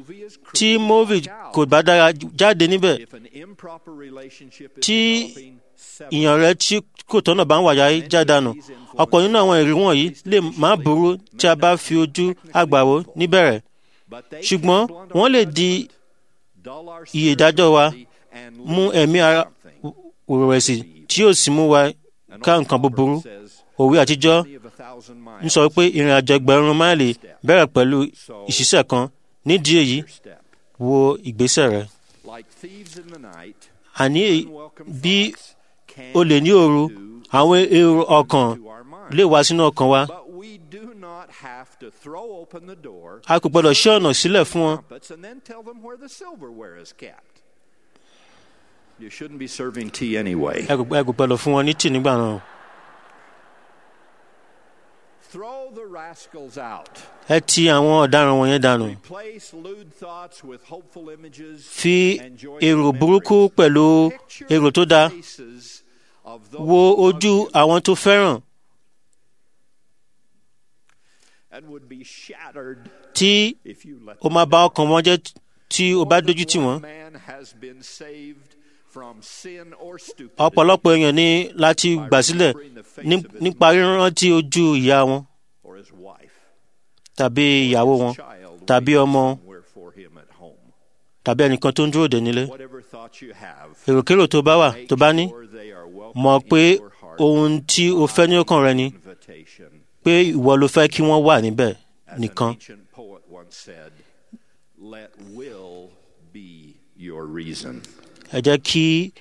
tí móvì kò bá dára jáde níbẹ̀ tí ìyàn rẹ tí kò tọ́nà bá ń wàyà já dànù ọ̀pọ̀ nínú àwọn ìrírí wọ̀nyí lè má burú tí a bá fi ojú àgbàwò níbẹ̀rẹ̀ ṣùgbọ́n wọ́n lè di iye ìdájọ́ wa mú ẹ̀mí ara òrẹ̀sì tí yóò sì mú wa ká nǹkan búburú òwe àtijọ́ ń sọ pé ìrìn àjò ẹgbẹ̀rún máìlì bẹ̀rẹ̀ pẹ̀lú ìṣiṣẹ́ kan nídìí èyí wo ìgbésẹ̀ rẹ. àní bí o lè ní òru àwọn èrò ọkàn lè wá sínú ọkàn wa. a kò gbọdọ̀ ṣí ọ̀nà sílẹ̀ fún wọn. You shouldn't be serving tea anyway. ẹ kò ẹ kò gbọdọ̀ fún wọn ní tì nígbà náà. Throw the rascals out. ẹ ti àwọn ọ̀daràn wọ̀nyẹn dànù. Replace lewd thoughts with hopeful images. fi and joyful èrò memories. burúkú pẹ̀lú Picture èrò tó dáa. the faces of those wo who love ojú you àwọn tó fẹ́ràn and would be shattered tí if you let o máa bà ọkàn wọn jẹ́ tí o bá dojú tì wọ́n. man has been saved from sin or stupidity. ọ̀pọ̀lọpọ̀ èèyàn ní láti gbà sílẹ̀ ní- nípa rírántí ojú ìyá wọn or his wife. tàbí ìyàwó wọn Child tàbí ọmọ somewhere for him at home. tàbí ẹnìkan tó ń dúró dè nílé. Whatever thoughts you have, èròkérò tó bá wà tó bá ní sure they are welcome mọ̀ pé ohun tí o fẹ́ ní ọkàn rẹ ni invitation. pé ìwọ ló fẹ́ kí wọ́n wà níbẹ̀ As an nìkan. ancient poet once said, let will be your reason. ẹ jẹ́ kí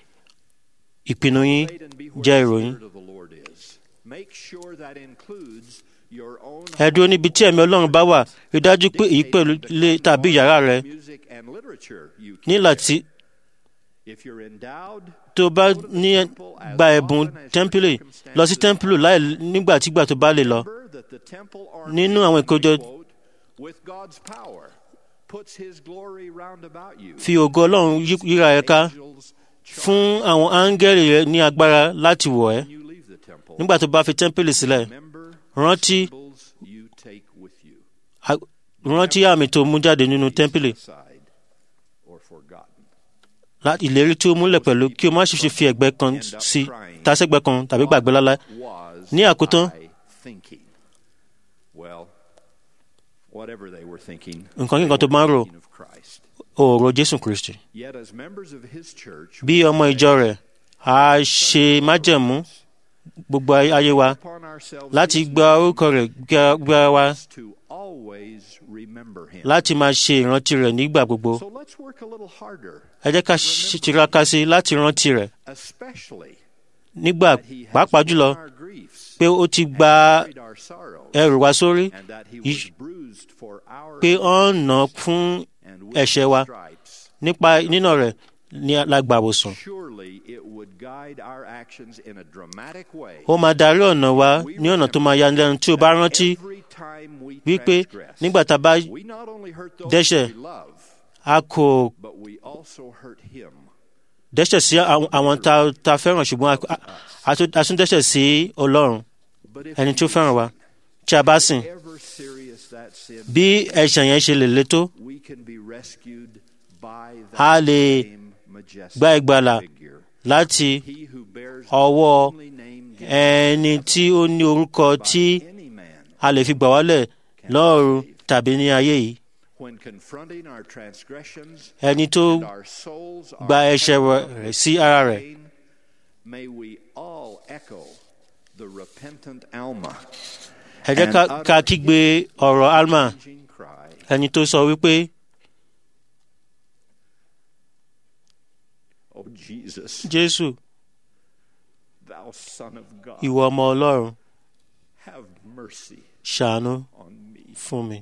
ìpinnu yín jẹ́ ìròyìn. Spirit of the Lord is. Make sure that includes your own ẹ dúró níbi tí ẹ̀mí ọlọ́run bá wà rí dájú pé èyí pẹ̀lú ilé tàbí yàrá rẹ music and literature you ní láti If you're endowed, tó bá ní gba ẹ̀bùn tẹ́ḿpìlì lọ sí tẹ́ḿpìlì láì nígbàtígbà tó bá lè lọ. that the temple nínú àwọn ìkójọ with God's power puts his glory round about you. fi ògo ọlọ́run yí- yíra ẹ ká fún àwọn áńgẹ́lì rẹ ní agbára láti wọ̀ ẹ́ nígbà tó bá fi tẹ́ḿpìlì sílẹ̀ rántí You take with you a- rántí àmì tó mú jáde nínú tẹ́ḿpìlì aside or forgotten. láti ìlérí tí ó múlẹ̀ pẹ̀lú kí o má ṣe ṣe fi ẹ̀gbẹ́ kan sí tasẹ́gbẹ́ kan tàbí gbàgbé lálẹ́ Was ní àkótán I thinking? Well, whatever they were thinking, nǹkan kíkan tó máa ń rò thinking of Christ. òòrò jésù kristi Yet, as members of his church, bí ọmọ ìjọ rẹ̀ a ṣe májẹ̀mú gbogbo ay- ayé wa láti gba orúkọ rẹ̀ gba- gba wa to always remember him. láti máa ṣe ìrántí rẹ̀ nígbà gbogbo So let's work a little harder, ẹ jẹ́ ká ṣe- tiraka sí i láti rántí rẹ̀ especially nígbà that he has pàápàá borne jùlọ our griefs pé ó ti gba carried our sorrows, ẹrù wa sórí and that he Iṣ- was bruised for our pé ó ń nà fún ẹ̀ṣẹ̀ wa nípa nínà rẹ̀ ní alágbàwòsàn Surely it would guide our actions in a dramatic way. ó máa darí ọ̀nà wa ní ọ̀nà tó máa yani lẹ́nu tí o bá rántí Every time we wípé transgress, nígbà tá a bá we not only hurt those dẹ́ṣẹ̀ we love, a kò but we also hurt him. dẹ́ṣẹ̀ sí àwọn àwọn tá tá a fẹ́ràn ṣùgbọ́n a- a- a tún- a tún dẹ́ṣẹ̀ sí ọlọ́run ẹni tó fẹ́ràn wa tí a bá sìn Ever serious that sin, bí ẹ̀ṣẹ̀ yẹn ṣe lè le tó we can be rescued by a that lè same majestic gba ìgbàlà figure. láti He who bears the ọwọ́ only name given ẹni tí ó ní orúkọ tí a lè fi gbà wálẹ̀ lọ́run tàbí ní ayé yìí when confronting our transgressions ẹni tó and our souls are gba ẹ̀ṣẹ̀ heavy rẹ̀ sí ara rẹ̀ pain, may we all echo the repentant Alma ẹ jẹ́ ká- and ká utter kígbe ọ̀rọ̀ alma changing cry, ẹni tó sọ wípé Oh Jesus, jésù thou Son of God, ìwọ ọmọ ọlọ́run have mercy ṣàánú on me. fún mi.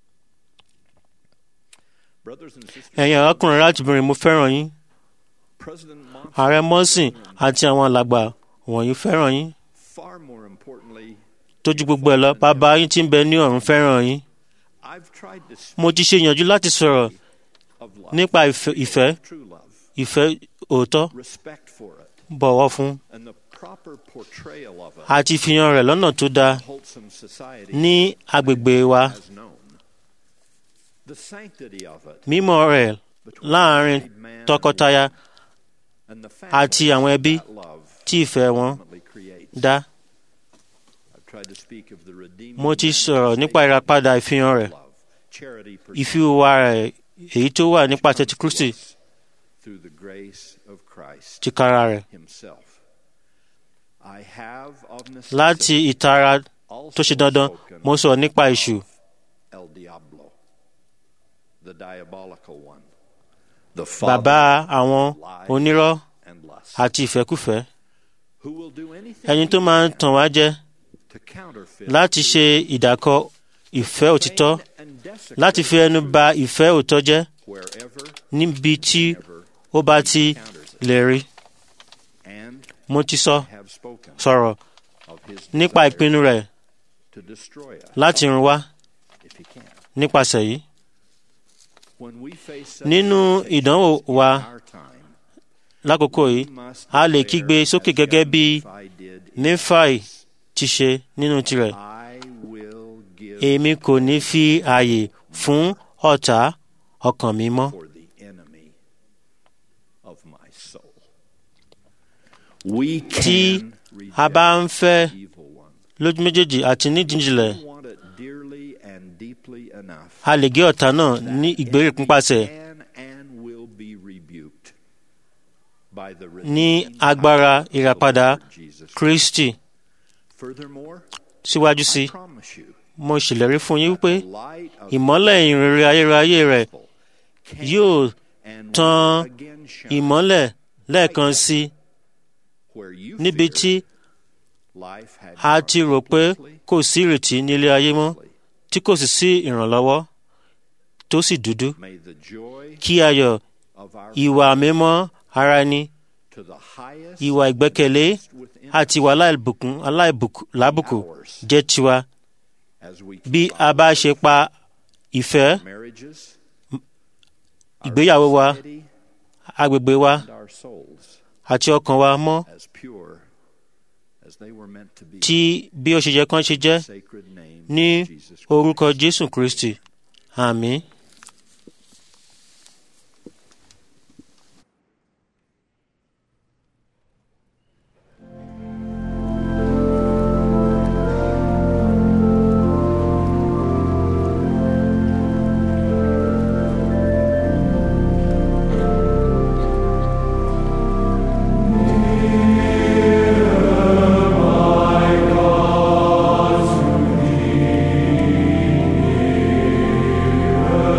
Brothers and sisters, ẹ̀yin arákùnrin láti bìnrin mo fẹ́ràn yín President Monson, ààrẹ mọ́sìn àti àwọn alàgbà wọ̀nyí fẹ́ràn yín far more importantly, tójú gbogbo ẹ̀ lọ bàbá yín tí ń bẹ ní ọ̀run fẹ́ràn yín I've tried to speak mo ti ṣe ìyànjú láti sọ̀rọ̀ of love, nípa ìfẹ́ ìfẹ́ true love, ìfẹ́ òótọ́ respect for it, bọ̀wọ̀ fún and the proper portrayal of it àti ìfihàn rẹ̀ lọ́nà tó dáa in wholesome society ní agbègbè wa has known. The sanctity of it mímọ́ rẹ̀ láàrin tọkọtaya and the àti family àwọn ẹbí that love tí ìfẹ́ wọn dá. mo ti sọ̀rọ̀ nípa ìràpadà ìfihàn rẹ̀ ìfiwà rẹ̀ èyí tó wà nípasẹ̀ ti Kristi through the grace of Christ tìkára rẹ̀ himself. I have of láti necessity ìtara tó ṣe dandan mo sọ̀rọ̀ nípa èṣù El Diablo, the diabolical one, the bàbá father àwọn of lies onírọ́ and lust, àti ìfẹ́kùfẹ́ who will do anything ẹni tó máa ń tàn wá jẹ to counterfeit láti ṣe ìdàkọ ìfẹ́ òtítọ́ and desecrate láti fi ẹnu ba ìfẹ́ òtọ́ jẹ́ wherever níbi tí ó bá ti lè rí. and mo ti sọ have spoken sọ̀rọ̀ of his nípa desire ìpinnu rẹ̀ to destroy us láti run wá if he can. nípasẹ̀ yìí. When we face such nínú temptations ìdánwò in wa our time, lákòókò yìí a lè kígbe sókè gẹ́gẹ́ bí Nephi did in Néfàì ti ṣe nínú tirẹ̀. I will give èmi kò ní fi ààyè fún ọ̀tá ọkàn mi mọ́. for the enemy of my soul. We tí can a bá ń fẹ́ evil one. lójú méjèèjì àti nídìíjìnlẹ̀ We want it dearly and deeply enough. a lè gé ọ̀tá náà ní ìgbèríkún pàṣẹ Can and will be rebuked by the ní redeeming agbára power of the ìràpadà Lord Jesus Christ. Kristi. Furthermore, síwájú sí I promise you, mo ṣèlérí fún yín wípé the light of ìmọ́lẹ̀ ìrere ayérayé rẹ̀ can yóò and tan will again shine ìmọ́lẹ̀ lẹ́ẹ̀kan sí where you níbi feared tí life had a gone ti rò pé hopelessly, kò sí ìrètí nílé ayé mọ́ tí kò sì sí ìrànlọ́wọ́ tó sì dúdú May the joy kí ayọ̀ of our ìwà mímọ́ ara ẹni to the highest ìwà ìgbẹ́kẹ̀lé within àti ìwà aláìbùkún aláìlábùkù jẹ́ tiwa as we bí keep a bá ṣe pa ìfẹ́ our marriages, ìgbéyàwó wa society, agbègbè wa and our souls àti ọkàn wa mọ́ as pure as they were meant to be. tí bí ó ṣe yẹ kán ṣe jẹ́ Sacred name ní of Jesus Christ. orúkọ Jésù Kristi àmín. Hear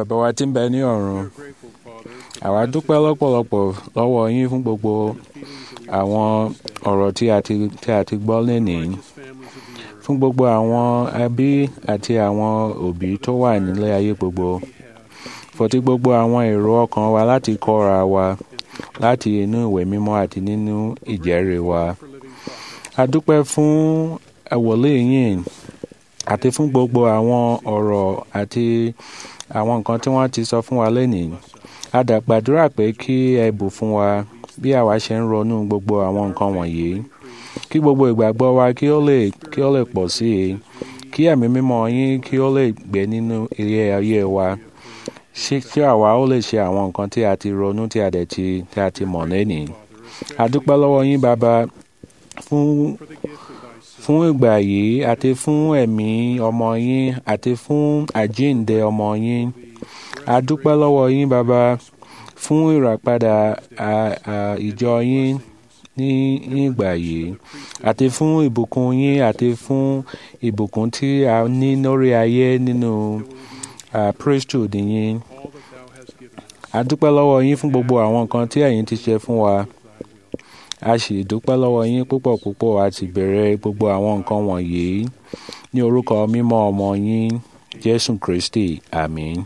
bàbá wa tí ń bẹ ní ọ̀run àwa dúpẹ́ lọ́pọ̀lọpọ̀ lọ́wọ́ yín fún gbogbo àwọn ọ̀rọ̀ tí a ti tí a ti gbọ́ lénìí fún gbogbo àwọn ẹbí àti àwọn òbí tó wà nílé ayé gbogbo fọtí gbogbo àwọn èrò ọkàn wa láti kọ́ra wa láti inú ìwé mímọ́ àti nínú ìjẹ́rìí wa a dúpẹ́ fún ẹ̀wọ̀lé yín àti fún gbogbo àwọn ọ̀rọ̀ àti àwọn nǹkan tí wọ́n ti sọ fún wa lénìí a dà gbàdúrà pé kí ẹ bù fún wa bí àwa ṣe ń ronú gbogbo àwọn nǹkan wọ̀nyí kí gbogbo ìgbàgbọ́ wa kí ó lè kí ó lè pọ̀ sí i kí ẹ̀mí mímọ́ yín kí ó lè gbé nínú ilé ayé wa kí àwa ó lè ṣe àwọn nǹkan tí a ti ronú tí a dẹ̀ ti tí a ti mọ̀ lénìí a dúpẹ́ lọ́wọ́ yín bàbá fún fún ìgbà yìí àti fún ẹ̀mí ọmọ yín àti fún àjíǹde ọmọ yín a dúpẹ́ lọ́wọ́ yín bàbá fún ìràpadà ìjọ yín ní ìgbà yìí àti fún ìbùkún yín àti fún ìbùkún tí a ní lórí ayé nínú priesthood yín a dúpẹ́ lọ́wọ́ yín fún gbogbo àwọn nǹkan tí ẹ̀yin ti ṣe fún wa a sì dúpẹ́ lọ́wọ́ yín púpọ̀ púpọ̀ àti bẹ̀rẹ̀ gbogbo àwọn nǹkan wọ̀nyí ní orúkọ mímọ́ ọmọ yín jésù kristi àmín.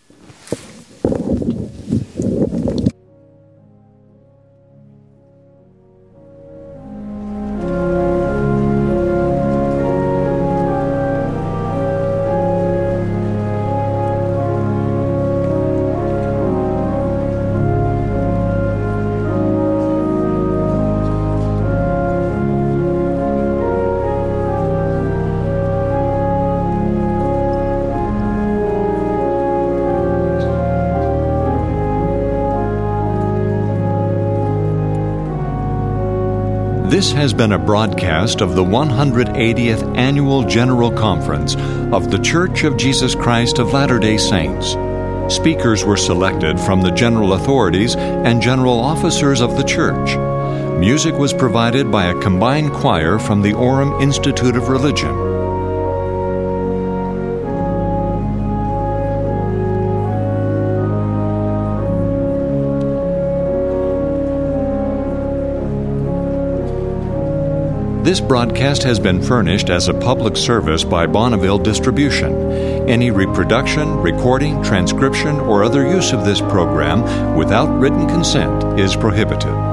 This has been a broadcast of the 180th Annual General Conference of The Church of Jesus Christ of Latter day Saints. Speakers were selected from the general authorities and general officers of the church. Music was provided by a combined choir from the Orem Institute of Religion. This broadcast has been furnished as a public service by Bonneville Distribution. Any reproduction, recording, transcription, or other use of this program without written consent is prohibited.